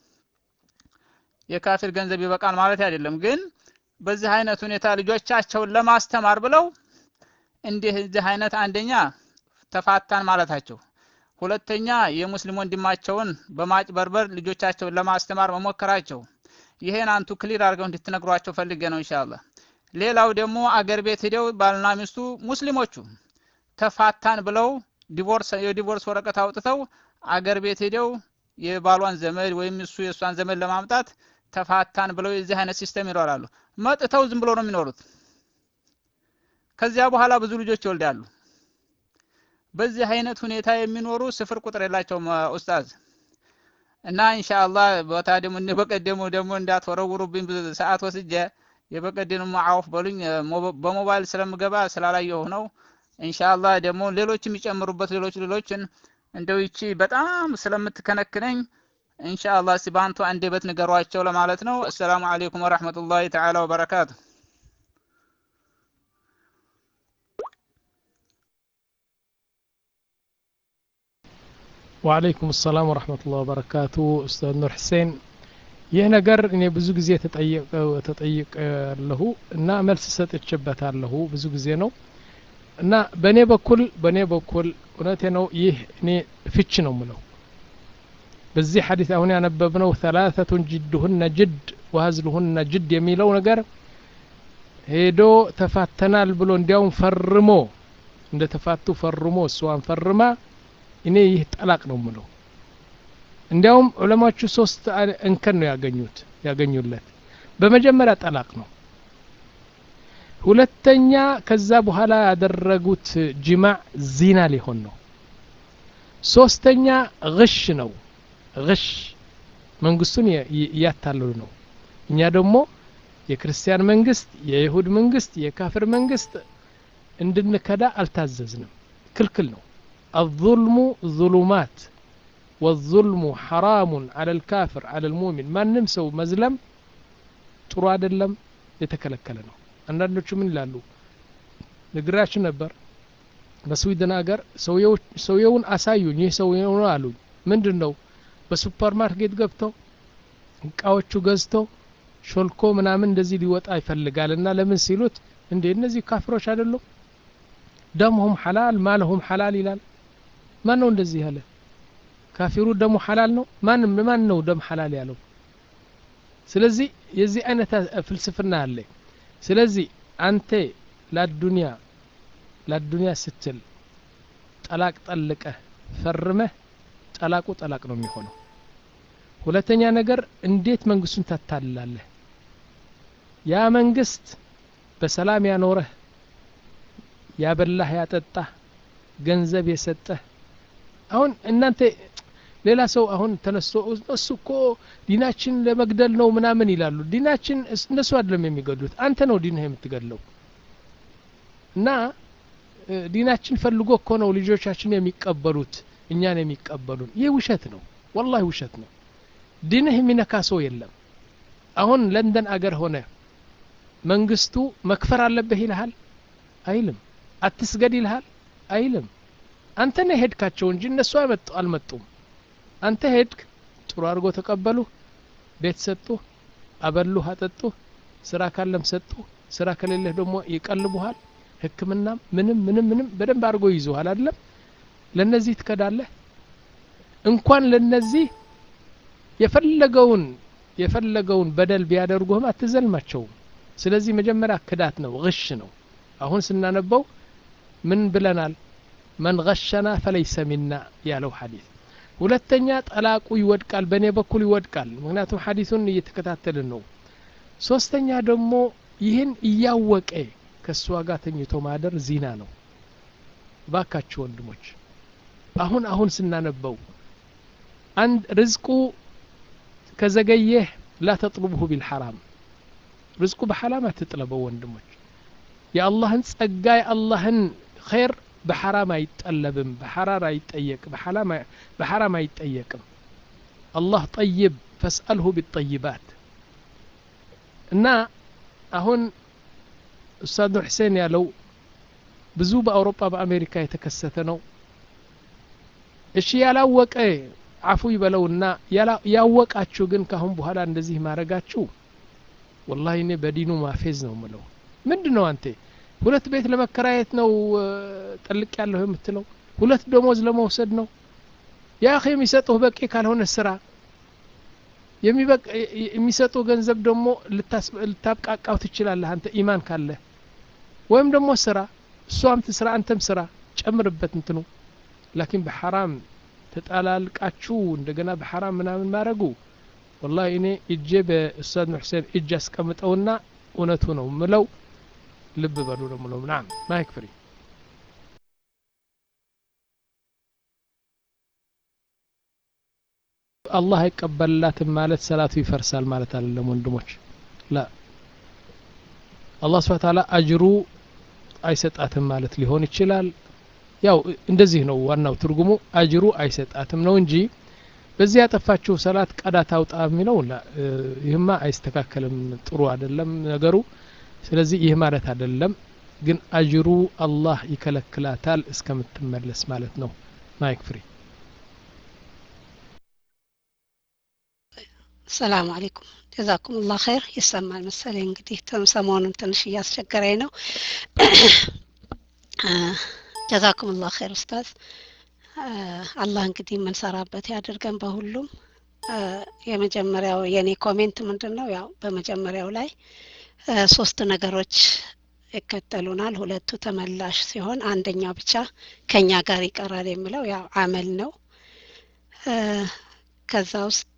የካፊር ገንዘብ ይበቃል ማለት አይደለም ግን በዚህ አይነት ሁኔታ ልጆቻቸውን ለማስተማር ብለው እንዲህ እዚህ አይነት አንደኛ ተፋታን ማለታቸው ሁለተኛ የሙስሊም ወንድማቸውን በማጭበርበር ልጆቻቸውን ለማስተማር መሞከራቸው ይሄን አንቱ ክሊር አድርገው እንድትነግሯቸው ፈልጌ ነው ኢንሻአላህ ሌላው ደግሞ አገር ቤት ሄደው ባልና ሚስቱ ሙስሊሞቹ ተፋታን ብለው ዲቮርስ የዲቮርስ ወረቀት አውጥተው አገር ቤት ሄደው የባሏን ዘመድ ወይም እሱ የእሷን ዘመድ ለማምጣት ተፋታን ብለው የዚህ አይነት ሲስተም ይኖራሉ መጥተው ዝም ብሎ ነው የሚኖሩት ከዚያ በኋላ ብዙ ልጆች ይወልዳሉ በዚህ አይነት ሁኔታ የሚኖሩ ስፍር ቁጥር የላቸውም ኡስታዝ እና ኢንሻአላህ ቦታ ደግሞ በቀደሙ ደግሞ እንዳትወረውሩብኝ ሰዓት ወስጄ የበቀደኑ ማዓውፍ በሉኝ በሞባይል ስለምገባ ስላላየሁ ነው ኢንሻአላህ ደግሞ ሌሎች የሚጨምሩበት ሌሎች ሌሎችን እንደው ይቺ በጣም ስለምትከነክነኝ ኢንሻአላህ እስቲ በአንቱ አንደበት ንገሯቸው ለማለት ነው አሰላሙ አለይኩም ወራህመቱላሂ ተዓላ ወበረካቱ ወአለይኩም ሰላም ወረህመቱላህ ወበረካቱ ኡስታዝ ኑር ሁሴን ይህ ነገር እኔ ብዙ ጊዜ ተጠይቄያለሁ እና መልስ ሰጥቼበታለሁ ብዙ ጊዜ ነው እና በእኔ በኩል በእኔ በኩል እውነቴ ነው ይህ እኔ ፍች ነው ምለው በዚህ ሐዲስ አሁን ያነበብነው ተላተቱን ጅድሁነ ጅድ ወሀዝልሁነ ጅድ የሚለው ነገር ሄዶ ተፋተናል ብሎ እንዲያውም ፈርሞ እንደ ተፋቱ ፈርሞ እሷን ፈርማ እኔ ይህ ጠላቅ ነው ምለው እንዲያውም ዑለማዎቹ ሶስት እንከን ነው ያገኙት ያገኙለት በመጀመሪያ ጠላቅ ነው ሁለተኛ ከዛ በኋላ ያደረጉት ጅማዕ ዚና ሊሆን ነው ሶስተኛ ግሽ ነው ግሽ መንግስቱን እያታለሉ ነው እኛ ደግሞ የክርስቲያን መንግስት የይሁድ መንግስት የካፍር መንግስት እንድንከዳ አልታዘዝንም ክልክል ነው الظلم ظلمات والظلم حرام على الكافر على المؤمن ما نمسو مزلم ጥሩ አይደለም የተከለከለ ነው አንዳንዶቹ ምን ይላሉ ንግራችሁ ነበር በስዊድን ሀገር ሰውየውን አሳዩኝ ይህ ሰውየው ነው አሉኝ ምንድን ነው በሱፐር ማርኬት ገብተው እቃዎቹ ገዝተው ሾልኮ ምናምን እንደዚህ ሊወጣ ይፈልጋል እና ለምን ሲሉት እንዴ እነዚህ ካፍሮች አይደሉም ደምሁም ሐላል ማለሁም ሐላል ይላል ማን ነው እንደዚህ ያለ ካፊሩ ደሙ ሐላል ነው ማንም ማን ነው ደም ሐላል ያለው ስለዚህ የዚህ አይነት ፍልስፍና አለ ስለዚህ አንተ ለዱንያ ለዱንያ ስትል ጠላቅ ጠልቀህ ፈርመህ ጠላቁ ጠላቅ ነው የሚሆነው ሁለተኛ ነገር እንዴት መንግስቱን ታታልላለህ ያ መንግስት በሰላም ያኖረህ ያበላህ ያጠጣህ ገንዘብ የሰጠህ አሁን እናንተ ሌላ ሰው አሁን ተነስቶ እሱ እኮ ዲናችን ለመግደል ነው ምናምን ይላሉ ዲናችን እነሱ አይደለም የሚገድሉት አንተ ነው ዲንህ የምትገድለው እና ዲናችን ፈልጎ እኮ ነው ልጆቻችን የሚቀበሉት እኛን የሚቀበሉን ይህ ውሸት ነው ወላሂ ውሸት ነው ዲንህ የሚነካ ሰው የለም አሁን ለንደን አገር ሆነ መንግስቱ መክፈር አለብህ ይልሃል አይልም አትስገድ ይልሃል አይልም አንተ ነህ ሄድካቸው እንጂ እነሱ አልመጡም አንተ ሄድክ ጥሩ አድርጎ ተቀበሉ ቤት ሰጡ አበሉህ አጠጡ ስራ ካለም ሰጡ ስራ ከሌለህ ደግሞ ይቀልቡሃል ህክምናም ምንም ምንም ምንም በደንብ አድርጎ ይዙሃል አይደለም ለነዚህ ትከዳለህ እንኳን ለነዚህ የፈለገውን የፈለገውን በደል ቢያደርጉህም አትዘልማቸውም ስለዚህ መጀመሪያ ክዳት ነው ግሽ ነው አሁን ስናነበው ምን ብለናል መን ገሸና ፈለይሰ ሚና ያለው ሐዲስ ሁለተኛ ጠላቁ ይወድቃል በእኔ በኩል ይወድቃል ምክንያቱም ሐዲሱን እየተከታተልን ነው ሶስተኛ ደግሞ ይህን እያወቀ ከእሷ ጋር ተኝቶ ማደር ዚና ነው ባካችሁ ወንድሞች አሁን አሁን ስናነበው አንድ ርዝቁ ከዘገየህ ላ ተጥልቡሁ ቢልሐራም ርዝቁ በሐራም አትጥለበው ወንድሞች የአላህን ጸጋ የአላህን ኸይር በሐራም አይጠለብም በሐራር አይጠየቅ በሐራም አይጠየቅም አላህ ጠይብ ፈስአልሁ ቢጠይባት እና አሁን ኡስታዝ ኑር ሕሴን ያለው ብዙ በአውሮፓ በአሜሪካ የተከሰተ ነው እሺ ያላወቀ አፉ ይበለውና ያወቃችሁ ግን ካሁን በኋላ እንደዚህ ማድረጋችሁ ወላሂ እኔ በዲኑ ማፌዝ ነው ምለው ምንድን ነው አንተ ሁለት ቤት ለመከራየት ነው ጠልቅ ያለሁ የምትለው ሁለት ደሞዝ ለመውሰድ ነው ያ የሚሰጡህ በቂ ካልሆነ ስራ የሚሰጡ ገንዘብ ደግሞ ልታብቃቃው ትችላለህ አንተ ኢማን ካለ ወይም ደግሞ ስራ እሷም ትስራ አንተም ስራ ጨምርበት እንትኑ ላኪን በሐራም ተጣላልቃችሁ እንደገና በሐራም ምናምን ማድረጉ ወላሂ እኔ እጄ በኡስታዝ ኑር ሁሴን እጅ አስቀምጠውና እውነቱ ነው ምለው ልብ በሉ ነው ምለው ናም ማይክ ፍሪ አላህ አይቀበልላትም ማለት ሰላቱ ይፈርሳል ማለት አይደለም ወንድሞች ላ አላህ ስብሐ ተዓላ አጅሩ አይሰጣትም ማለት ሊሆን ይችላል ያው እንደዚህ ነው ዋናው ትርጉሙ አጅሩ አይሰጣትም ነው እንጂ በዚህ ያጠፋችሁ ሰላት ቀዳ ታውጣ የሚለው ይህማ አይስተካከልም ጥሩ አይደለም ነገሩ ስለዚህ ይህ ማለት አይደለም ግን አጅሩ አላህ ይከለክላታል እስከምትመለስ ማለት ነው ማይክ ፍሪ ሰላም አለይኩም ጀዛኩም ላህ ኸይር ይሰማል መሰለኝ እንግዲህ ሰሞኑን ትንሽ እያስቸገረኝ ነው ጀዛኩም ላህ ኸይር ኡስታዝ አላህ እንግዲህ የምንሰራበት ያድርገን በሁሉም የመጀመሪያው የኔ ኮሜንት ምንድን ነው ያው በመጀመሪያው ላይ ሶስት ነገሮች ይከተሉናል ሁለቱ ተመላሽ ሲሆን አንደኛው ብቻ ከኛ ጋር ይቀራል የሚለው ያው አመል ነው ከዛ ውስጥ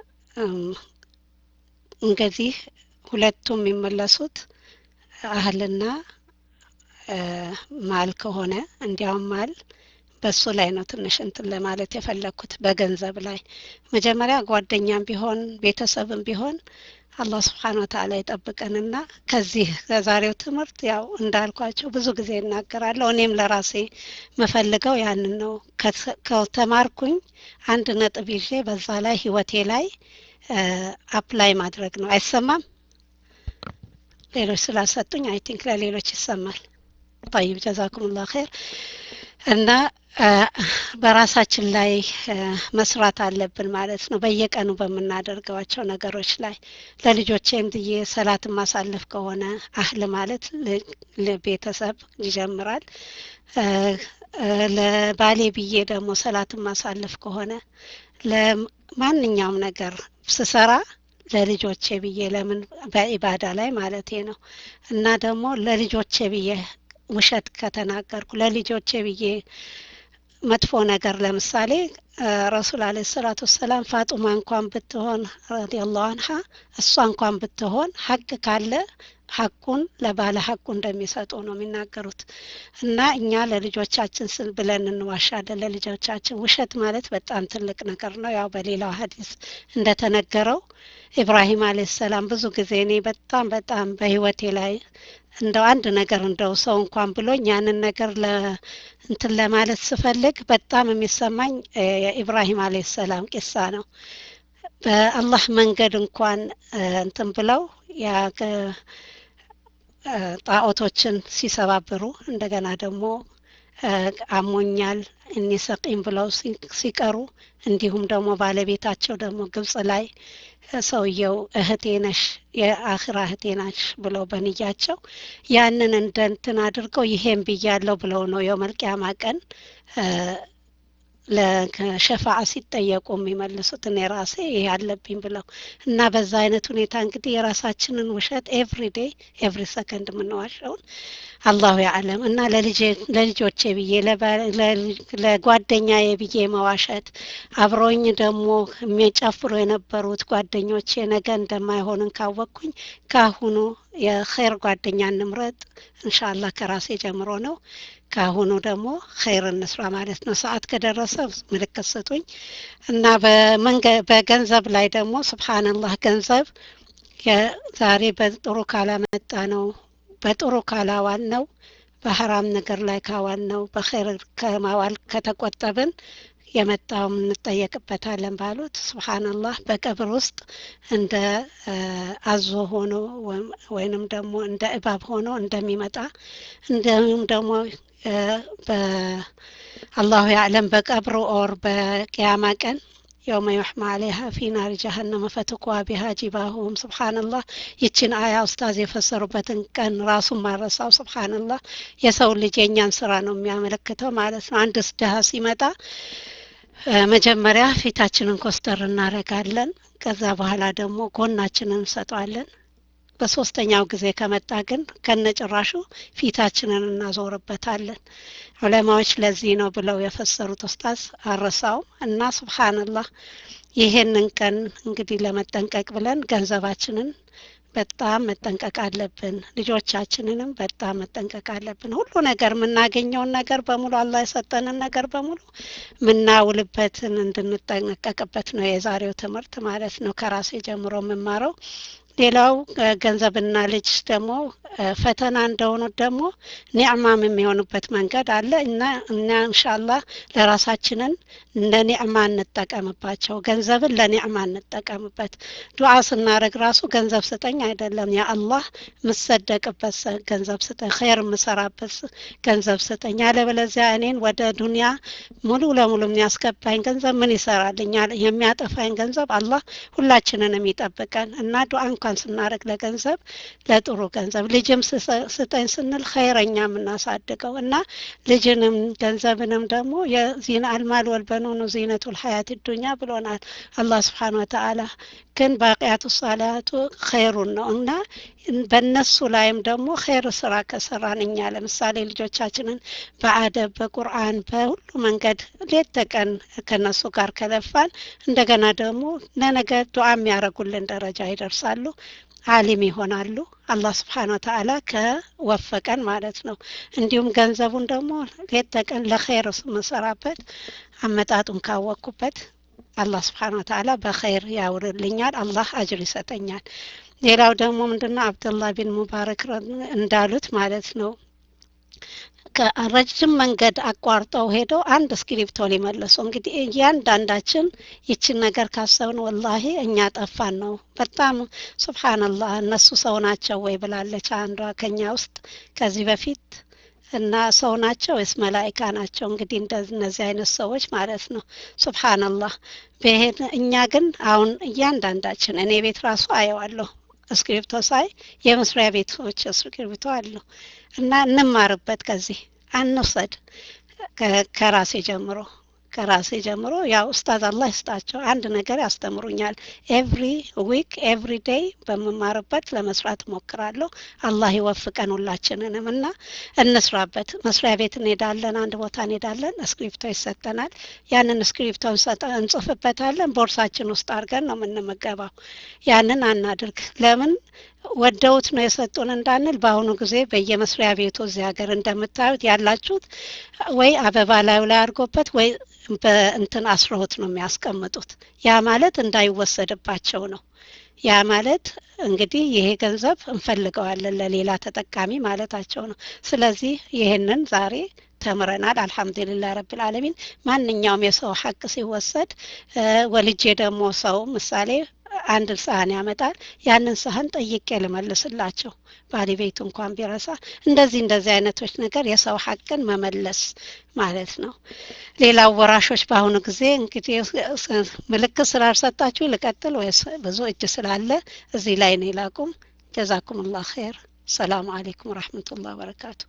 እንግዲህ ሁለቱ የሚመለሱት አህልና ማል ከሆነ እንዲያውም ማል በሱ ላይ ነው ትንሽ እንትን ለማለት የፈለግኩት በገንዘብ ላይ መጀመሪያ ጓደኛም ቢሆን ቤተሰብም ቢሆን አላህ ስብሓን ወተአላ ይጠብቀንና ከዚህ ከዛሬው ትምህርት ያው እንዳልኳቸው ብዙ ጊዜ እናገራለሁ እኔም ለራሴ መፈልገው ያንን ነው ከተማርኩኝ አንድ ነጥብ ይዤ በዛ ላይ ህይወቴ ላይ አፕላይ ማድረግ ነው አይሰማም ሌሎች ስላሰጡኝ አይ ቲንክ ለሌሎች ይሰማል ጠይብ ጀዛኩም ላ ኸይር እና በራሳችን ላይ መስራት አለብን ማለት ነው በየቀኑ በምናደርገዋቸው ነገሮች ላይ ለልጆቼም ብዬ ሰላትን ማሳለፍ ከሆነ አህል ማለት ቤተሰብ ይጀምራል ለባሌ ብዬ ደግሞ ሰላትን ማሳለፍ ከሆነ ለማንኛውም ነገር ስሰራ ለልጆቼ ብዬ ለምን በኢባዳ ላይ ማለቴ ነው እና ደግሞ ለልጆቼ ብዬ ውሸት ከተናገርኩ ለልጆቼ ብዬ መጥፎ ነገር ለምሳሌ ረሱል አለ ሰላቱ ወሰላም ፋጡማ እንኳን ብትሆን ረዲየላሁ አንሃ እሷ እንኳን ብትሆን ሀቅ ካለ ሀቁን ለባለ ሀቁ እንደሚሰጡ ነው የሚናገሩት እና እኛ ለልጆቻችን ስል ብለን እንዋሻለን ለልጆቻችን ውሸት ማለት በጣም ትልቅ ነገር ነው ያው በሌላው ሀዲስ እንደተነገረው ኢብራሂም አለ ሰላም ብዙ ጊዜ እኔ በጣም በጣም በህይወቴ ላይ እንደው አንድ ነገር እንደው ሰው እንኳን ብሎኝ ያንን ነገር እንትን ለማለት ስፈልግ በጣም የሚሰማኝ የኢብራሂም አለ ሰላም ቂሳ ነው በአላህ መንገድ እንኳን እንትን ብለው ያ ጣዖቶችን ሲሰባብሩ እንደገና ደግሞ አሞኛል እኒ ሰቂም ብለው ሲቀሩ እንዲሁም ደግሞ ባለቤታቸው ደግሞ ግብጽ ላይ ሰውየው እህቴ ነሽ የአኽራ እህቴ ናሽ ብለው በንያቸው ያንን እንደ እንትን አድርገው ይሄን ብያለው ብለው ነው የመልቅያማ ቀን ለሸፋዓ ሲጠየቁ የሚመልሱት እኔ ራሴ ይሄ አለብኝ ብለው እና በዛ አይነት ሁኔታ እንግዲህ የራሳችንን ውሸት ኤቭሪ ዴይ ኤቭሪ ሰከንድ የምንዋሸውን አላሁ ያዕለም እና ለልጆቼ ብዬ ለጓደኛዬ ብዬ መዋሸት አብረውኝ ደግሞ የሚጨፍሩ የነበሩት ጓደኞቼ ነገ እንደማይሆንን ካወቅኩኝ ካሁኑ የኸይር ጓደኛ እንምረጥ እንሻላህ ከራሴ ጀምሮ ነው ካሁኑ ደግሞ ኸይር እንስራ ማለት ነው ሰዓት ከደረሰ ምልክት ስጡኝ እና በገንዘብ ላይ ደግሞ ስብሓንላህ ገንዘብ ዛሬ በጥሩ ካላመጣ ነው በጥሩ ካላዋል ነው በሀራም ነገር ላይ ካዋል ነው በኸይር ከማዋል ከተቆጠብን የመጣውም እንጠየቅበታለን ባሉት ስብሓንላህ በቀብር ውስጥ እንደ አዞ ሆኖ ወይንም ደግሞ እንደ እባብ ሆኖ እንደሚመጣ እንዲሁም ደግሞ አላሁ ያዕለም በቀብር ኦር በቅያማ ቀን የውመ ዩሕማ አለይሃ ፊ ናሪ ጀሀነመ ፈትኳ ቢሃ ጂባሁም ስብሓንላህ ይችን አያ ኡስታዝ የፈሰሩበትን ቀን ራሱን ማረሳው ስብሓንላህ የሰው ልጅ የእኛን ስራ ነው የሚያመለክተው ማለት ነው አንድ ድሀ ሲመጣ መጀመሪያ ፊታችንን ኮስተር እናረጋለን ከዛ በኋላ ደግሞ ጎናችንን እንሰጠዋለን በሶስተኛው ጊዜ ከመጣ ግን ከነጭራሹ ፊታችንን እናዞርበታለን ዑለማዎች ለዚህ ነው ብለው የፈሰሩት ኡስታዝ አረሳውም እና ስብሓንላህ ይሄንን ቀን እንግዲህ ለመጠንቀቅ ብለን ገንዘባችንን በጣም መጠንቀቅ አለብን ልጆቻችንንም በጣም መጠንቀቅ አለብን ሁሉ ነገር የምናገኘውን ነገር በሙሉ አላህ የሰጠንን ነገር በሙሉ ምናውልበትን እንድንጠነቀቅበት ነው የዛሬው ትምህርት ማለት ነው ከራሴ ጀምሮ የምማረው ሌላው ገንዘብና ልጅ ደግሞ ፈተና እንደሆኑት ደግሞ ኒዕማም የሚሆኑበት መንገድ አለ እና እና እንሻላህ ለራሳችንን ለኒዕማ እንጠቀምባቸው ገንዘብን ለኒዕማ እንጠቀምበት ዱዓ ስናደረግ ራሱ ገንዘብ ስጠኝ አይደለም ያ አላህ ምሰደቅበት ገንዘብ ስጠኝ ኸይር የምሰራበት ገንዘብ ስጠኝ ያለበለዚያ እኔን ወደ ዱንያ ሙሉ ለሙሉ የሚያስገባኝ ገንዘብ ምን ይሰራልኛል የሚያጠፋኝ ገንዘብ አላህ ሁላችንንም ይጠብቀን እና ዱዓ እንኳን ስናደረግ ለገንዘብ ለጥሩ ገንዘብ ልጅም ስጠኝ ስንል ኸይረኛ የምናሳድገው እና ልጅንም ገንዘብንም ደግሞ የዚና አልማል ወልበኑኑ ዚነቱ ልሀያት ዱኛ ብሎናል አላህ ስብሓን ወተአላ ግን ባቅያቱ ሳላቱ ኸይሩን ነው እና በእነሱ ላይም ደግሞ ኸይር ስራ ከሰራን እኛ ለምሳሌ ልጆቻችንን በአደብ በቁርአን በሁሉ መንገድ ሌት ተቀን ከነሱ ጋር ከለፋን እንደገና ደግሞ ለነገ ዱዓ የሚያደረጉልን ደረጃ ይደርሳሉ አሊም ይሆናሉ አላህ ስብሓን ወተአላ ከወፈቀን ማለት ነው እንዲሁም ገንዘቡን ደግሞ ሌት ተቀን ለኸይር መሰራበት አመጣጡን ካወቅኩበት አላህ ስብሓን ወተአላ በኸይር ያውርልኛል አላህ አጅር ይሰጠኛል ሌላው ደግሞ ምንድነው አብደላህ ቢን ሙባረክ እንዳሉት ማለት ነው ረጅም መንገድ አቋርጠው ሄደው አንድ እስክሪፕቶ ሊመለሱ እንግዲህ እያንዳንዳችን ይችን ነገር ካሰብን ወላሂ እኛ ጠፋን ነው በጣም ሱብሓንላህ እነሱ ሰው ናቸው ወይ ብላለች አንዷ ከኛ ውስጥ ከዚህ በፊት እና ሰው ናቸው ወይስ መላይካ ናቸው እንግዲህ እነዚህ አይነት ሰዎች ማለት ነው ሱብሓንላህ እኛ ግን አሁን እያንዳንዳችን እኔ ቤት ራሱ አየዋለሁ እስክሪፕቶ ሳይ የመስሪያ ቤቶች እስክሪፕቶ አለሁ እና እንማርበት ከዚህ አንውሰድ ከራሴ ጀምሮ ከራሴ ጀምሮ ያው ኡስታዝ አላህ ይስጣቸው አንድ ነገር ያስተምሩኛል። ኤቭሪ ዊክ ኤቭሪ ዴይ በምማርበት ለመስራት እሞክራለሁ። አላህ ይወፍቀን ሁላችንንም እና እንስራበት። መስሪያ ቤት እንሄዳለን፣ አንድ ቦታ እንሄዳለን፣ እስክሪፕቶ ይሰጠናል። ያንን እስክሪፕቶ እንጽፍበታለን፣ ቦርሳችን ውስጥ አድርገን ነው የምንመገባው። ያንን አናድርግ። ለምን ወደውት ነው የሰጡን እንዳንል በአሁኑ ጊዜ በየመስሪያ ቤቱ እዚህ ሀገር እንደምታዩት ያላችሁት ወይ አበባ ላዩ ላይ አድርጎበት ወይ በእንትን አስረውት ነው የሚያስቀምጡት። ያ ማለት እንዳይወሰድባቸው ነው። ያ ማለት እንግዲህ ይሄ ገንዘብ እንፈልገዋለን ለሌላ ተጠቃሚ ማለታቸው ነው። ስለዚህ ይህንን ዛሬ ተምረናል። አልሐምዱሊላህ ረብል ዓለሚን። ማንኛውም የሰው ሀቅ ሲወሰድ ወልጄ ደግሞ ሰው ምሳሌ አንድ ሳህን ያመጣል። ያንን ሳህን ጠይቄ ልመልስላቸው ባለቤቱ እንኳን ቢረሳ። እንደዚህ እንደዚህ አይነቶች ነገር የሰው ሀቅን መመለስ ማለት ነው። ሌላው ወራሾች በአሁኑ ጊዜ እንግዲህ ምልክት ስላልሰጣችሁ ልቀጥል ወይስ ብዙ እጅ ስላለ እዚህ ላይ ነው ይላቁም። ጀዛኩም ላህ ኸይር። ሰላሙ አሌይኩም ወረሕመቱላህ በረካቱ።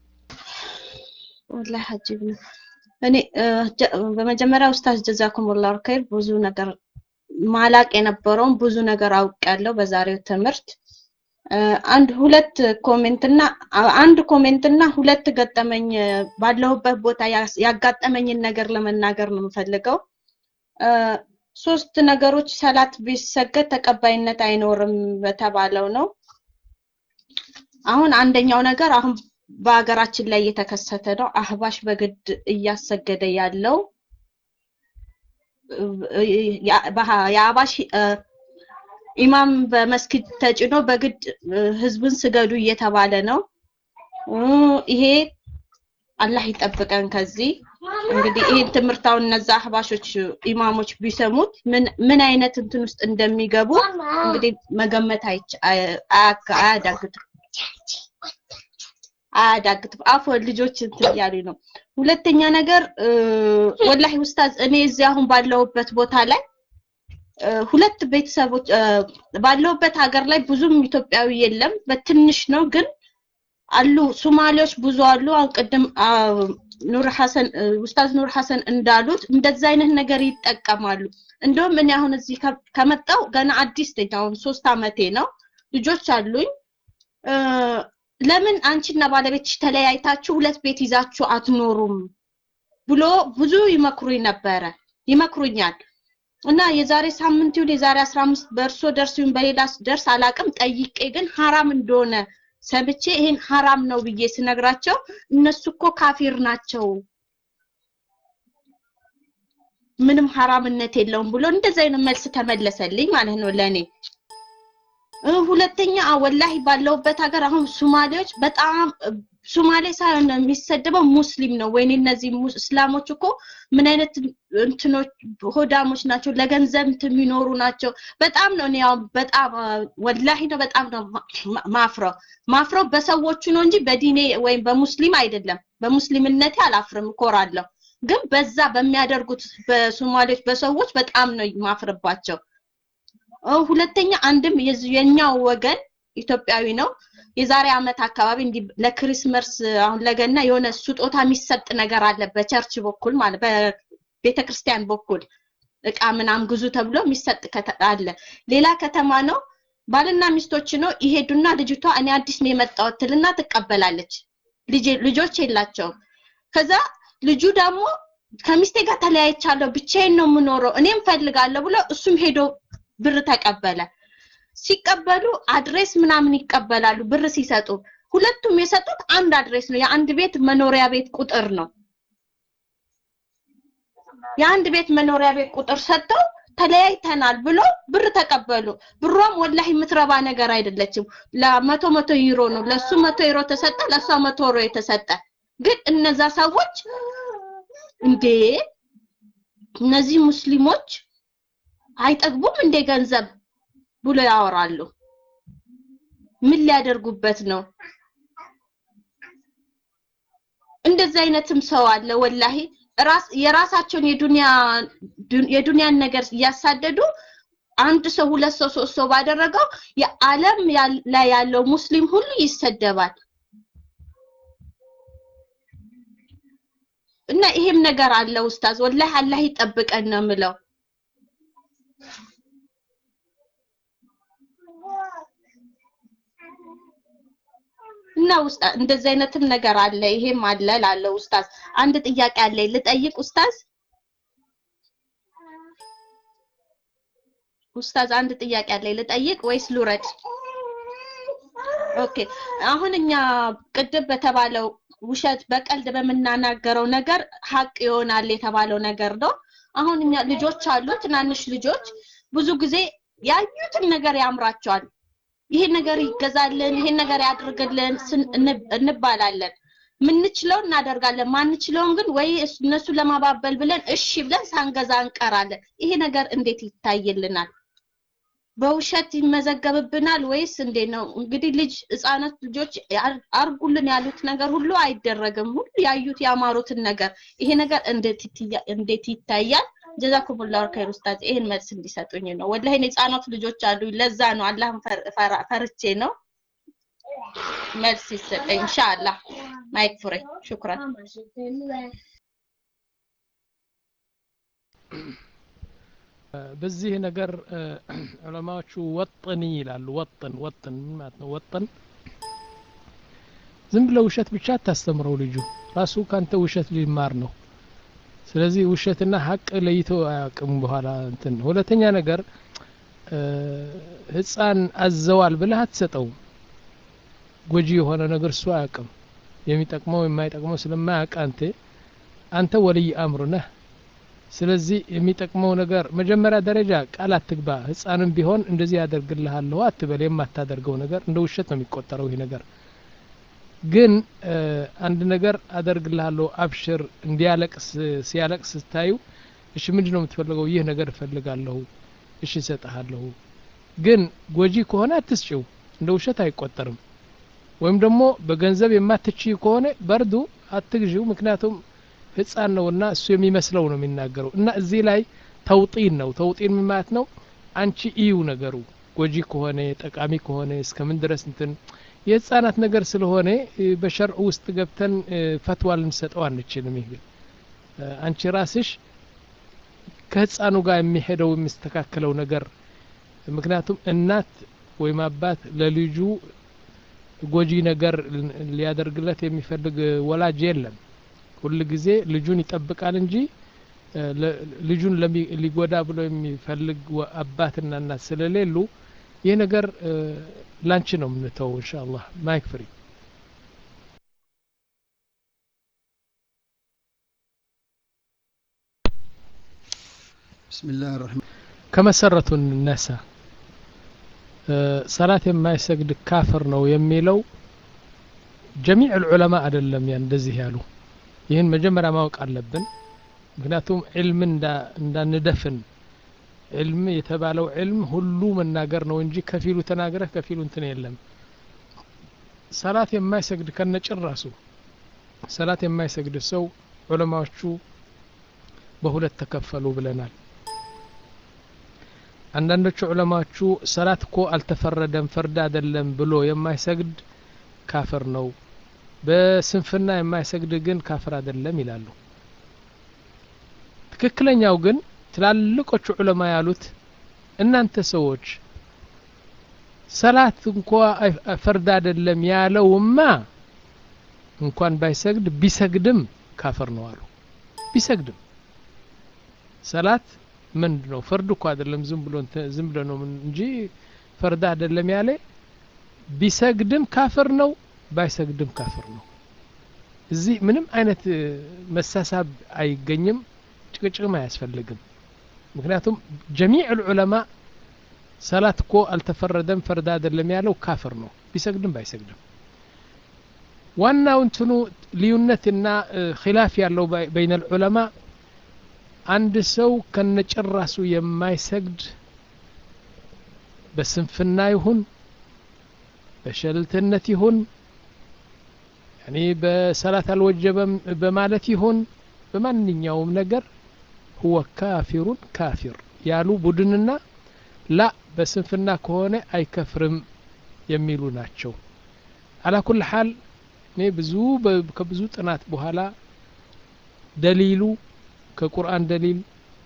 ወላሂ አጂብ ነው። እኔ በመጀመሪያ ኡስታዝ ጀዛኩም ላሁ ኸይር ብዙ ነገር ማላቅ የነበረውን ብዙ ነገር አውቄያለሁ በዛሬው ትምህርት። አንድ ሁለት ኮሜንትና አንድ ኮሜንትና ሁለት ገጠመኝ ባለሁበት ቦታ ያጋጠመኝን ነገር ለመናገር ነው የምፈልገው። ሶስት ነገሮች ሰላት ቢሰገድ ተቀባይነት አይኖርም በተባለው ነው። አሁን አንደኛው ነገር አሁን በሀገራችን ላይ እየተከሰተ ነው። አህባሽ በግድ እያሰገደ ያለው የአባሽ ኢማም በመስጊድ ተጭኖ በግድ ህዝብን ስገዱ እየተባለ ነው። ይሄ አላህ ይጠብቀን ከዚህ። እንግዲህ ይህን ትምህርታውን እነዛ አህባሾች ኢማሞች ቢሰሙት ምን ምን አይነት እንትን ውስጥ እንደሚገቡ እንግዲህ መገመት አያዳግትም አያዳግትም። አፎን ልጆች እንትን እያሉኝ ነው። ሁለተኛ ነገር ወላሂ ኡስታዝ እኔ እዚህ አሁን ባለሁበት ቦታ ላይ ሁለት ቤተሰቦች ባለሁበት ሀገር ላይ ብዙም ኢትዮጵያዊ የለም፣ በትንሽ ነው ግን አሉ ሶማሌዎች ብዙ አሉ። አሁን ቅድም ኑር ሐሰን ኡስታዝ ኑር ሐሰን እንዳሉት እንደዛ አይነት ነገር ይጠቀማሉ። እንደውም እኔ አሁን እዚህ ከመጣው ገና አዲስ ነኝ። አሁን ሶስት አመቴ ነው። ልጆች አሉኝ። ለምን አንቺና ባለቤትሽ ተለያይታችሁ ሁለት ቤት ይዛችሁ አትኖሩም ብሎ ብዙ ይመክሩኝ ነበረ ይመክሩኛል። እና የዛሬ ሳምንት ይሁን የዛሬ 15 በእርሶ ደርስ ይሁን በሌላ ደርስ አላቅም ጠይቄ ግን ሐራም እንደሆነ ሰምቼ ይሄን ሐራም ነው ብዬ ስነግራቸው እነሱ እኮ ካፊር ናቸው ምንም ሐራምነት የለውም ብሎ እንደዚህ አይነት መልስ ተመለሰልኝ ማለት ነው ለኔ። ሁለተኛ ወላሂ ባለውበት ሀገር አሁን ሱማሌዎች በጣም ሱማሌ ሳይሆን የሚሰደበው ሙስሊም ነው። ወይኔ እነዚህ እስላሞች እኮ ምን አይነት እንትኖች ሆዳሞች ናቸው፣ ለገንዘብ የሚኖሩ ናቸው። በጣም ነው እኔ ያው በጣም ወላሂ ነው በጣም ነው ማፍረው ማፍረው በሰዎቹ ነው እንጂ በዲኔ ወይም በሙስሊም አይደለም። በሙስሊምነቴ አላፍርም፣ እኮራለሁ። ግን በዛ በሚያደርጉት በሶማሌዎች በሰዎች በጣም ነው ማፍርባቸው። ሁለተኛ አንድም የኛው ወገን ኢትዮጵያዊ ነው። የዛሬ አመት አካባቢ እንዲህ ለክሪስመስ አሁን ለገና የሆነ ስጦታ የሚሰጥ ነገር አለ በቸርች በኩል ማለት በቤተ ክርስቲያን በኩል እቃ ምናም ግዙ ተብሎ የሚሰጥ አለ። ሌላ ከተማ ነው። ባልና ሚስቶች ነው ይሄዱና ልጅቷ እኔ አዲስ ነው የመጣሁት ትልና ትቀበላለች። ልጆች የላቸውም። ከዛ ልጁ ደግሞ ከሚስቴ ጋር ተለያይቻለሁ፣ ብቻዬን ነው የምኖረው፣ እኔም ፈልጋለሁ ብሎ እሱም ሄዶ ብር ተቀበለ። ሲቀበሉ አድሬስ ምናምን ይቀበላሉ ብር ሲሰጡ። ሁለቱም የሰጡት አንድ አድሬስ ነው፣ የአንድ ቤት መኖሪያ ቤት ቁጥር ነው። የአንድ ቤት መኖሪያ ቤት ቁጥር ሰጥተው ተለያይተናል ብሎ ብር ተቀበሉ። ብሯም ወላሂ የምትረባ ነገር አይደለችም። ለመቶ መቶ ዩሮ ነው። ለሱ መቶ ዩሮ ተሰጠ፣ ለሷ መቶ ዩሮ የተሰጠ። ግን እነዛ ሰዎች እንዴ እነዚህ ሙስሊሞች አይጠግቡም እንደ ገንዘብ ብሎ ያወራሉ። ምን ሊያደርጉበት ነው? እንደዚህ አይነትም ሰው አለ ወላሂ ራስ የራሳቸውን የዱንያ የዱንያን ነገር እያሳደዱ አንድ ሰው ሁለት ሰው ሶስት ሰው ባደረገው የዓለም ላይ ያለው ሙስሊም ሁሉ ይሰደባል። እና ይሄም ነገር አለ ኡስታዝ ወላሂ አላህ ይጠብቀን ነው የምለው እና ውስጥ እንደዚህ አይነትም ነገር አለ ይሄም አለ ላለው ኡስታዝ አንድ ጥያቄ አለኝ ልጠይቅ ኡስታዝ ኡስታዝ አንድ ጥያቄ አለኝ ልጠይቅ ወይስ ልውረድ ኦኬ አሁን እኛ ቅድም በተባለው ውሸት በቀልድ በምናናገረው ነገር ሀቅ ይሆናል የተባለው ነገር ነው አሁን እኛ ልጆች አሉ ትናንሽ ልጆች ብዙ ጊዜ ያዩትን ነገር ያምራቸዋል ይሄ ነገር ይገዛልን ይሄን ነገር ያድርግልን እንባላለን ምንችለው እናደርጋለን ማንችለውን ግን ወይ እነሱ ለማባበል ብለን እሺ ብለን ሳንገዛ እንቀራለን ይሄ ነገር እንዴት ይታይልናል በውሸት ይመዘገብብናል ወይስ እንዴት ነው እንግዲህ ልጅ ህፃናት ልጆች አርጉልን ያሉት ነገር ሁሉ አይደረግም ሁሉ ያዩት ያማሩትን ነገር ይሄ ነገር እንዴት ይታያል ጀዛኩሙላሁ ኸይር ኡስታዝ ይሄን መልስ እንዲሰጡኝ ነው ወላሂ ህፃናት ልጆች አሉ ለዛ ነው አላህን ፈርቼ ነው መልስ ይሰጠኝ ኢንሻአላህ ማይክ ፍሬ ሹክራን በዚህ ነገር ዑለማዎቹ ወጥኒ ይላሉ ወጥን ወጥን ምን ማለት ነው ወጥን ዝም ብለው ውሸት ብቻ አታስተምረው ልጁ ራሱ ካንተ ውሸት ሊማር ነው ስለዚህ ውሸትና ሀቅ ለይቶ አያውቅም በኋላ እንትን ሁለተኛ ነገር ህፃን አዘዋል ብለህ አትሰጠውም ጎጂ የሆነ ነገር እሱ አያውቅም የሚጠቅመው የማይጠቅመው ስለማያውቅ አንተ አንተ ወልይ አምር ነህ ስለዚህ የሚጠቅመው ነገር መጀመሪያ ደረጃ ቃል አትግባ ህፃንም ቢሆን እንደዚህ ያደርግልሃለሁ አትበል የማታደርገው ነገር እንደ ውሸት ነው የሚቆጠረው ይህ ነገር ግን አንድ ነገር አደርግልሃለሁ አብሽር እንዲያለቅስ ሲያለቅስ ስታዩ እሺ ምንድን ነው የምትፈልገው ይህ ነገር እፈልጋለሁ እሺ እሰጥሃለሁ ግን ጎጂ ከሆነ አትስጭው እንደ ውሸት አይቆጠርም ወይም ደግሞ በገንዘብ የማትችይ ከሆነ በርዱ አትግዢው ምክንያቱም ህፃን ነውና እሱ የሚመስለው ነው የሚናገረው እና እዚህ ላይ ተውጢን ነው ተውጢን ምን ማለት ነው አንቺ እዩ ነገሩ ጎጂ ከሆነ ጠቃሚ ከሆነ እስከምን ድረስ እንትን የህፃናት ነገር ስለሆነ በሸርዕ ውስጥ ገብተን ፈትዋ ልንሰጠው አንችልም ይህ አንቺ ራስሽ ከህፃኑ ጋር የሚሄደው የሚስተካከለው ነገር ምክንያቱም እናት ወይም አባት ለልጁ ጎጂ ነገር ሊያደርግለት የሚፈልግ ወላጅ የለም ሁል ጊዜ ልጁን ይጠብቃል እንጂ ልጁን ሊጎዳ ብሎ የሚፈልግ አባትና እናት ስለሌሉ ይህ ነገር ላንቺ ነው የምንተው እንሻ አላህ ማይክ ፍሪ بسم الله الرحمن ከመሰረቱ እንነሳ ሰላት የማይሰግድ ካፍር ነው የሚለው ጀሚዕ ልዑለማ አይደለም ያ እንደዚህ ያሉ ይህን መጀመሪያ ማወቅ አለብን ምክንያቱም ዕልም እንዳንደፍን ዕልም የተባለው ዕልም ሁሉ መናገር ነው እንጂ ከፊሉ ተናግረህ ከፊሉ እንትን የለም ሰላት የማይሰግድ ከነጭራሱ ሰላት የማይሰግድ ሰው ዑለማዎቹ በሁለት ተከፈሉ ብለናል አንዳንዶቹ ዑለማዎቹ ሰላት እኮ አልተፈረደም ፈርድ አይደለም ብሎ የማይሰግድ ካፍር ነው በስንፍና የማይሰግድ ግን ካፍር አይደለም ይላሉ ትክክለኛው ግን ትላልቆቹ ዑለማ ያሉት እናንተ ሰዎች ሰላት እንኳ ፈርድ አይደለም ያለውማ እንኳን ባይሰግድ ቢሰግድም ካፍር ነው አሉ ቢሰግድም ሰላት ምንድ ነው ፈርድ እኮ አይደለም ዝም ብሎ ዝም ብሎ ነው እንጂ ፈርድ አይደለም ያለ ቢሰግድም ካፍር ነው ባይሰግድም ካፍር ነው እዚህ ምንም አይነት መሳሳብ አይገኝም ጭቅጭቅም አያስፈልግም ምክንያቱም ጀሚዕ ልዑለማ ሰላት እኮ አልተፈረደም ፈርድ አይደለም ያለው ካፍር ነው ቢሰግድም ባይሰግድም ዋናው እንትኑ ልዩነትና ኪላፍ ያለው በይነ ልዑለማ አንድ ሰው ከነጭራሱ የማይሰግድ በስንፍና ይሁን በሸልትነት ይሁን ያኔ በሰላት አልወጀበም በማለት ይሁን በማንኛውም ነገር ሁወ ካፊሩን ካፊር ያሉ ቡድንና ላ በስንፍና ከሆነ አይከፍርም የሚሉ ናቸው አላ ኩል ሓል እኔ ብዙ ከብዙ ጥናት በኋላ ደሊሉ ከቁርአን ደሊል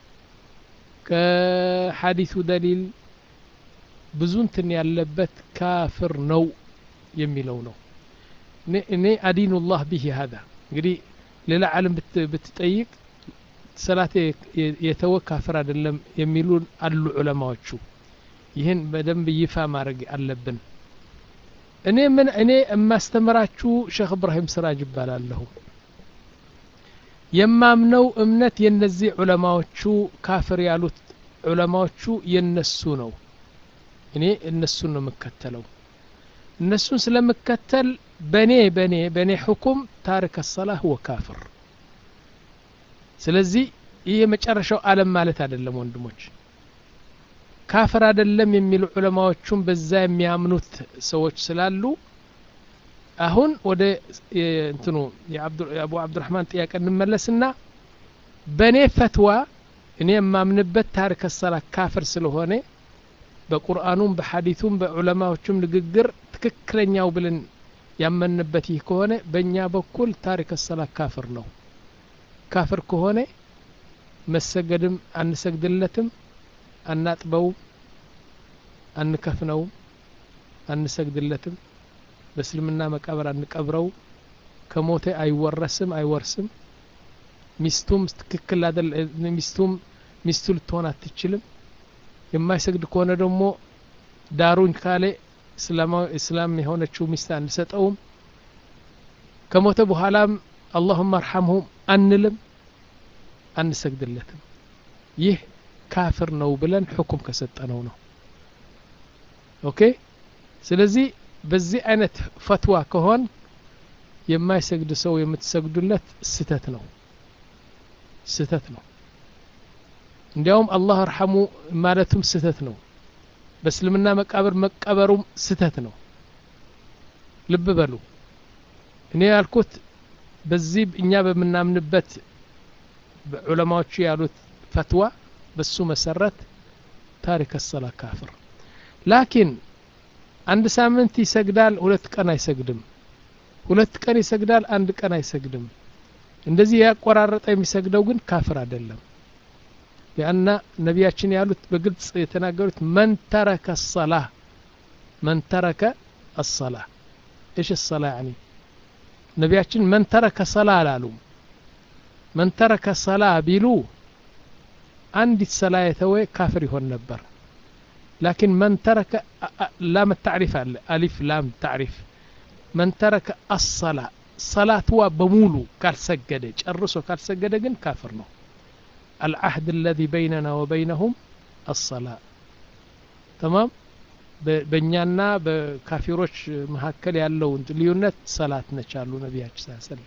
ከሐዲሱ ደሊል ብዙ እንትን ያለበት ካፍር ነው የሚለው ነው እኔ አዲኑላህ ቢሂ ሀዛ እንግዲህ ሌላ ዓለም ብትጠይቅ ሰላት የተወ ካፍር አይደለም የሚሉ አሉ ዑለማዎቹ ይህን በደንብ ይፋ ማድረግ አለብን እኔ ምን እኔ የማስተምራችሁ ሼክ እብራሂም ስራጅ ይባላለሁ የማምነው እምነት የነዚህ ዑለማዎቹ ካፍር ያሉት ዑለማዎቹ የነሱ ነው እኔ እነሱን ነው የምከተለው እነሱን ስለምከተል በኔ በኔ በኔ ሕኩም ታሪክ ሰላህ ወ ካፍር ስለዚህ ይህ የመጨረሻው ዓለም ማለት አይደለም ወንድሞች ካፍር አይደለም የሚሉ ዑለማዎቹም በዛ የሚያምኑት ሰዎች ስላሉ አሁን ወደ እንትኑ የአቡ አብዱራህማን ጥያቄ እንመለስና በእኔ ፈትዋ እኔ የማምንበት ታሪክ ሰላ ካፍር ስለሆነ በቁርአኑም በሐዲቱም በዑለማዎቹም ንግግር ትክክለኛው ብለን ያመንበት ይህ ከሆነ በእኛ በኩል ታሪክ ሰላ ካፍር ነው ካፍር ከሆነ መሰገድም አንሰግድለትም አናጥበውም አንከፍነውም አንሰግድለትም በእስልምና መቃብር አንቀብረው ከሞተ አይወረስም አይወርስም ሚስቱም ትክክል አደል ሚስቱም ሚስቱ ልትሆን አትችልም የማይሰግድ ከሆነ ደግሞ ዳሩኝ ካለ እስላም የሆነችው ሚስት አንሰጠውም ከሞተ በኋላም አላሁመ አርሐምሁም አንልም አንሰግድለትም ይህ ካፍር ነው ብለን ሕኩም ከሰጠነው ነው ኦኬ ስለዚህ በዚህ አይነት ፈትዋ ከሆን የማይሰግድ ሰው የምትሰግዱለት ስተት ነው ስተት ነው እንዲያውም አላህ አርሐሙ ማለቱም ስተት ነው በእስልምና መቃብር መቀበሩም ስተት ነው ልብ በሉ እኔ ያልኩት በዚህ እኛ በምናምንበት ዑለማዎቹ ያሉት ፈትዋ በሱ መሰረት ታሪክ ሰላ ካፍር ላኪን አንድ ሳምንት ይሰግዳል ሁለት ቀን አይሰግድም ሁለት ቀን ይሰግዳል አንድ ቀን አይሰግድም እንደዚህ ያቆራረጠ የሚሰግደው ግን ካፍር አይደለም ሊአና ነቢያችን ያሉት በግልጽ የተናገሩት መን ተረከ ሰላ መን ተረከ አሰላ ايش الصلاة يعني ነቢያችን መን ተረከ ሰላ አላሉም መን ተረከ ሰላ ቢሉ አንዲት ሰላ የተወ ካፍር ይሆን ነበር لكن من ترك لام التعريف ألف لام تعريف من ترك الصلاة صلاة بمولو قال سجد ጨርሶ ካልሰገደ ግን ካፍር ነው العهد الذي بيننا وبينهم الصلاة تمام በእኛና በካፊሮች መካከል ያለው ልዩነት ሰላት ነች አሉ ነቢያችን ስ ሰለም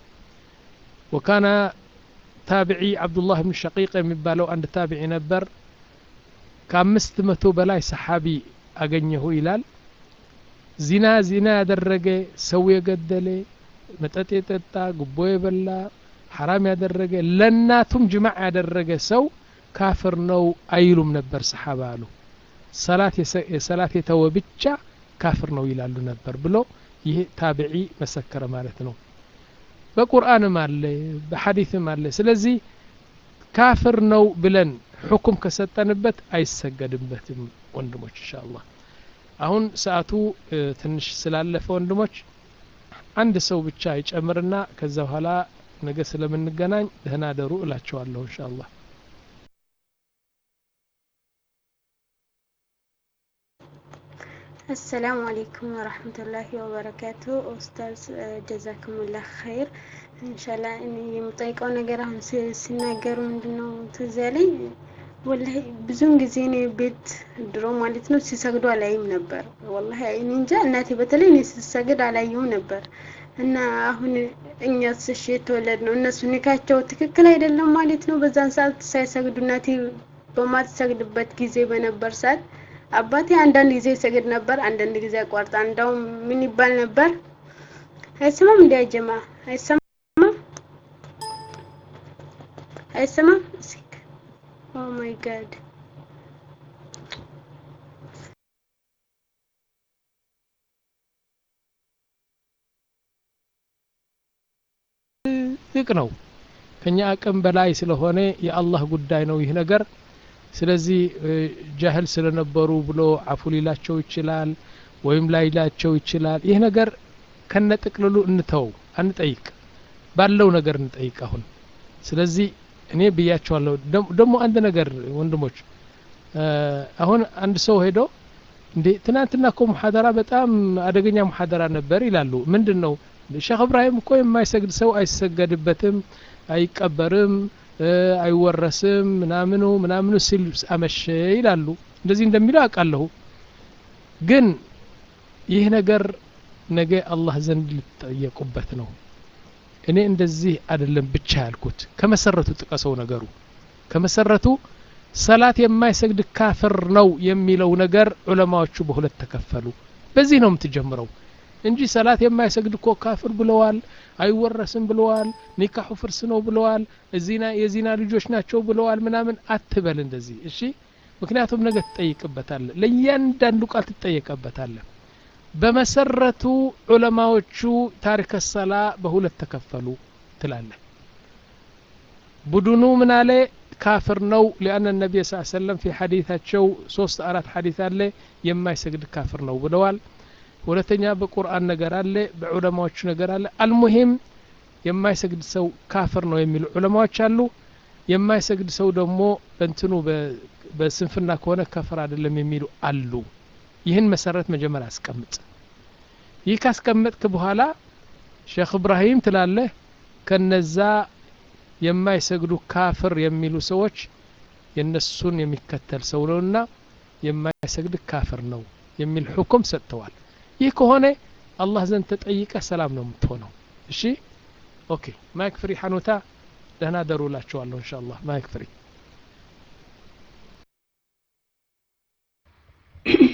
ወካነ ታቢዒ አብዱላህ ብን ሸቂቅ የሚባለው አንድ ታቢዒ ነበር ከአምስት መቶ በላይ ሰሓቢ አገኘሁ ይላል ዚና ዚና ያደረገ ሰው የገደለ መጠጥ የጠጣ ጉቦ የበላ ሐራም ያደረገ ለእናቱም ጅማዕ ያደረገ ሰው ካፍር ነው አይሉም ነበር ሰሓባ አሉ ሰላት የተወ ብቻ ካፍር ነው ይላሉ ነበር ብሎ ይህ ታቢዒ መሰከረ ማለት ነው በቁርአንም አለ በሐዲትም አለ ስለዚህ ካፍር ነው ብለን ሕኩም ከሰጠንበት አይሰገድበትም ወንድሞች እንሻ አላህ አሁን ሰዓቱ ትንሽ ስላለፈ ወንድሞች አንድ ሰው ብቻ ይጨምርና ከዛ በኋላ ነገ ስለምንገናኝ ደህና ደሩ እላቸዋለሁ እንሻ አላህ አሰላሙ አሌይኩም ወረህመቱላሂ ወበረካቱ ኡስታዝ ጀዛክሙላህ ኸይር እንሻላ እኔ የምጠይቀው ነገር አሁን ሲናገሩ ምንድነው ትዝ ያለኝ ወላሂ ብዙውን ጊዜ እኔ ቤት ድሮ ማለት ነው ሲሰግዱ አላይም ነበር ወላሂ እኔ እንጃ እናቴ በተለይ እኔ ስሰግድ አላየሁም ነበር እና አሁን እኛስ እሺ የተወለድ ነው እነሱ ኒካቸው ትክክል አይደለም ማለት ነው በዛን ሰዓት ሳይሰግዱ እናቴ በማትሰግድበት ጊዜ በነበር ሰዓት አባቴ አንዳንድ ጊዜ ይሰግድ ነበር አንዳንድ ጊዜ ያቋርጣ እንዳውም ምን ይባል ነበር አይሰማም እንዲ ጀማ አይሰማም አይሰማም ኦ ማይ ጋድ ትልቅ ነው ከኛ አቅም በላይ ስለሆነ የአላህ ጉዳይ ነው ይህ ነገር ስለዚህ ጃህል ስለነበሩ ብሎ አፉ ሊላቸው ይችላል ወይም ላይላቸው ይችላል ይህ ነገር ከነ ጥቅልሉ እንተው አንጠይቅ ባለው ነገር እንጠይቅ አሁን ስለዚህ እኔ ብያቸዋለሁ ደግሞ አንድ ነገር ወንድሞች አሁን አንድ ሰው ሄዶ እንዴ ትናንትና እኮ ሙሐደራ በጣም አደገኛ ሙሐደራ ነበር ይላሉ ምንድን ነው ሼክ እብራሂም እኮ የማይሰግድ ሰው አይሰገድበትም አይቀበርም አይወረስም ምናምኑ ምናምኑ ሲል አመሸ ይላሉ እንደዚህ እንደሚለው አውቃለሁ ግን ይህ ነገር ነገ አላህ ዘንድ ሊጠየቁበት ነው እኔ እንደዚህ አይደለም ብቻ ያልኩት ከመሰረቱ ጥቀሰው ነገሩ ከመሰረቱ ሰላት የማይሰግድ ካፍር ነው የሚለው ነገር ዑለማዎቹ በሁለት ተከፈሉ በዚህ ነው የምትጀምረው እንጂ ሰላት የማይሰግድ እኮ ካፍር ብለዋል አይወረስም ብለዋል ኒካሑ ፍርስ ነው ብለዋል እዚና የዚና ልጆች ናቸው ብለዋል ምናምን አትበል እንደዚህ እሺ ምክንያቱም ነገ ትጠይቅበታለ ለእያንዳንዱ ቃል ትጠየቀበታለ በመሰረቱ ዑለማዎቹ ታሪከ ሰላ በሁለት ተከፈሉ ትላለ ቡድኑ ምን አለ ካፍር ነው ሊአነ ነቢይ ስ ሰለም ፊ ሐዲታቸው ሶስት አራት ሐዲት አለ የማይሰግድ ካፍር ነው ብለዋል ሁለተኛ በቁርአን ነገር አለ በዑለማዎቹ ነገር አለ አልሙሂም የማይሰግድ ሰው ካፍር ነው የሚሉ ዑለማዎች አሉ የማይሰግድ ሰው ደግሞ በእንትኑ በስንፍና ከሆነ ከፍር አይደለም የሚሉ አሉ ይህን መሰረት መጀመሪያ አስቀምጥ ይህ ካስቀመጥክ በኋላ ሼክ እብራሂም ትላለህ ከነዛ የማይሰግዱ ካፍር የሚሉ ሰዎች የነሱን የሚከተል ሰው ነውና የማይሰግድ ካፍር ነው የሚል ሁኩም ሰጥተዋል ይህ ከሆነ አላህ ዘንድ ተጠይቀ ሰላም ነው የምትሆነው እሺ ኦኬ ማይክ ፍሪ ሐኑታ ደህና ደሩላችኋለሁ እንሻ አላህ ማይክ ፍሪ